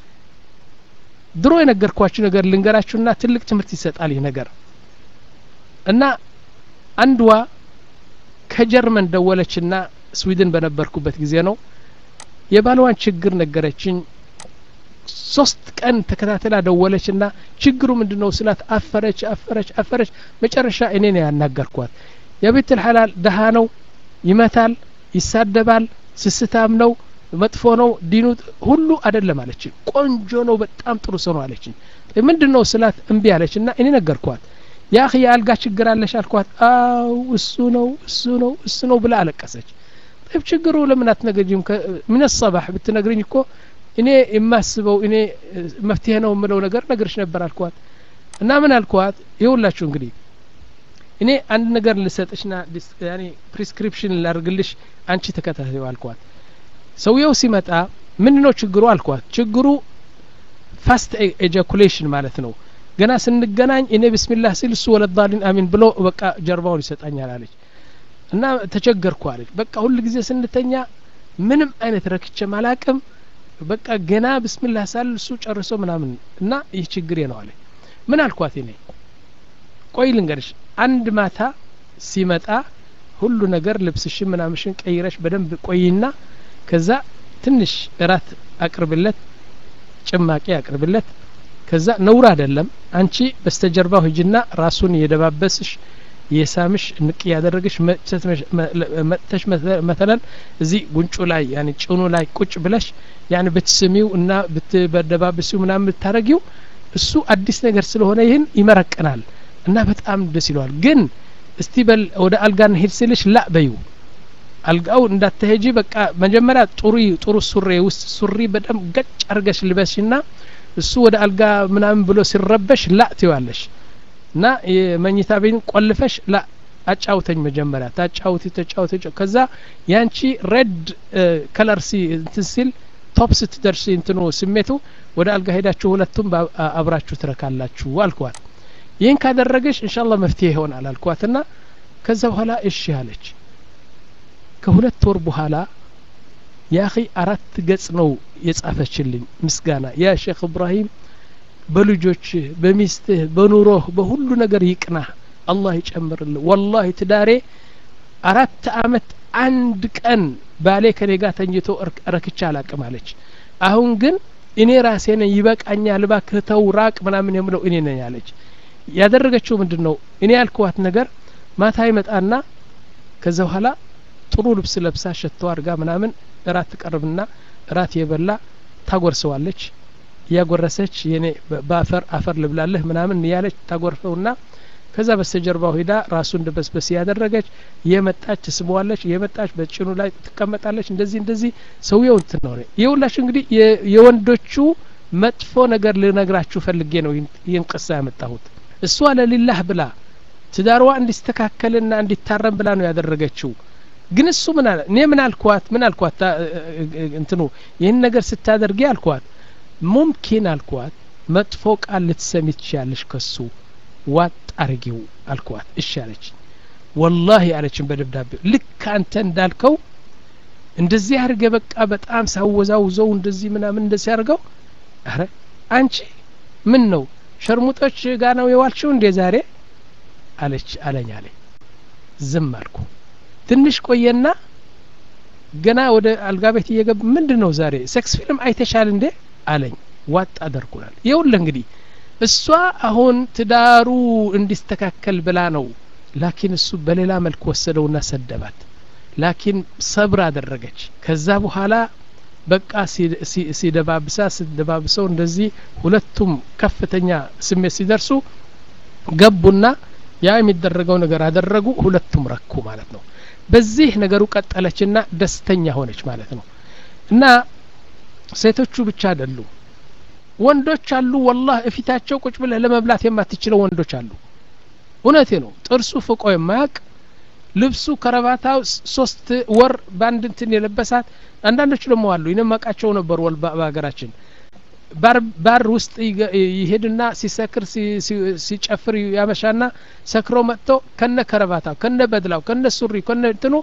ድሮ የነገርኳችሁ ነገር ልንገራችሁና ትልቅ ትምህርት ይሰጣል ይህ ነገር እና አንድዋ ከጀርመን ደወለችና ስዊድን በነበርኩበት ጊዜ ነው የባልዋን ችግር ነገረችኝ ሶስት ቀን ተከታተላ ደወለችና ችግሩ ምንድን ነው ስላት አፈረች አፈረች አፈረች መጨረሻ እኔ ነው ያናገርኳት የቤት ልሐላል ደሃ ነው ይመታል ይሳደባል ስስታም ነው መጥፎ ነው ዲኑ ሁሉ አይደለም አለችን ቆንጆ ነው በጣም ጥሩ ሰው ነው አለችን ምንድን ነው ስላት እምቢ አለች እና እኔ ነገርኳት ያ የአልጋ ችግር አለሽ አልኳት አው እሱ ነው እሱ ነው እሱ ነው ብላ አለቀሰች طيب ችግሩ ለምን አትነግሪኝም ምን ሰባህ ብትነግርኝ እኮ እኔ የማስበው እኔ መፍትሄ ነው የምለው ነገር ነግርሽ ነበር አልኳት እና ምን አልኳት ይኸውላችሁ እንግዲህ እኔ አንድ ነገር ልሰጥሽና ያኔ ፕሪስክሪፕሽን ላርግልሽ አንቺ ተከታተዩ አልኳት ሰውየው ሲመጣ ምን ነው ችግሩ አልኳት ችግሩ ፋስት ኤጃኩሌሽን ማለት ነው ገና ስንገናኝ እኔ ብስሚላህ ሲል እሱ ወለዳሊን አሚን ብሎ በቃ ጀርባውን ይሰጣኛል አለች እና ተቸገርኩ አለች በቃ ሁል ጊዜ ስንተኛ ምንም አይነት ረክቼ ማላቅም በቃ ገና ብስሚላህ ሳል እሱ ጨርሶ ምናምን እና ይህ ችግሬ ነው አለች ምን አልኳት እኔ ቆይ ልንገርሽ አንድ ማታ ሲመጣ ሁሉ ነገር ልብስሽን ምናምሽን ቀይረሽ በደንብ ቆይና ከዛ ትንሽ እራት አቅርብለት ጭማቂ አቅርብለት ከዛ ነውር አይደለም አንቺ በስተጀርባው ሂጅና ራሱን የደባበስሽ የሳምሽ ንቅ ያደረግሽ መጥተሽ መተለን እዚህ ጉንጩ ላይ ያኒ ጭኑ ላይ ቁጭ ብለሽ ያኒ ብትስሚው እና ብትደባብሲው ምናምን ብታረጊው እሱ አዲስ ነገር ስለሆነ ይህን ይመረቅናል እና በጣም ደስ ይለዋል ግን እስቲ በል ወደ አልጋ እንሄድ ስልሽ ላ በዩ አልጋው እንዳትሄጂ በቃ መጀመሪያ ጥሩ ጥሩ ሱሪ ውስጥ ሱሪ በጣም ገጭ አርገሽ ልበሽና እሱ ወደ አልጋ ምናምን ብሎ ሲረበሽ ላ ትዋለሽ እና የመኝታ ቤን ቆልፈሽ ላ አጫውተኝ መጀመሪያ ታጫውቲ ተጫውቲ ከዛ ያንቺ ሬድ ከለር ሲ እንትን ሲል ቶፕ ስትደርሲ እንትኑ ስሜቱ ወደ አልጋ ሄዳችሁ ሁለቱም አብራችሁ ትረካላችሁ አልኳት ይህን ካደረገሽ እንሻላ መፍትሄ ይሆናል አልኳትና ከዛ በኋላ እሺ አለች ከሁለት ወር በኋላ ያኺ አራት ገጽ ነው የጻፈችልኝ ምስጋና ያ ሼክ እብራሂም በልጆችህ በሚስትህ በኑሮህ በሁሉ ነገር ይቅናህ አላህ ይጨምርልህ ወላሂ ትዳሬ አራት አመት አንድ ቀን ባሌ ከኔ ጋር ተኝቶ ረክቻ አላቅም አለች አሁን ግን እኔ ራሴ ነኝ ይበቃኛል እባክህ ተው ራቅ ምናምን የምለው እኔ ነኝ አለች ያደረገችው ምንድን ነው እኔ ያልኩዋት ነገር ማታ ይመጣና ከዛ በኋላ ጥሩ ልብስ ለብሳ ሸቶ አድርጋ ምናምን እራት ትቀርብና እራት የበላ ታጎርሰዋለች እያጎረሰች የኔ በአፈር አፈር ልብላለህ ምናምን እያለች ታጎርሰውና ከዛ በስተጀርባው ሂዳ ራሱን ደበስበስ ያደረገች እየመጣች ትስበዋለች እየመጣች በጭኑ ላይ ትቀመጣለች እንደዚህ እንደዚህ ሰውየው እንትን ነው ይኸውላችሁ እንግዲህ የወንዶቹ መጥፎ ነገር ልነግራችሁ ፈልጌ ነው ይህን ቅሳ ያመጣሁት እሷ ለሊላህ ብላ ትዳርዋ እንዲስተካከልና እንዲታረም ብላ ነው ያደረገችው ግን እሱ ምን አለ እኔ ምን አልኳት ምን አልኳት እንትኑ ይህን ነገር ስታደርጊ አልኳት ሙምኪን አልኳት መጥፎ ቃል ልትሰሚ ትችያለሽ ከሱ ዋጥ አርጊው አልኳት እሺ አለች ወላሂ አለችን በደብዳቤ ልክ አንተ እንዳልከው እንደዚህ አድርገ በቃ በጣም ሳወዛውዘው እንደዚህ ምናምን እንደዚህ አድርገው አረ አንቺ ምን ነው ሸርሙጦች ጋር ነው የዋልሽው እንዴ ዛሬ አለች አለኝ አለኝ ዝም አልኩ ትንሽ ቆየና ገና ወደ አልጋ ቤት እየገብ ምንድን ነው ዛሬ ሴክስ ፊልም አይተሻል እንዴ አለኝ ዋጥ አደርኩናል ይኸውልህ እንግዲህ እሷ አሁን ትዳሩ እንዲስተካከል ብላ ነው ላኪን እሱ በሌላ መልክ ወሰደውና ሰደባት ላኪን ሰብር አደረገች ከዛ በኋላ በቃ ሲደባብሳ ሲደባብሰው እንደዚህ ሁለቱም ከፍተኛ ስሜት ሲደርሱ ገቡና ያ የሚደረገው ነገር አደረጉ ሁለቱም ረኩ ማለት ነው በዚህ ነገሩ ቀጠለችና ደስተኛ ሆነች ማለት ነው እና ሴቶቹ ብቻ አይደሉ ወንዶች አሉ ወላህ እፊታቸው ቁጭ ብለህ ለመብላት የማትችለው ወንዶች አሉ እውነቴ ነው ጥርሱ ፍቆ የማያቅ ልብሱ ከረባታው ሶስት ወር በአንድ እንትን የለበሳት አንዳንዶች ደግሞ አሉ ይነማቃቸው ነበር ወል በሀገራችን ባር ውስጥ ይሄድና ሲሰክር ሲጨፍር ያመሻና ሰክሮ መጥቶ ከነ ከረባታው ከነ በድላው ከነ ሱሪ ከነ እንትኑ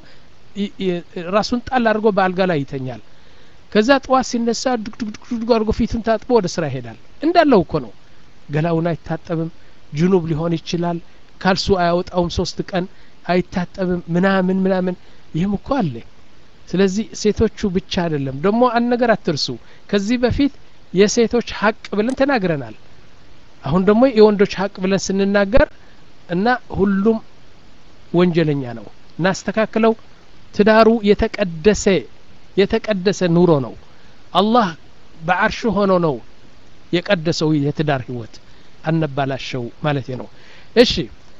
ራሱን ጣል አድርጎ በአልጋ ላይ ይተኛል ከዛ ጠዋት ሲነሳ ዱግዱግዱግ አድርጎ ፊቱን ታጥቦ ወደ ስራ ይሄዳል እንዳለው እኮ ነው ገላውን አይታጠብም ጅኑብ ሊሆን ይችላል ካልሱ አያወጣውም ሶስት ቀን አይታጠብም ምናምን ምናምን ይህም እኮ አለ ስለዚህ ሴቶቹ ብቻ አይደለም ደግሞ አንድ ነገር አትርሱ ከዚህ በፊት የሴቶች ሀቅ ብለን ተናግረናል አሁን ደግሞ የወንዶች ሀቅ ብለን ስንናገር እና ሁሉም ወንጀለኛ ነው እናስተካክለው ትዳሩ የተቀደሰ የተቀደሰ ኑሮ ነው አላህ በአርሽ ሆኖ ነው የቀደሰው የትዳር ህይወት አነባላሸው ማለት ነው እሺ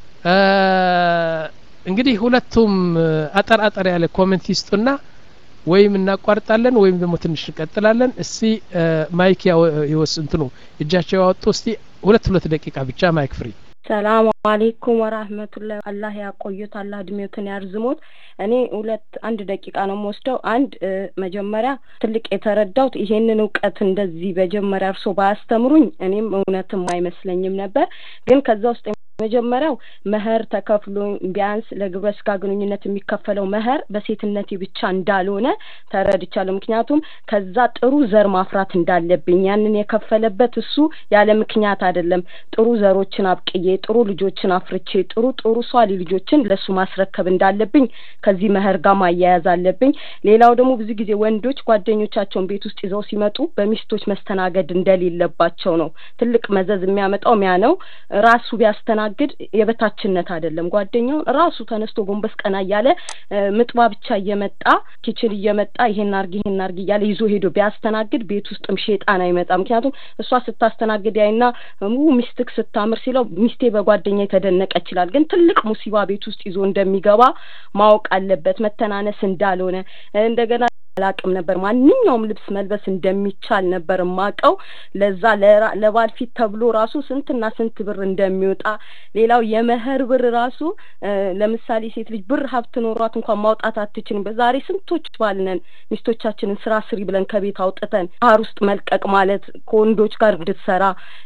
እንግዲህ ሁለቱም አጠር አጠር ያለ ኮሜንት ይስጡና ወይም እናቋርጣለን ወይም ደግሞ ትንሽ እንቀጥላለን እስቲ ማይክ ይወስ እንትኑ እጃቸው ያወጡ እስቲ ሁለት ሁለት ደቂቃ ብቻ ማይክ ፍሪ ሰላም አሌይኩም ወራህመቱላ አላህ ያቆዩት አላህ እድሜዎትን ያርዝሞት እኔ ሁለት አንድ ደቂቃ ነው የምወስደው አንድ መጀመሪያ ትልቅ የተረዳውት ይሄንን እውቀት እንደዚህ መጀመሪያ እርሶ ባያስተምሩኝ እኔም እውነትም አይመስለኝም ነበር ግን ከዛ ውስጥ መጀመሪያው መህር ተከፍሎ ቢያንስ ለግብረ ስጋ ግንኙነት የሚከፈለው መህር በሴትነቴ ብቻ እንዳልሆነ ተረድቻለሁ ምክንያቱም ከዛ ጥሩ ዘር ማፍራት እንዳለብኝ ያንን የከፈለበት እሱ ያለ ምክንያት አይደለም ጥሩ ዘሮችን አብቅዬ ጥሩ ልጆችን አፍርቼ ጥሩ ጥሩ ሷሊ ልጆችን ለሱ ማስረከብ እንዳለብኝ ከዚህ መህር ጋር ማያያዝ አለብኝ ሌላው ደግሞ ብዙ ጊዜ ወንዶች ጓደኞቻቸውን ቤት ውስጥ ይዘው ሲመጡ በሚስቶች መስተናገድ እንደሌለባቸው ነው ትልቅ መዘዝ የሚያመጣው ሚያ ነው ራሱ ቢያስተናግድ የበታችነት አይደለም ጓደኛውን ራሱ ተነስቶ ጎንበስ ቀና እያለ ምጥባ ብቻ እየመጣ ኪችን እየመጣ ይሄን አርግ ይሄን አርግ እያለ ይዞ ሄዶ ቢያስተናግድ ቤት ውስጥም ሼጣን አይመጣ ምክንያቱም እሷ ስታስተናግድ ያይና ሚስትክ ስታምር ሲለው ሚስቴ በጓደኛ የተደነቀ ይችላል ግን ትልቅ ሙሲባ ቤት ውስጥ ይዞ እንደሚገባ ማወቅ አለበት መተናነስ እንዳልሆነ እንደገና አላቅም ነበር ማንኛውም ልብስ መልበስ እንደሚቻል ነበር ማቀው ለዛ ለባል ፊት ተብሎ ራሱ ስንትና ስንት ብር እንደሚወጣ ሌላው የመህር ብር ራሱ ለምሳሌ ሴት ልጅ ብር ሀብት ኖሯት እንኳን ማውጣት አትችልም በዛሬ ስንቶች ባልነን ሚስቶቻችንን ስራ ስሪ ብለን ከቤት አውጥተን ባህር ውስጥ መልቀቅ ማለት ከወንዶች ጋር እንድትሰራ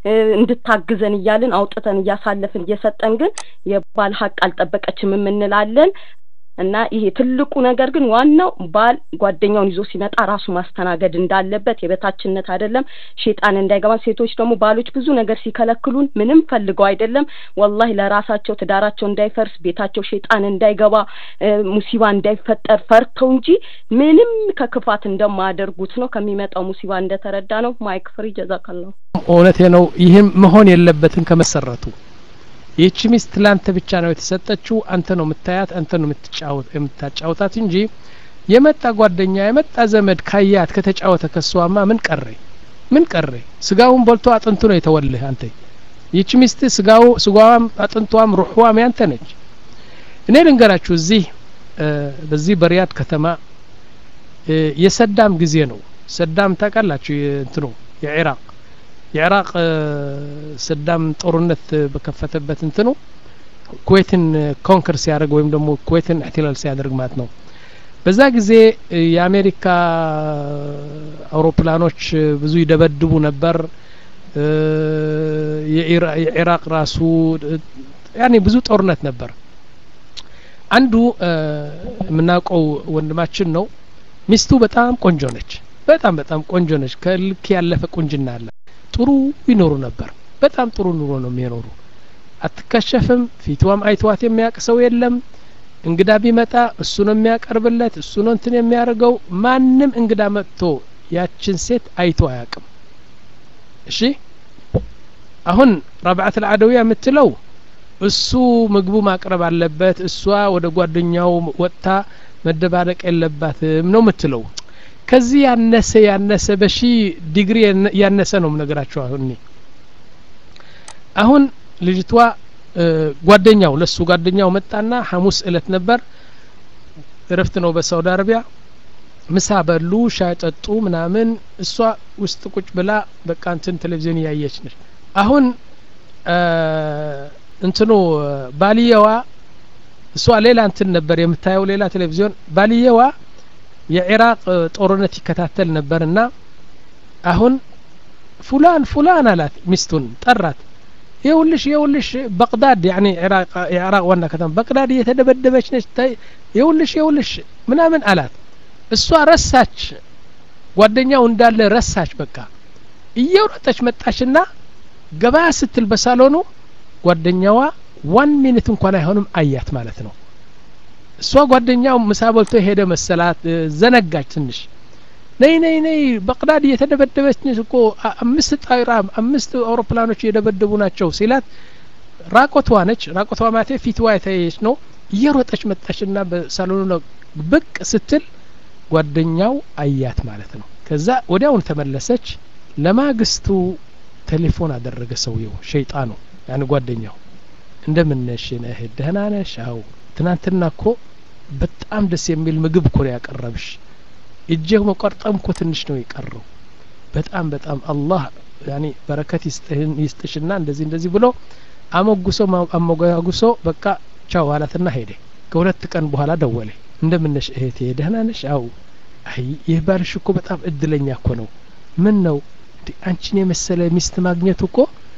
እንድታግዘን እያልን አውጥተን እያሳለፍን እየሰጠን ግን የባል ሀቅ አልጠበቀችም የምንላለን እና ይሄ ትልቁ ነገር ግን ዋናው ባል ጓደኛውን ይዞ ሲመጣ ራሱ ማስተናገድ እንዳለበት የበታችነት አይደለም ሼጣን እንዳይገባ ሴቶች ደግሞ ባሎች ብዙ ነገር ሲከለክሉን ምንም ፈልገው አይደለም ወላሂ ለራሳቸው ትዳራቸው እንዳይፈርስ ቤታቸው ሼጣን እንዳይገባ ሙሲባ እንዳይፈጠር ፈርተው እንጂ ምንም ከክፋት እንደማያደርጉት ነው ከሚመጣው ሙሲባ እንደተረዳ ነው ማይክ ፍሪ ጀዛከላሁ እውነቴ ነው ይህም መሆን የለበትም ከመሰረቱ ይህቺ ሚስት ለአንተ ብቻ ነው የተሰጠችው አንተ ነው የምታያት አንተ ነው የምታጫውታት እንጂ የመጣ ጓደኛ የመጣ ዘመድ ካያት ከተጫወተ ከሷማ ምን ቀረ ምን ቀረ ስጋውን በልቶ አጥንቱ ነው የተወልህ አንተ ይህቺ ሚስት ስጋው ስጋዋም አጥንቷም ሩሕዋም ያንተ ነች እኔ ልንገራችሁ እዚህ በዚህ በሪያድ ከተማ የሰዳም ጊዜ ነው ሰዳም ታውቃላችሁ እንትኑ የኢራቅ የኢራቅ ሰዳም ጦርነት በከፈተበት እንትኑ ኩዌትን ኮንከር ሲያደርግ ወይም ደግሞ ኩዌትን እሕትላል ሲያደርግ ማለት ነው በዛ ጊዜ የአሜሪካ አውሮፕላኖች ብዙ ይደበድቡ ነበር የኢራቅ ራሱ ያኔ ብዙ ጦርነት ነበር አንዱ የምናውቀው ወንድማችን ነው ሚስቱ በጣም ቆንጆ ነች በጣም በጣም ቆንጆ ነች ከልክ ያለፈ ቁንጅና አለ ጥሩ ይኖሩ ነበር በጣም ጥሩ ኑሮ ነው የሚኖሩ አትከሸፍም ፊትዋም አይተዋት የሚያውቅ ሰው የለም እንግዳ ቢመጣ እሱ ነው የሚያቀርብለት እሱ ነው እንትን የሚያደርገው ማንም እንግዳ መጥቶ ያችን ሴት አይቶ አያውቅም እሺ አሁን ረብዓት ልአደዊያ የምትለው እሱ ምግቡ ማቅረብ አለበት እሷ ወደ ጓደኛው ወጥታ መደባለቅ የለባትም ነው የምትለው ከዚህ ያነሰ ያነሰ በሺ ዲግሪ ያነሰ ነው ነገራቸው አሁን አሁን ልጅቷ ጓደኛው ለሱ ጓደኛው መጣና ሐሙስ እለት ነበር እረፍት ነው በሳውዲ አረቢያ ምሳ በሉ ሻይ ጠጡ ምናምን እሷ ውስጥ ቁጭ ብላ በቃ እንትን ቴሌቪዥን እያየች ነች አሁን እንትኑ ባልየዋ እሷ ሌላ እንትን ነበር የምታየው ሌላ ቴሌቪዥን ባልየዋ የኢራቅ ጦርነት ይከታተል ነበርና አሁን ፉላን ፉላን አላት ሚስቱን ጠራት የውልሽ የውልሽ በቅዳድ ያኒ የኢራቅ ዋና ከተማ በቅዳድ እየተደበደበች ነች የውልሽ የውልሽ ምናምን አላት እሷ ረሳች ጓደኛው እንዳለ ረሳች በቃ እየሮጠች መጣችና ገበያ ስትል በሳሎኑ ጓደኛዋ ዋን ሚኒት እንኳን አይሆንም አያት ማለት ነው እሷ ጓደኛው ምሳ በልቶ ሄደ መሰላት ዘነጋች ትንሽ ነይ ነይ ነይ በቅዳድ እየተደበደበች እኮ አምስት ጣይራ አምስት አውሮፕላኖች እየደበደቡ ናቸው ሲላት ራቆቷ ነች ራቆቷ ማቴ ፊትዋ የተየች ነው እየሮጠች መጣችና በሳሎኑ ነው ብቅ ስትል ጓደኛው አያት ማለት ነው ከዛ ወዲያውን ተመለሰች ለማግስቱ ቴሌፎን አደረገ ሰውየው ሸይጣኑ ያን ጓደኛው እንደምነሽ ነህ ደህና ነሽ አው ትናንትና እኮ በጣም ደስ የሚል ምግብ እኮ ነው ያቀረብሽ እጄ መቆርጠም እኮ ትንሽ ነው የቀረው በጣም በጣም አላህ ያኒ በረከት ይስጥህን ይስጥሽና እንደዚህ እንደዚህ ብሎ አሞጉሶ አሞጋጉሶ በቃ ቻው አላትና ሄደ ከሁለት ቀን በኋላ ደወለ እንደምነሽ እህቴ ደህና ነሽ አው አይ ይህ ባልሽ እኮ በጣም እድለኛ እኮ ነው ምን ነው አንቺን የመሰለ ሚስት ማግኘቱ እኮ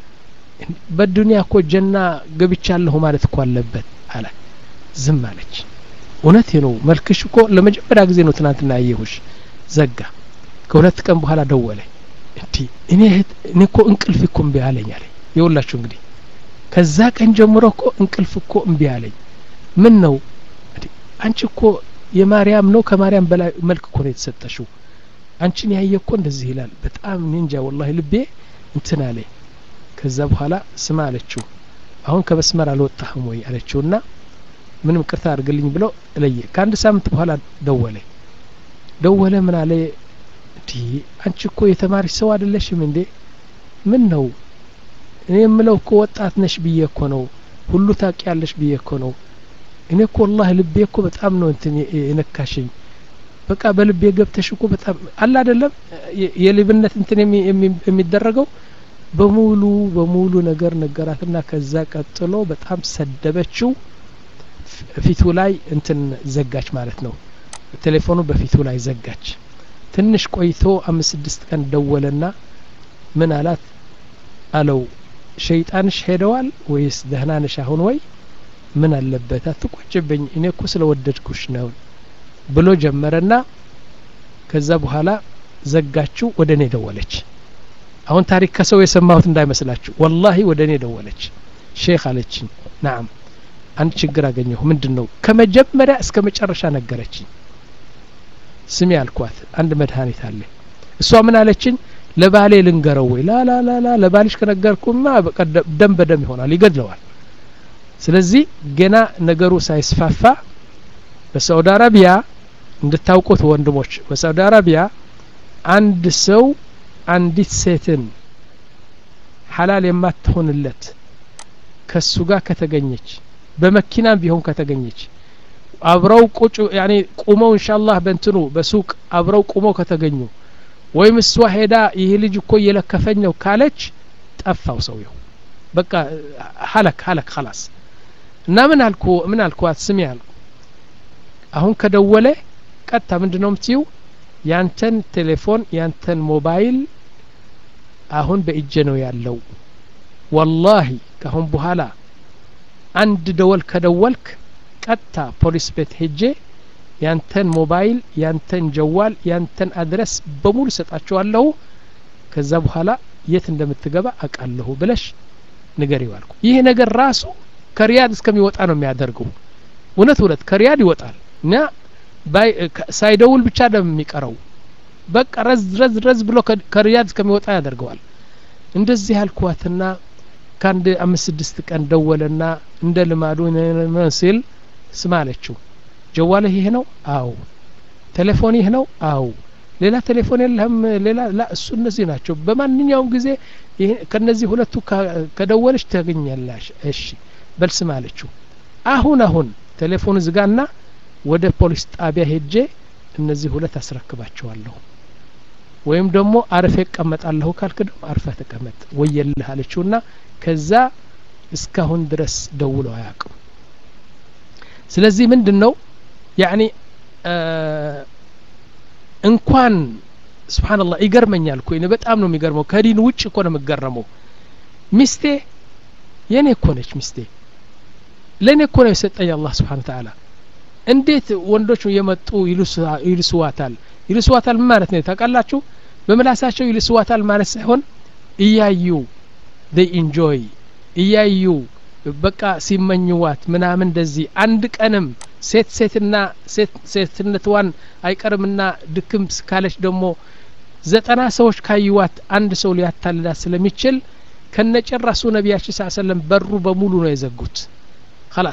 በዱንያ እኮ ጀና ገብቻለሁ ማለት እኮ አለበት አለ ዝም አለች እውነት ነው መልክሽ እኮ ለመጀመሪያ ጊዜ ነው ትናንትና ያየሁሽ ዘጋ ከሁለት ቀን በኋላ ደወለ እንዲ እኔ እኔ እኮ እንቅልፍ እኮ እምቢ አለኝ አለኝ የውላችሁ እንግዲህ ከዛ ቀን ጀምሮ እኮ እንቅልፍ እኮ እምቢ አለኝ ምን ነው አንቺ እኮ የማርያም ነው ከማርያም በላይ መልክ እኮ ነው የተሰጠሽው አንቺን ያየ እኮ እንደዚህ ይላል በጣም እኔ እንጃ ወላሂ ልቤ እንትን አለኝ ከዛ በኋላ ስማ አለችው አሁን ከመስመር አልወጣህም ወይ አለችውና ምንም ቅርታ አድርግልኝ ብለው ለየ ከአንድ ሳምንት በኋላ ደወለ ደወለ ምን አለ እንዲ አንቺ እኮ የተማሪች ሰው አይደለሽም እንዴ ምን ነው እኔ የምለው እኮ ወጣት ነሽ ብዬ እኮ ነው ሁሉ ታውቂያለሽ ብዬ እኮ ነው እኔ እኮ ወላሂ ልቤ እኮ በጣም ነው እንትን የነካሽኝ በቃ በልቤ ገብተሽ እኮ በጣም አለ አይደለም የልብነት እንትን የሚደረገው በሙሉ በሙሉ ነገር ነገራትና ከዛ ቀጥሎ በጣም ሰደበችው ፊቱ ላይ እንትን ዘጋች ማለት ነው ቴሌፎኑ በፊቱ ላይ ዘጋች ትንሽ ቆይቶ አምስት ስድስት ቀን ደወለና ምን አላት አለው ሸይጣንሽ ሄደዋል ወይስ ደህና ነሽ አሁን ወይ ምን አለበት አትቆጭብኝ እኔ እኮ ስለወደድኩሽ ነው ብሎ ጀመረና ከዛ በኋላ ዘጋችው ወደ እኔ ደወለች አሁን ታሪክ ከሰው የሰማሁት እንዳይመስላችሁ ወላሂ ወደ እኔ ደወለች ሼክ አለችኝ ናም አንድ ችግር አገኘሁ ምንድን ነው ከመጀመሪያ እስከ መጨረሻ ነገረችኝ ስሚ አልኳት አንድ መድኃኒት አለ እሷ ምን አለችኝ ለባሌ ልንገረው ወይ ላላላላ ለባልሽ ከነገርኩማ ደም በደም ይሆናል ይገድለዋል ስለዚህ ገና ነገሩ ሳይስፋፋ በሳውዲ አረቢያ እንድታውቁት ወንድሞች በሳውዲ አረቢያ አንድ ሰው አንዲት ሴትን ሐላል የማትሆንለት ከሱ ጋር ከተገኘች በመኪናም ቢሆን ከተገኘች አብረው ቁጭ ያኔ ቁመው ኢንሻአላህ በእንትኑ በሱቅ አብረው ቁመው ከተገኙ ወይም እሷ ሄዳ ይህ ልጅ እኮ እየለከፈኝ ነው ካለች ጠፋው ሰውየው በቃ ሀለክ ሀለክ ኸላስ እና ምን አልኩ ምን አልኳት ስሚ አልኩ አሁን ከደወለ ቀጥታ ምንድን ነው የምትይው ያንተን ቴሌፎን ያንተን ሞባይል አሁን በእጄ ነው ያለው ወላሂ ካሁን በኋላ አንድ ደወል ከደወልክ ቀጥታ ፖሊስ ቤት ሄጄ ያንተን ሞባይል ያንተን ጀዋል ያንተን አድረስ በሙሉ ሰጣችኋለሁ ከዛ በኋላ የት እንደምትገባ አውቃለሁ ብለሽ ንገሪው አልኩ ይህ ነገር ራሱ ከሪያድ እስከሚወጣ ነው የሚያደርገው እውነት እውነት ከሪያድ ይወጣል እና ሳይደውል ብቻ ደም የሚቀረው በቃ ረዝ ረዝ ረዝ ብሎ ከሪያድ እስከሚወጣ ያደርገዋል እንደዚህ አልኳትና ከአንድ አምስት ስድስት ቀን ደወለና እንደ ልማዱ ሲል ስማ አለችው ጀዋልህ ይህ ነው አው ቴሌፎን ይህ ነው አው ሌላ ቴሌፎን የለህም ሌላ ላ እሱ እነዚህ ናቸው በማንኛውም ጊዜ ከነዚህ ሁለቱ ከደወለች ታገኛላሽ እሺ በል ስማ አለችው አሁን አሁን ቴሌፎን ዝጋና ወደ ፖሊስ ጣቢያ ሄጄ እነዚህ ሁለት አስረክባቸዋለሁ ወይም ደግሞ አርፌ እቀመጣለሁ ካልክ ደግሞ አርፈ ተቀመጥ ወየልህ አለችውና ከዛ እስካሁን ድረስ ደውለው አያውቅም ስለዚህ ምንድን ነው ያኒ እንኳን ስብሓንላህ ይገርመኛል እኮ በጣም ነው የሚገርመው ከዲን ውጭ እኮ ነው የምገረመው ሚስቴ የኔ እኮ ነች ሚስቴ ለእኔ እኮ ነው የሰጠኝ አላህ ስብሓን ተዓላ እንዴት ወንዶች የመጡ ይልስዋታል ይልስዋታል ምን ማለት ነው ታውቃላችሁ በምላሳቸው ይልስዋታል ማለት ሳይሆን እያዩ they ኢንጆይ እያዩ በቃ ሲመኝዋት ምናምን እንደዚህ አንድ ቀንም ሴት ሴትና ሴትነትዋን አይቀርምና ድክም ካለች ደግሞ ዘጠና ሰዎች ካዩዋት አንድ ሰው ሊያታልላት ስለሚችል ከነጨራሱ ነቢያችን ስ ሰለም በሩ በሙሉ ነው የዘጉት خلاص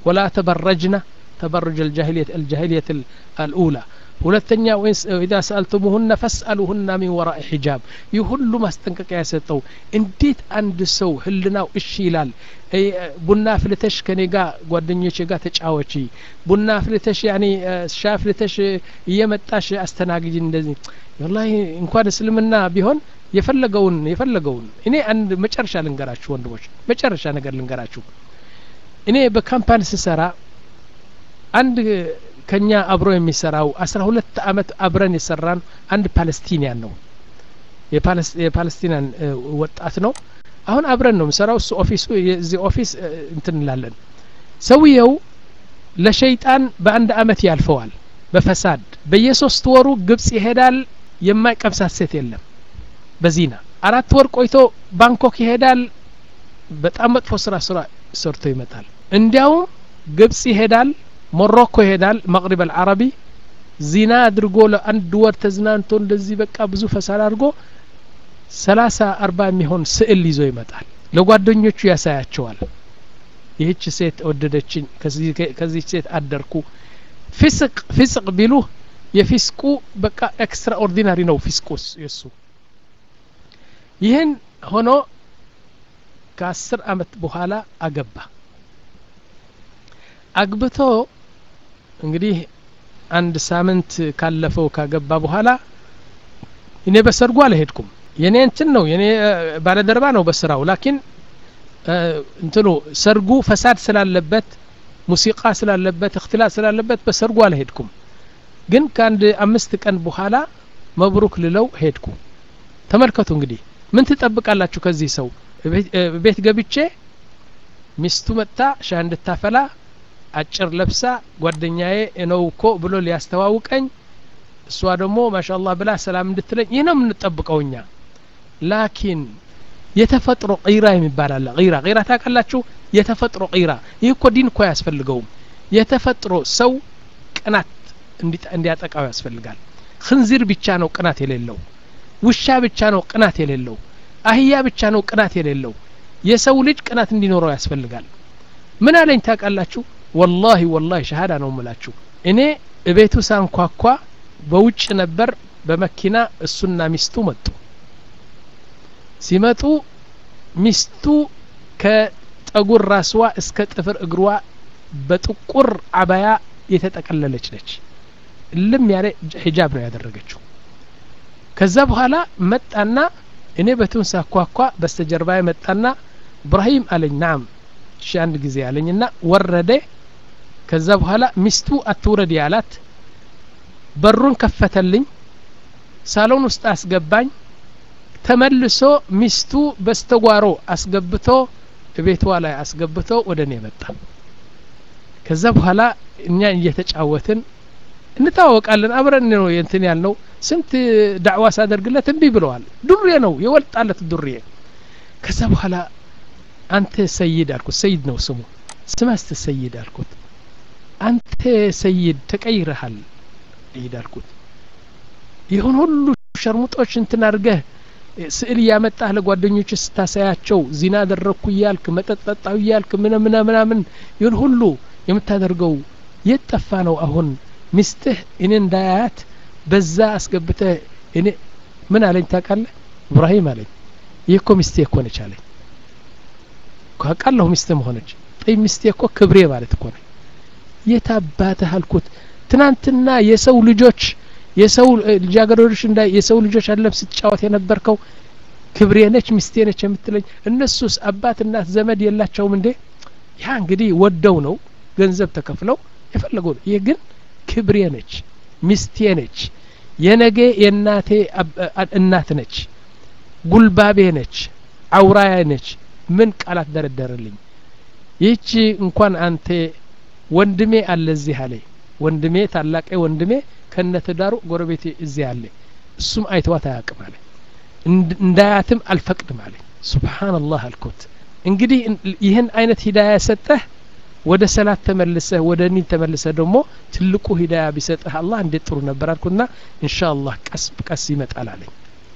ወላ ተበረጅና ተበሩጅ الجاهلية الجاهلية الأولى ሁለተኛ ወይስ ኢዛ ሰአልቱሙሁነ ፈስአሉሁና ሚን ወራኢ ሒጃብ ይህ ሁሉ ማስጠንቀቂያ የሰጠው እንዴት አንድ ሰው ህልናው እሺ ይላል ቡና ፍልተሽ ከኔ ጋር ጓደኞቼ ጋር ተጫወቺ ቡና ፍልተሽ ያኔ ሻ ፍልተሽ እየመጣሽ አስተናግጅ እንደዚህ ወላሂ እንኳን እስልምና ቢሆን የፈለገውን የፈለገውን እኔ አንድ መጨረሻ ልንገራችሁ ወንድሞች መጨረሻ ነገር ልንገራችሁ እኔ በካምፓኒ ስሰራ አንድ ከኛ አብሮ የሚሰራው አስራ ሁለት አመት አብረን የሰራን አንድ ፓለስቲኒያን ነው የፓለስቲናን ወጣት ነው አሁን አብረን ነው የምሰራው እሱ ኦፊሱ የዚህ ኦፊስ እንትን እንላለን ሰውየው ለሸይጣን በአንድ አመት ያልፈዋል በፈሳድ በየሶስት ወሩ ግብጽ ይሄዳል የማይቀምሳት ሴት የለም በዚና አራት ወር ቆይቶ ባንኮክ ይሄዳል በጣም መጥፎ ስራ ስራ ሰርቶ ይመጣል እንዲያውም ግብጽ ይሄዳል ሞሮኮ ይሄዳል መቅሪብ አልዓረቢ ዚና አድርጎ ለአንድ ወር ተዝናንቶ እንደዚህ በቃ ብዙ ፈሳድ አድርጎ ሰላሳ አርባ የሚሆን ስዕል ይዞ ይመጣል ለጓደኞቹ ያሳያቸዋል ይህች ሴት ወደደችኝ ከዚህ ሴት አደርኩ ፊስቅ ፊስቅ ቢሉ የፊስቁ በቃ ኤክስትራ ኦርዲናሪ ነው ፊስቁ የሱ ይህን ሆኖ ከአስር አመት በኋላ አገባ አግብቶ እንግዲህ አንድ ሳምንት ካለፈው ካገባ በኋላ እኔ በሰርጉ አልሄድኩም የኔ እንትን ነው የኔ ባለደርባ ነው በስራው ላኪን እንትኑ ሰርጉ ፈሳድ ስላለበት ሙሲቃ ስላለበት እክትላት ስላለበት በሰርጉ አልሄድኩም ግን ከአንድ አምስት ቀን በኋላ መብሩክ ልለው ሄድኩ ተመልከቱ እንግዲህ ምን ትጠብቃላችሁ ከዚህ ሰው ቤት ገብቼ ሚስቱ መጥታ ሻ እንድታፈላ አጭር ለብሳ ጓደኛዬ ነው እኮ ብሎ ሊያስተዋውቀኝ እሷ ደግሞ ማሻአላህ ብላ ሰላም እንድትለኝ ይህ ነው የምንጠብቀው እኛ ላኪን የተፈጥሮ ቂራ የሚባል አለ ቂራ ቂራ ታውቃላችሁ የተፈጥሮ ቂራ ይህ እኮ ዲን እኮ አያስፈልገውም የተፈጥሮ ሰው ቅናት እንዲያጠቃው ያስፈልጋል ክንዚር ብቻ ነው ቅናት የሌለው ውሻ ብቻ ነው ቅናት የሌለው አህያ ብቻ ነው ቅናት የሌለው የሰው ልጅ ቅናት እንዲኖረው ያስፈልጋል ምን አለኝ ታውቃላችሁ ወላሂ ወላሂ ሸሃዳ ነው ምላችሁ እኔ እቤቱ ሳንኳኳ በውጭ ነበር በመኪና እሱና ሚስቱ መጡ ሲመጡ ሚስቱ ከጠጉር ራስዋ እስከ ጥፍር እግሯ በጥቁር አባያ የተጠቀለለች ነች ልም ያለ ሂጃብ ነው ያደረገችው ከዛ በኋላ መጣና እኔ በቱን ሳኳኳ በስተጀርባ መጣና እብራሂም አለኝ ናም እሺ አንድ ጊዜ አለኝና ወረደ ከዛ በኋላ ሚስቱ አትውረድ ያላት በሩን ከፈተልኝ ሳሎን ውስጥ አስገባኝ ተመልሶ ሚስቱ በስተጓሮ አስገብቶ ቤቷ ላይ አስገብቶ ወደ እኔ መጣ ከዛ በኋላ እኛ እየተጫወትን እንታወቃለን አብረን ነው እንትን ያልነው ስንት ዳዕዋ ሳደርግለት እምቢ ብለዋል ዱሬ ነው የወልጣለት ዱሬ ከዛ በኋላ አንተ ሰይድ አልኩት ሰይድ ነው ስሙ ስማስት ሰይድ አልኩት አንተ ሰይድ ተቀይረሃል ሰይድ አልኩት ይሁን ሁሉ ሸርሙጦች እንትን አድርገህ ስዕል እያመጣህ ለጓደኞች ስታሳያቸው ዚና አደረግኩ እያልክ መጠጥ ጠጣሁ እያልክ ምነ ምነ ምናምን ይሁን ሁሉ የምታደርገው የት ጠፋ ነው አሁን ሚስትህ እኔ እንዳያያት በዛ አስገብተህ እኔ ምን አለኝ ታውቃለህ እብራሂም አለኝ ይህ እኮ ሚስቴ እኮ ነች አለኝ ካውቃለሁ ሚስት መሆነች ጠይ ሚስቴ እኮ ክብሬ ማለት እኮ ነች የት አባትህ አልኩት ትናንትና የሰው ልጆች የሰው ልጃገረዶች እንዳ የሰው ልጆች አለም ስትጫወት የነበርከው ክብሬ ነች ሚስቴ ነች የምትለኝ እነሱስ አባት እናት ዘመድ የላቸውም እንዴ ያ እንግዲህ ወደው ነው ገንዘብ ተከፍለው የፈለገው ይህ ግን ክብሬ ነች ሚስቴ ነች የነገ የእናቴ እናት ነች ጉልባቤ ነች አውራያ ነች ምን ቃላት ደረደረልኝ ይህቺ እንኳን አንተ ወንድሜ አለ እዚህ አለ ወንድሜ ታላቄ ወንድሜ ከነትዳሩ ጎረቤቴ እዚህ አለ እሱም አይተዋት አያውቅም አለ እንዳያትም አልፈቅድም አለ ሱብሓንላህ አልኩት እንግዲህ ይህን አይነት ሂዳያ ሰጠህ ወደ ሰላት ተመልሰህ ወደ ኒን ተመልሰህ ደግሞ ትልቁ ሂዳያ ቢሰጥህ አላህ እንዴት ጥሩ ነበር አልኩና እንሻ አላህ ቀስ ቀስ ይመጣል አለኝ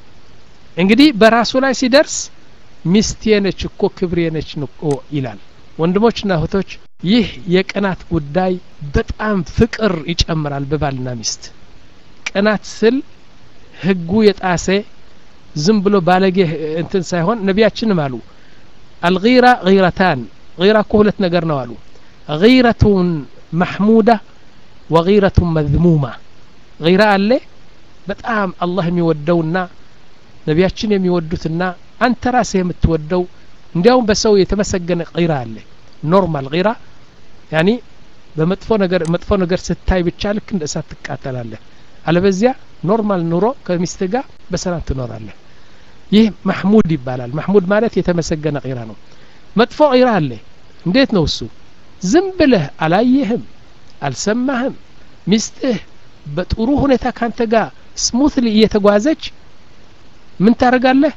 እንግዲህ በራሱ ላይ ሲደርስ ሚስቴ ነች እኮ ክብሬ ነች እኮ ይላል ወንድሞችና እህቶች ይህ የቅናት ጉዳይ በጣም ፍቅር ይጨምራል በባልና ሚስት ቅናት ስል ህጉ የጣሴ ዝም ብሎ ባለጌ እንትን ሳይሆን ነቢያችንም አሉ አልጊራ ጊረታን ጊራ እኮ ሁለት ነገር ነው አሉ ጊረቱን ማሕሙዳ ወጊረቱን መዝሙማ ጊራ አለ በጣም አላህ የሚወደውና ነቢያችን የሚወዱትና አንተ ራስህ የምትወደው እንዲያውም በሰው የተመሰገነ ጊራ አለ ኖርማል ጊራ ያኒ በመጥፎ ነገር መጥፎ ነገር ስታይ ብቻ ልክ እንደ እሳት ትቃጠላለህ አለበዚያ ኖርማል ኑሮ ከሚስት ጋር በሰላም ትኖራለህ ይህ ማሕሙድ ይባላል ማሕሙድ ማለት የተመሰገነ ቂራ ነው መጥፎ ቂራ አለ እንዴት ነው እሱ ዝም ብለህ አላየህም አልሰማህም ሚስትህ በጥሩ ሁኔታ ካንተ ጋር ስሙትሊ እየተጓዘች ምን ታደርጋለህ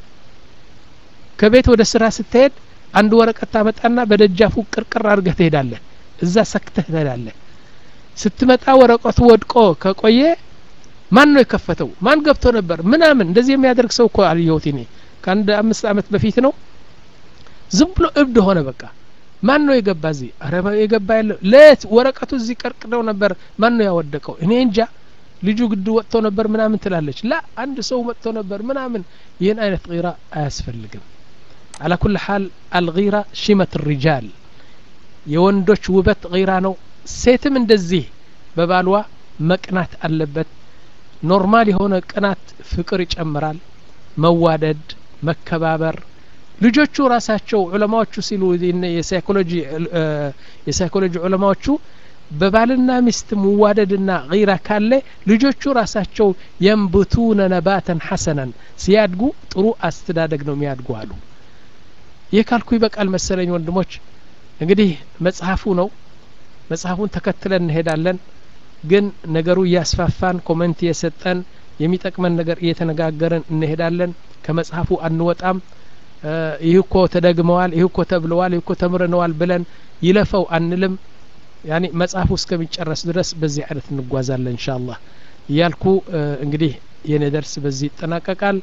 ከቤት ወደ ስራ ስትሄድ አንድ ወረቀት ታመጣና በደጃፉ ቅርቅር አድርገህ ትሄዳለህ እዛ ሰክተህ ትሄዳለህ ስትመጣ ወረቀቱ ወድቆ ከቆየ ማን ነው የከፈተው ማን ገብቶ ነበር ምናምን እንደዚህ የሚያደርግ ሰው እኮ አልየሁት እኔ ከአንድ አምስት አመት በፊት ነው ዝም ብሎ እብድ ሆነ በቃ ማን ነው የገባ እዚህ አረ የገባ ያለ ለት ወረቀቱ እዚህ ቀርቅደው ነበር ማን ነው ያወደቀው እኔ እንጃ ልጁ ግድ ወጥቶ ነበር ምናምን ትላለች ላ አንድ ሰው መጥቶ ነበር ምናምን ይህን አይነት ጊራ አያስፈልግም አላ ኩል ሓል አልጊራ ሽመት ሪጃል የወንዶች ውበት ጊራ ነው ሴትም እንደዚህ በባልዋ መቅናት አለበት ኖርማል የሆነ ቅናት ፍቅር ይጨምራል መዋደድ መከባበር ልጆቹ ራሳቸው ዑለማዎቹ ሲሉ የሳይኮሎጂ የሳይኮሎጂ ዑለማዎቹ በባልና ሚስት መዋደድና ጊራ ካለ ልጆቹ ራሳቸው የንብቱነ ነባተን ሐሰነን ሲያድጉ ጥሩ አስተዳደግ ነው የሚያድጉ አሉ ይህ ካልኩ ይበቃል መሰለኝ ወንድሞች እንግዲህ መጽሐፉ ነው መጽሐፉን ተከትለን እንሄዳለን ግን ነገሩ እያስፋፋን ኮመንት እየሰጠን የሚጠቅመን ነገር እየተነጋገርን እንሄዳለን ከመጽሐፉ አንወጣም ይህ እኮ ተደግመዋል ይህ እኮ ተብለዋል ይህ እኮ ተምረነዋል ብለን ይለፈው አንልም ያኒ መጽሐፉ እስከሚጨረስ ድረስ በዚህ አይነት እንጓዛለን እንሻ አላህ እያልኩ እንግዲህ የኔ ደርስ በዚህ ይጠናቀቃል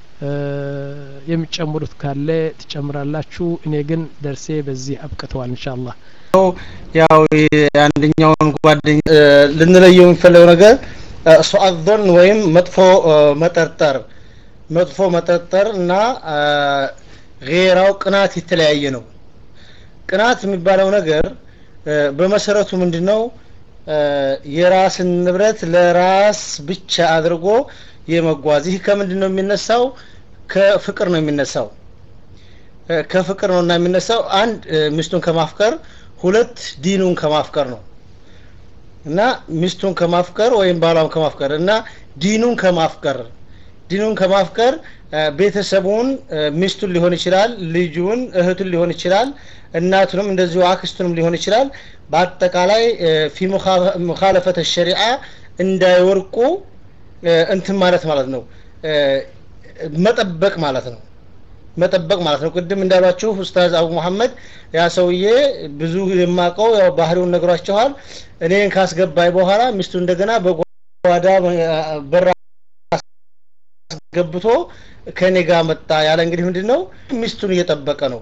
የሚጨምሩት ካለ ትጨምራላችሁ እኔ ግን ደርሴ በዚህ አብቅተዋል እንሻ አላህ ያው አንደኛውን ጓደኛ ልንለየው የሚፈለገው ነገር ሱአዞን ወይም መጥፎ መጠርጠር መጥፎ መጠርጠር እና ጌራው ቅናት የተለያየ ነው ቅናት የሚባለው ነገር በመሰረቱ ምንድነው የራስን ንብረት ለራስ ብቻ አድርጎ የመጓዝ ይህ ከምንድን ነው የሚነሳው ከፍቅር ነው የሚነሳው ከፍቅር ነው እና የሚነሳው አንድ ሚስቱን ከማፍቀር ሁለት ዲኑን ከማፍቀር ነው እና ሚስቱን ከማፍቀር ወይም ባሏን ከማፍቀር እና ዲኑን ከማፍቀር ዲኑን ከማፍቀር ቤተሰቡን ሚስቱን ሊሆን ይችላል ልጁን እህቱን ሊሆን ይችላል እናቱንም እንደዚሁ አክስቱንም ሊሆን ይችላል በአጠቃላይ ፊ ሙኻለፈተ ሸሪዓ እንዳይወርቁ እንትን ማለት ማለት ነው መጠበቅ ማለት ነው መጠበቅ ማለት ነው ቅድም እንዳሏችሁ ኡስታዝ አቡ መሐመድ ያ ሰውዬ ብዙ የማቀው ያው ባህሪውን ነግሯችኋል እኔን ካስገባይ በኋላ ሚስቱ እንደገና በጓዳ በራ አስገብቶ ከኔ ጋር መጣ ያለ እንግዲህ ምንድን ነው ሚስቱን እየጠበቀ ነው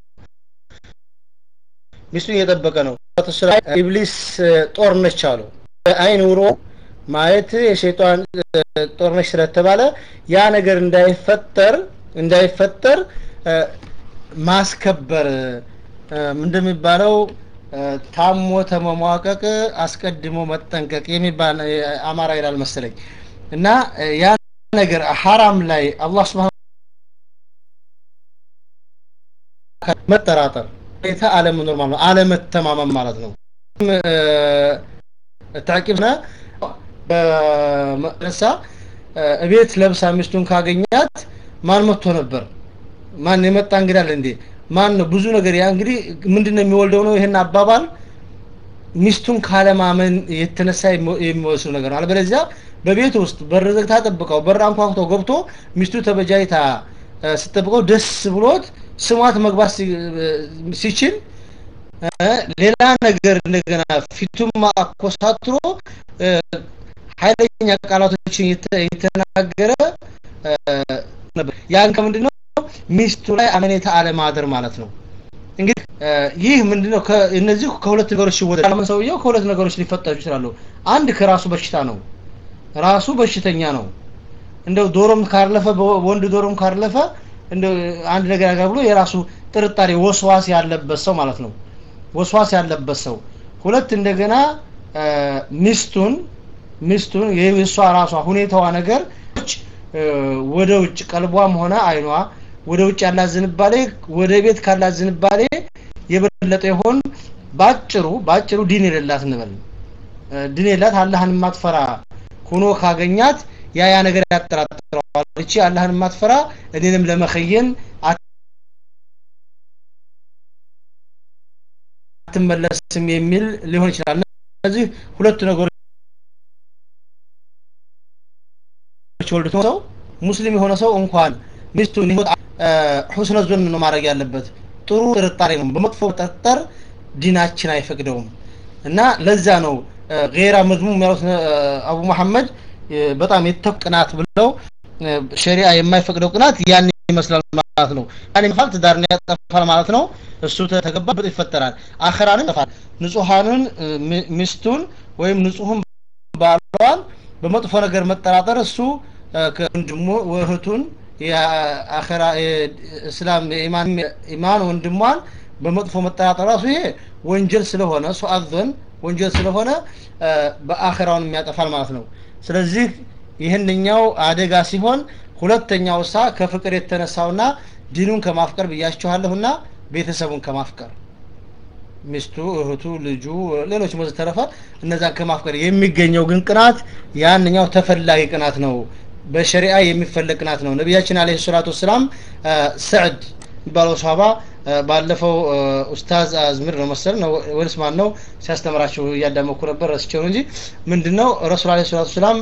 ሚስቱን እየጠበቀ ነው ኢብሊስ ጦር ነች አሉ አይን ውሮ ማየት የሸይጣን ጦር ነች ስለተባለ ያ ነገር እንዳይፈጠር እንዳይፈጠር ማስከበር እንደሚባለው ታሞ ተመሟቀቅ አስቀድሞ መጠንቀቅ የሚባል አማራ ይላል መሰለኝ እና ያ ነገር ሐራም ላይ አላህ ስብሐ መጠራጠር ሁኔታ አለመኖር ማለት ነው አለመተማመን ማለት ነው ታቂብና በመለሳ እቤት ለብሳ ሚስቱን ካገኛት ማን መጥቶ ነበር ማን የመጣ እንግዲህ አለ እንዴ ማን ነው ብዙ ነገር ያ እንግዲህ ምንድነው የሚወልደው ነው ይሄን አባባል ሚስቱን ካለማመን የተነሳ የሚወስዱ ነገር ነው አለበለዚያ በቤት ውስጥ በር ዘግታ ጠብቀው በር አንኳኩቶ ገብቶ ሚስቱ ተበጃይታ ስትጠብቀው ደስ ብሎት ስሟት መግባት ሲችል ሌላ ነገር እንደገና ፊቱም አኮሳትሮ ኃይለኛ ቃላቶችን የተናገረ ነበር ያን ከምንድን ነው ሚስቱ ላይ አመኔታ አለማደር ማለት ነው እንግዲህ ይህ ምንድነው እነዚህ ከሁለት ነገሮች ይወጣል ሰውየው ከሁለት ነገሮች ሊፈጠሩ ይችላሉ አንድ ከራሱ በሽታ ነው ራሱ በሽተኛ ነው እንደው ዶሮም ካለፈ ወንድ ዶሮም ካለፈ እንደው አንድ ነገር ያገር ብሎ የራሱ ጥርጣሬ ወስዋስ ያለበት ሰው ማለት ነው ወስዋስ ያለበት ሰው ሁለት እንደገና ሚስቱን ሚስቱን የእሷ ራሷ ሁኔታዋ ነገር ወደ ውጭ ቀልቧም ሆነ አይኗ ወደ ውጭ ያላት ዝንባሌ ወደ ቤት ካላት ዝንባሌ የበለጠ ይሆን ባጭሩ ባጭሩ ዲን የሌላት እንበል ዲን የሌላት አላህን የማትፈራ ሆኖ ካገኛት ያ ያ ነገር ያጠራጥረዋል እቺ አላህን የማትፈራ እኔንም ለመኸየን አትመለስም የሚል ሊሆን ይችላል እነዚህ ሁለቱ ነገሮች ወልድ ሰው ሙስሊም የሆነ ሰው እንኳን ሚስቱን ይሁት ሁስነ ዞን ነው ማድረግ ያለበት ጥሩ ጥርጣሬ ነው በመጥፎ ጠርጠር ዲናችን አይፈቅደውም እና ለዛ ነው ጌራ መዝሙም ያሉት አቡ መሐመድ በጣም የተቅናት ብለው ሸሪዓ የማይፈቅደው ቅናት ያን ይመስላል ማለት ነው ያን ይፋል ትዳርን ያጠፋል ማለት ነው እሱ ተገባበት ይፈጠራል አኸራንን ያጠፋል ንጹሃንን ሚስቱን ወይም ንጹህን ባሏን በመጥፎ ነገር መጠራጠር እሱ ከወንድሙ እህቱን የአኸራ እስላም ኢማን ኢማን ወንድሟን በመጥፎ መጠራጠር ራሱ ይሄ ወንጀል ስለሆነ ሱአዘን ወንጀል ስለሆነ በአኸራውን የሚያጠፋል ማለት ነው ስለዚህ ይህንኛው አደጋ ሲሆን ሁለተኛው ሳ ከፍቅር የተነሳውና ዲኑን ከማፍቀር ብያችኋለሁና ቤተሰቡን ከማፍቀር ሚስቱ እህቱ ልጁ ሌሎች ወዘተረፈ እነዛን ከማፍቀር የሚገኘው ግን ቅናት ያንኛው ተፈላጊ ቅናት ነው በሸሪዓ የሚፈለግ ቅናት ነው ነቢያችን አለይሂ ሰላቱ ወሰላም ሰዕድ የሚባለው ሰሃባ ባለፈው ኡስታዝ አዝምር ነው መሰል ነው ወይስ ማን ነው ሲያስተምራቸው እያዳመኩ ነበር ረስቸው እንጂ ምንድነው ረሱል አለይሂ ሰላቱ ወሰላም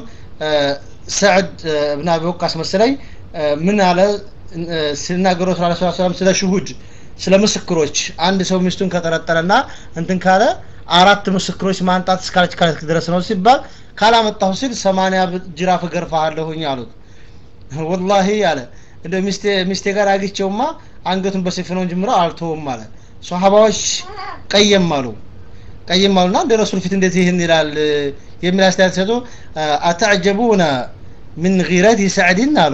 ሰዕድ እብን አቢ ወቃስ መሰለኝ ምን አለ ሲናገሩ ረሱል አለይሂ ሰላቱ ወሰላም ስለ ሽሁድ ስለ ምስክሮች አንድ ሰው ሚስቱን ከጠረጠረና እንትን ካለ አራት ምስክሮች ማንጣት እስካለች ካለች ድረስ ነው ሲባል ካላመጣሁ ሲል ሰማንያ ጅራፍ እገርፋለሁኝ አሉት ወላሂ አለ እንደ ሚስቴ ሚስቴ ጋር አግቼውማ አንገቱን በሰይፍ ነው ጀምሮ አልተውም አለ ሷሃባዎች ቀየም አሉ ቀየም አሉና እንደ ረሱል ፊት እንዴት ይህን ይላል የሚል አስተያየት ሰጡ አተዕጀቡነ ምን ጊረት ሰዕድን አሉ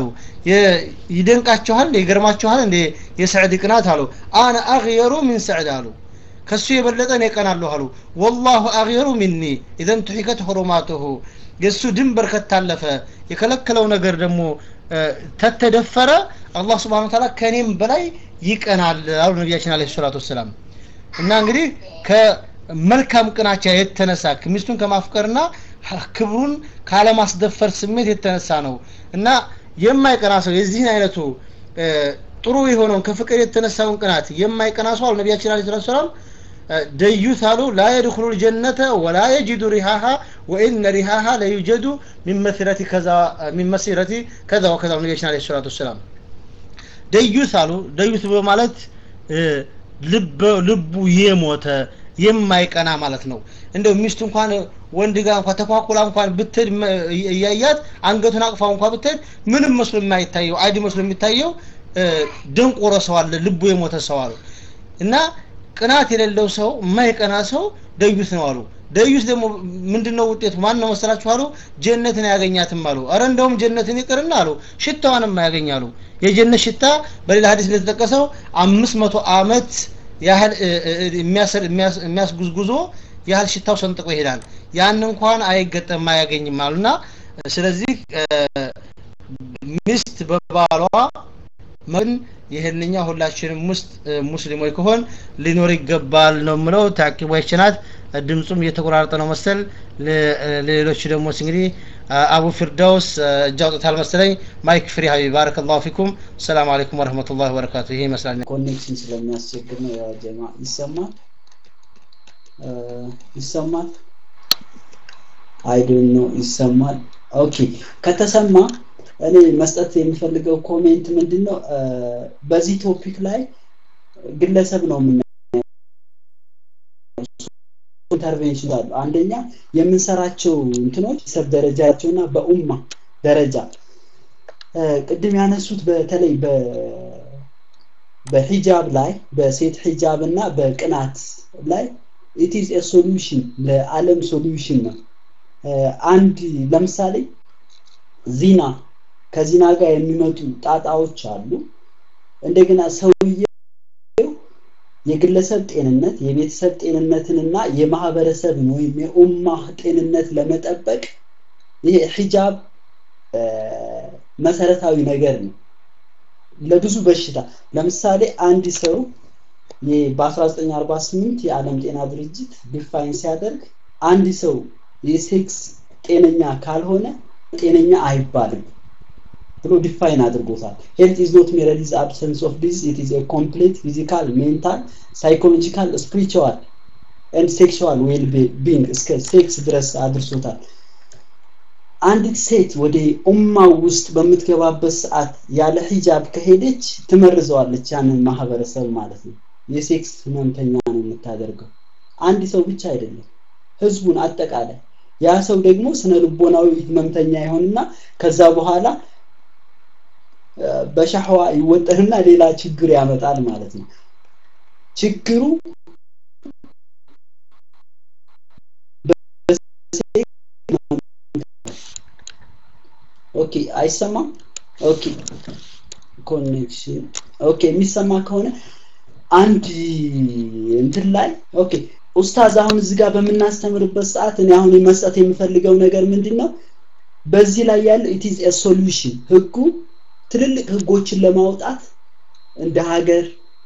ይደንቃችኋል ይገርማችኋል እንዴ የሰዕድ ቅናት አሉ አነ አግየሩ ምን ሰዕድ አሉ ከሱ የበለጠ እኔ ቀናለሁ አሉ ወላሁ አግየሩ ሚኒ ኢዘን ቱሒከት ሁሩማቱሁ የእሱ ድንበር ከታለፈ የከለከለው ነገር ደግሞ ተተደፈረ አላህ ስብሓን ታላ ከእኔም በላይ ይቀናል አሉ ነቢያችን አለ ሰላቱ ወሰላም እና እንግዲህ ከመልካም ቅናቻ የተነሳ ሚስቱን ከማፍቀርና ክብሩን ካለማስደፈር ስሜት የተነሳ ነው እና የማይቀና ሰው የዚህን አይነቱ ጥሩ የሆነውን ከፍቅር የተነሳውን ቅናት የማይቀና ሰው አሉ ነቢያችን አለ ሰላቱ ሰላም ደዩት አሉ ላ የድኩሉ ልጀነተ ወላ የጅዱ ሪሃሃ ወኢነ ሪሃሃ ለዩጀዱ ሚን መስረቲ ከዛ ሚን መስረቲ ከዛ ወከዛ ነቢያችን አለ ሰላቱ ወሰላም ደዩት አሉ ደዩት በማለት ልቡ የሞተ የማይቀና ማለት ነው እንደው ሚስቱ እንኳን ወንድ ጋር እንኳን ተኳኩላ እንኳን ብትሄድ እያያት አንገቱን አቅፋ እንኳን ብትሄድ ምንም መስሎ የማይታየው አይድ መስሎ የሚታየው ደንቆሮ ሰው አለ ልቡ የሞተ ሰው አሉ እና ቅናት የሌለው ሰው የማይቀና ሰው ደዩት ነው አሉ ደዩት ደግሞ ምንድነው ውጤቱ ማን ነው መሰላችሁ አሉ ጀነትን ያገኛትም አሉ አረ እንደውም ጀነትን ይቅርና አሉ ሽታዋንም ያገኛሉ የጀነት ሽታ በሌላ ሀዲስ እንደተጠቀሰው አምስት መቶ አመት ያህል የሚያስጉዝ ጉዞ ያህል ሽታው ሰንጥቆ ይሄዳል ያን እንኳን አይገጠም አያገኝም አሉና ስለዚህ ሚስት በባሏ ምን ይህንኛ ሁላችንም ውስጥ ሙስሊሞች ከሆን ሊኖር ይገባል ነው ምለው ታቂቦች ናት ድምፁም እየተቆራረጠ ነው መሰል ሌሎች ደግሞ እንግዲህ አቡ ፊርዳውስ እጅ አውጥታል መሰለኝ ማይክ ፍሪ ሀቢብ ባረከላሁ ፊኩም ሰላም አለይኩም ወረህመቱላህ ወበረካቱ ይሄ ይመስላል ኮኔክሽን ስለሚያስቸግር ነው ያ ጀማ ይሰማል ይሰማል አይዶን ነው ይሰማል ኦኬ ከተሰማ እኔ መስጠት የምፈልገው ኮሜንት ምንድን ነው በዚህ ቶፒክ ላይ ግለሰብ ነው የምና ኢንተርቬንሽን አሉ አንደኛ የምንሰራቸው እንትኖች ሰብ ደረጃቸውና በኡማ ደረጃ ቅድም ያነሱት በተለይ በሂጃብ ላይ በሴት ሂጃብ እና በቅናት ላይ ኢት ኢዝ ኤ ሶሉሽን ለዓለም ሶሉሽን ነው። አንድ ለምሳሌ ዚና ከዚና ጋር የሚመጡ ጣጣዎች አሉ። እንደገና ሰውየው የግለሰብ ጤንነት የቤተሰብ ጤንነትንና የማህበረሰብን ወይም የኡማህ ጤንነት ለመጠበቅ ይሄ ሂጃብ መሰረታዊ ነገር ነው። ለብዙ በሽታ ለምሳሌ አንድ ሰው በ1948 የዓለም ጤና ድርጅት ዲፋይን ሲያደርግ አንድ ሰው የሴክስ ጤነኛ ካልሆነ ጤነኛ አይባልም ብሎ ዲፋይን አድርጎታል። ሄልት ኢዝ ኖት ሜረር ኢዝ አብሰንስ ኦፍ ዲዝ ኢት ኢዝ ኤ ኮምፕሊት ፊዚካል፣ ሜንታል፣ ሳይኮሎጂካል፣ ስፒሪቹዋል ኤንድ ሴክሹዋል ዌል ቢንግ እስከ ሴክስ ድረስ አድርሶታል። አንዲት ሴት ወደ ኡማው ውስጥ በምትገባበት ሰዓት ያለ ሂጃብ ከሄደች ትመርዘዋለች ያንን ማህበረሰብ ማለት ነው። የሴክስ ህመምተኛ ነው የምታደርገው። አንድ ሰው ብቻ አይደለም፣ ህዝቡን አጠቃላይ። ያ ሰው ደግሞ ስነ ልቦናዊ ህመምተኛ ይሆንና ከዛ በኋላ በሻህዋ ይወጠርና ሌላ ችግር ያመጣል ማለት ነው። ችግሩ ኦኬ አይሰማም ኦኬ ኮኔክሽን ኦኬ የሚሰማ ከሆነ አንድ እንትን ላይ ኦኬ ኡስታዝ አሁን እዚህ ጋር በምናስተምርበት ሰዓት እኔ አሁን መስጠት የምፈልገው ነገር ምንድን ነው በዚህ ላይ ያለው ኢት ኢዝ ሶሉሽን ህጉ ትልልቅ ህጎችን ለማውጣት እንደ ሀገር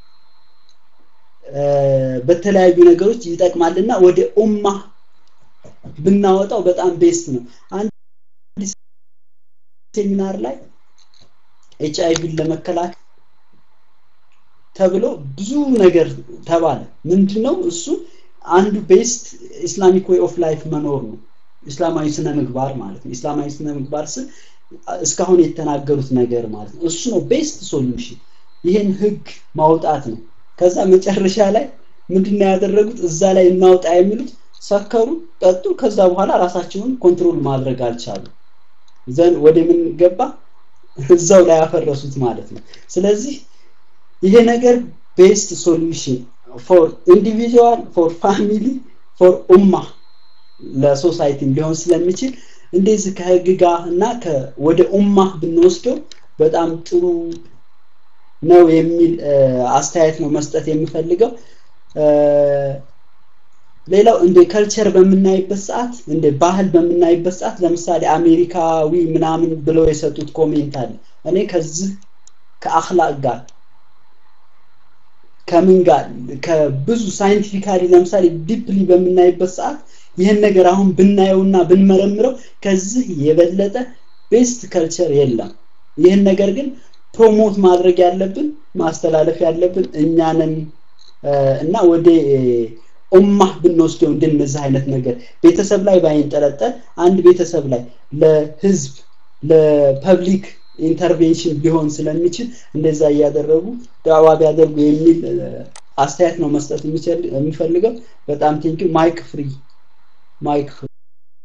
በተለያዩ ነገሮች ይጠቅማልና ወደ ኡማ ብናወጣው በጣም ቤስት ነው አንድ ሴሚናር ላይ ኤች አይቪን ለመከላከል ተብሎ ብዙ ነገር ተባለ ምንድነው እሱ አንዱ ቤስት ኢስላሚክ ዌይ ኦፍ ላይፍ መኖር ነው እስላማዊ ስነ ምግባር ማለት ነው እስላማዊ ስነ ምግባር ስል እስካሁን የተናገሩት ነገር ማለት ነው እሱ ነው ቤስት ሶሉሽን ይህን ህግ ማውጣት ነው ከዛ መጨረሻ ላይ ምንድነው ያደረጉት እዛ ላይ እናውጣ የሚሉት ሰከሩ ጠጡ ከዛ በኋላ ራሳቸውን ኮንትሮል ማድረግ አልቻሉ ዘን ወደ ምን ገባ እዛው ላይ ያፈረሱት ማለት ነው ስለዚህ ይሄ ነገር ቤስት ሶሉሽን ፎር ኢንዲቪጁዋል ፎር ፋሚሊ ፎር ኡማ ለሶሳይቲ ሊሆን ስለሚችል እንደዚህ ከህግ ጋር እና ወደ ኡማ ብንወስደው በጣም ጥሩ ነው የሚል አስተያየት ነው መስጠት የምፈልገው ሌላው እንደ ከልቸር በምናይበት ሰዓት እንደ ባህል በምናይበት ሰዓት ለምሳሌ አሜሪካዊ ምናምን ብለው የሰጡት ኮሜንት አለ እኔ ከዚህ ከአክላቅ ጋር ከምን ጋር ከብዙ ሳይንቲፊካሊ ለምሳሌ ዲፕሊ በምናይበት ሰዓት ይህን ነገር አሁን ብናየውና ብንመረምረው ከዚህ የበለጠ ቤስት ከልቸር የለም ይህን ነገር ግን ፕሮሞት ማድረግ ያለብን ማስተላለፍ ያለብን እኛንን እና ወደ ኡማህ ብንወስደው እንደነዚህ አይነት ነገር ቤተሰብ ላይ ባይንጠለጠል አንድ ቤተሰብ ላይ ለህዝብ ለፐብሊክ ኢንተርቬንሽን ቢሆን ስለሚችል እንደዛ እያደረጉ ዳዋ ቢያደርጉ የሚል አስተያየት ነው መስጠት የሚፈልገው በጣም ቴንኪ ማይክ ፍሪ ማይክ ፍሪ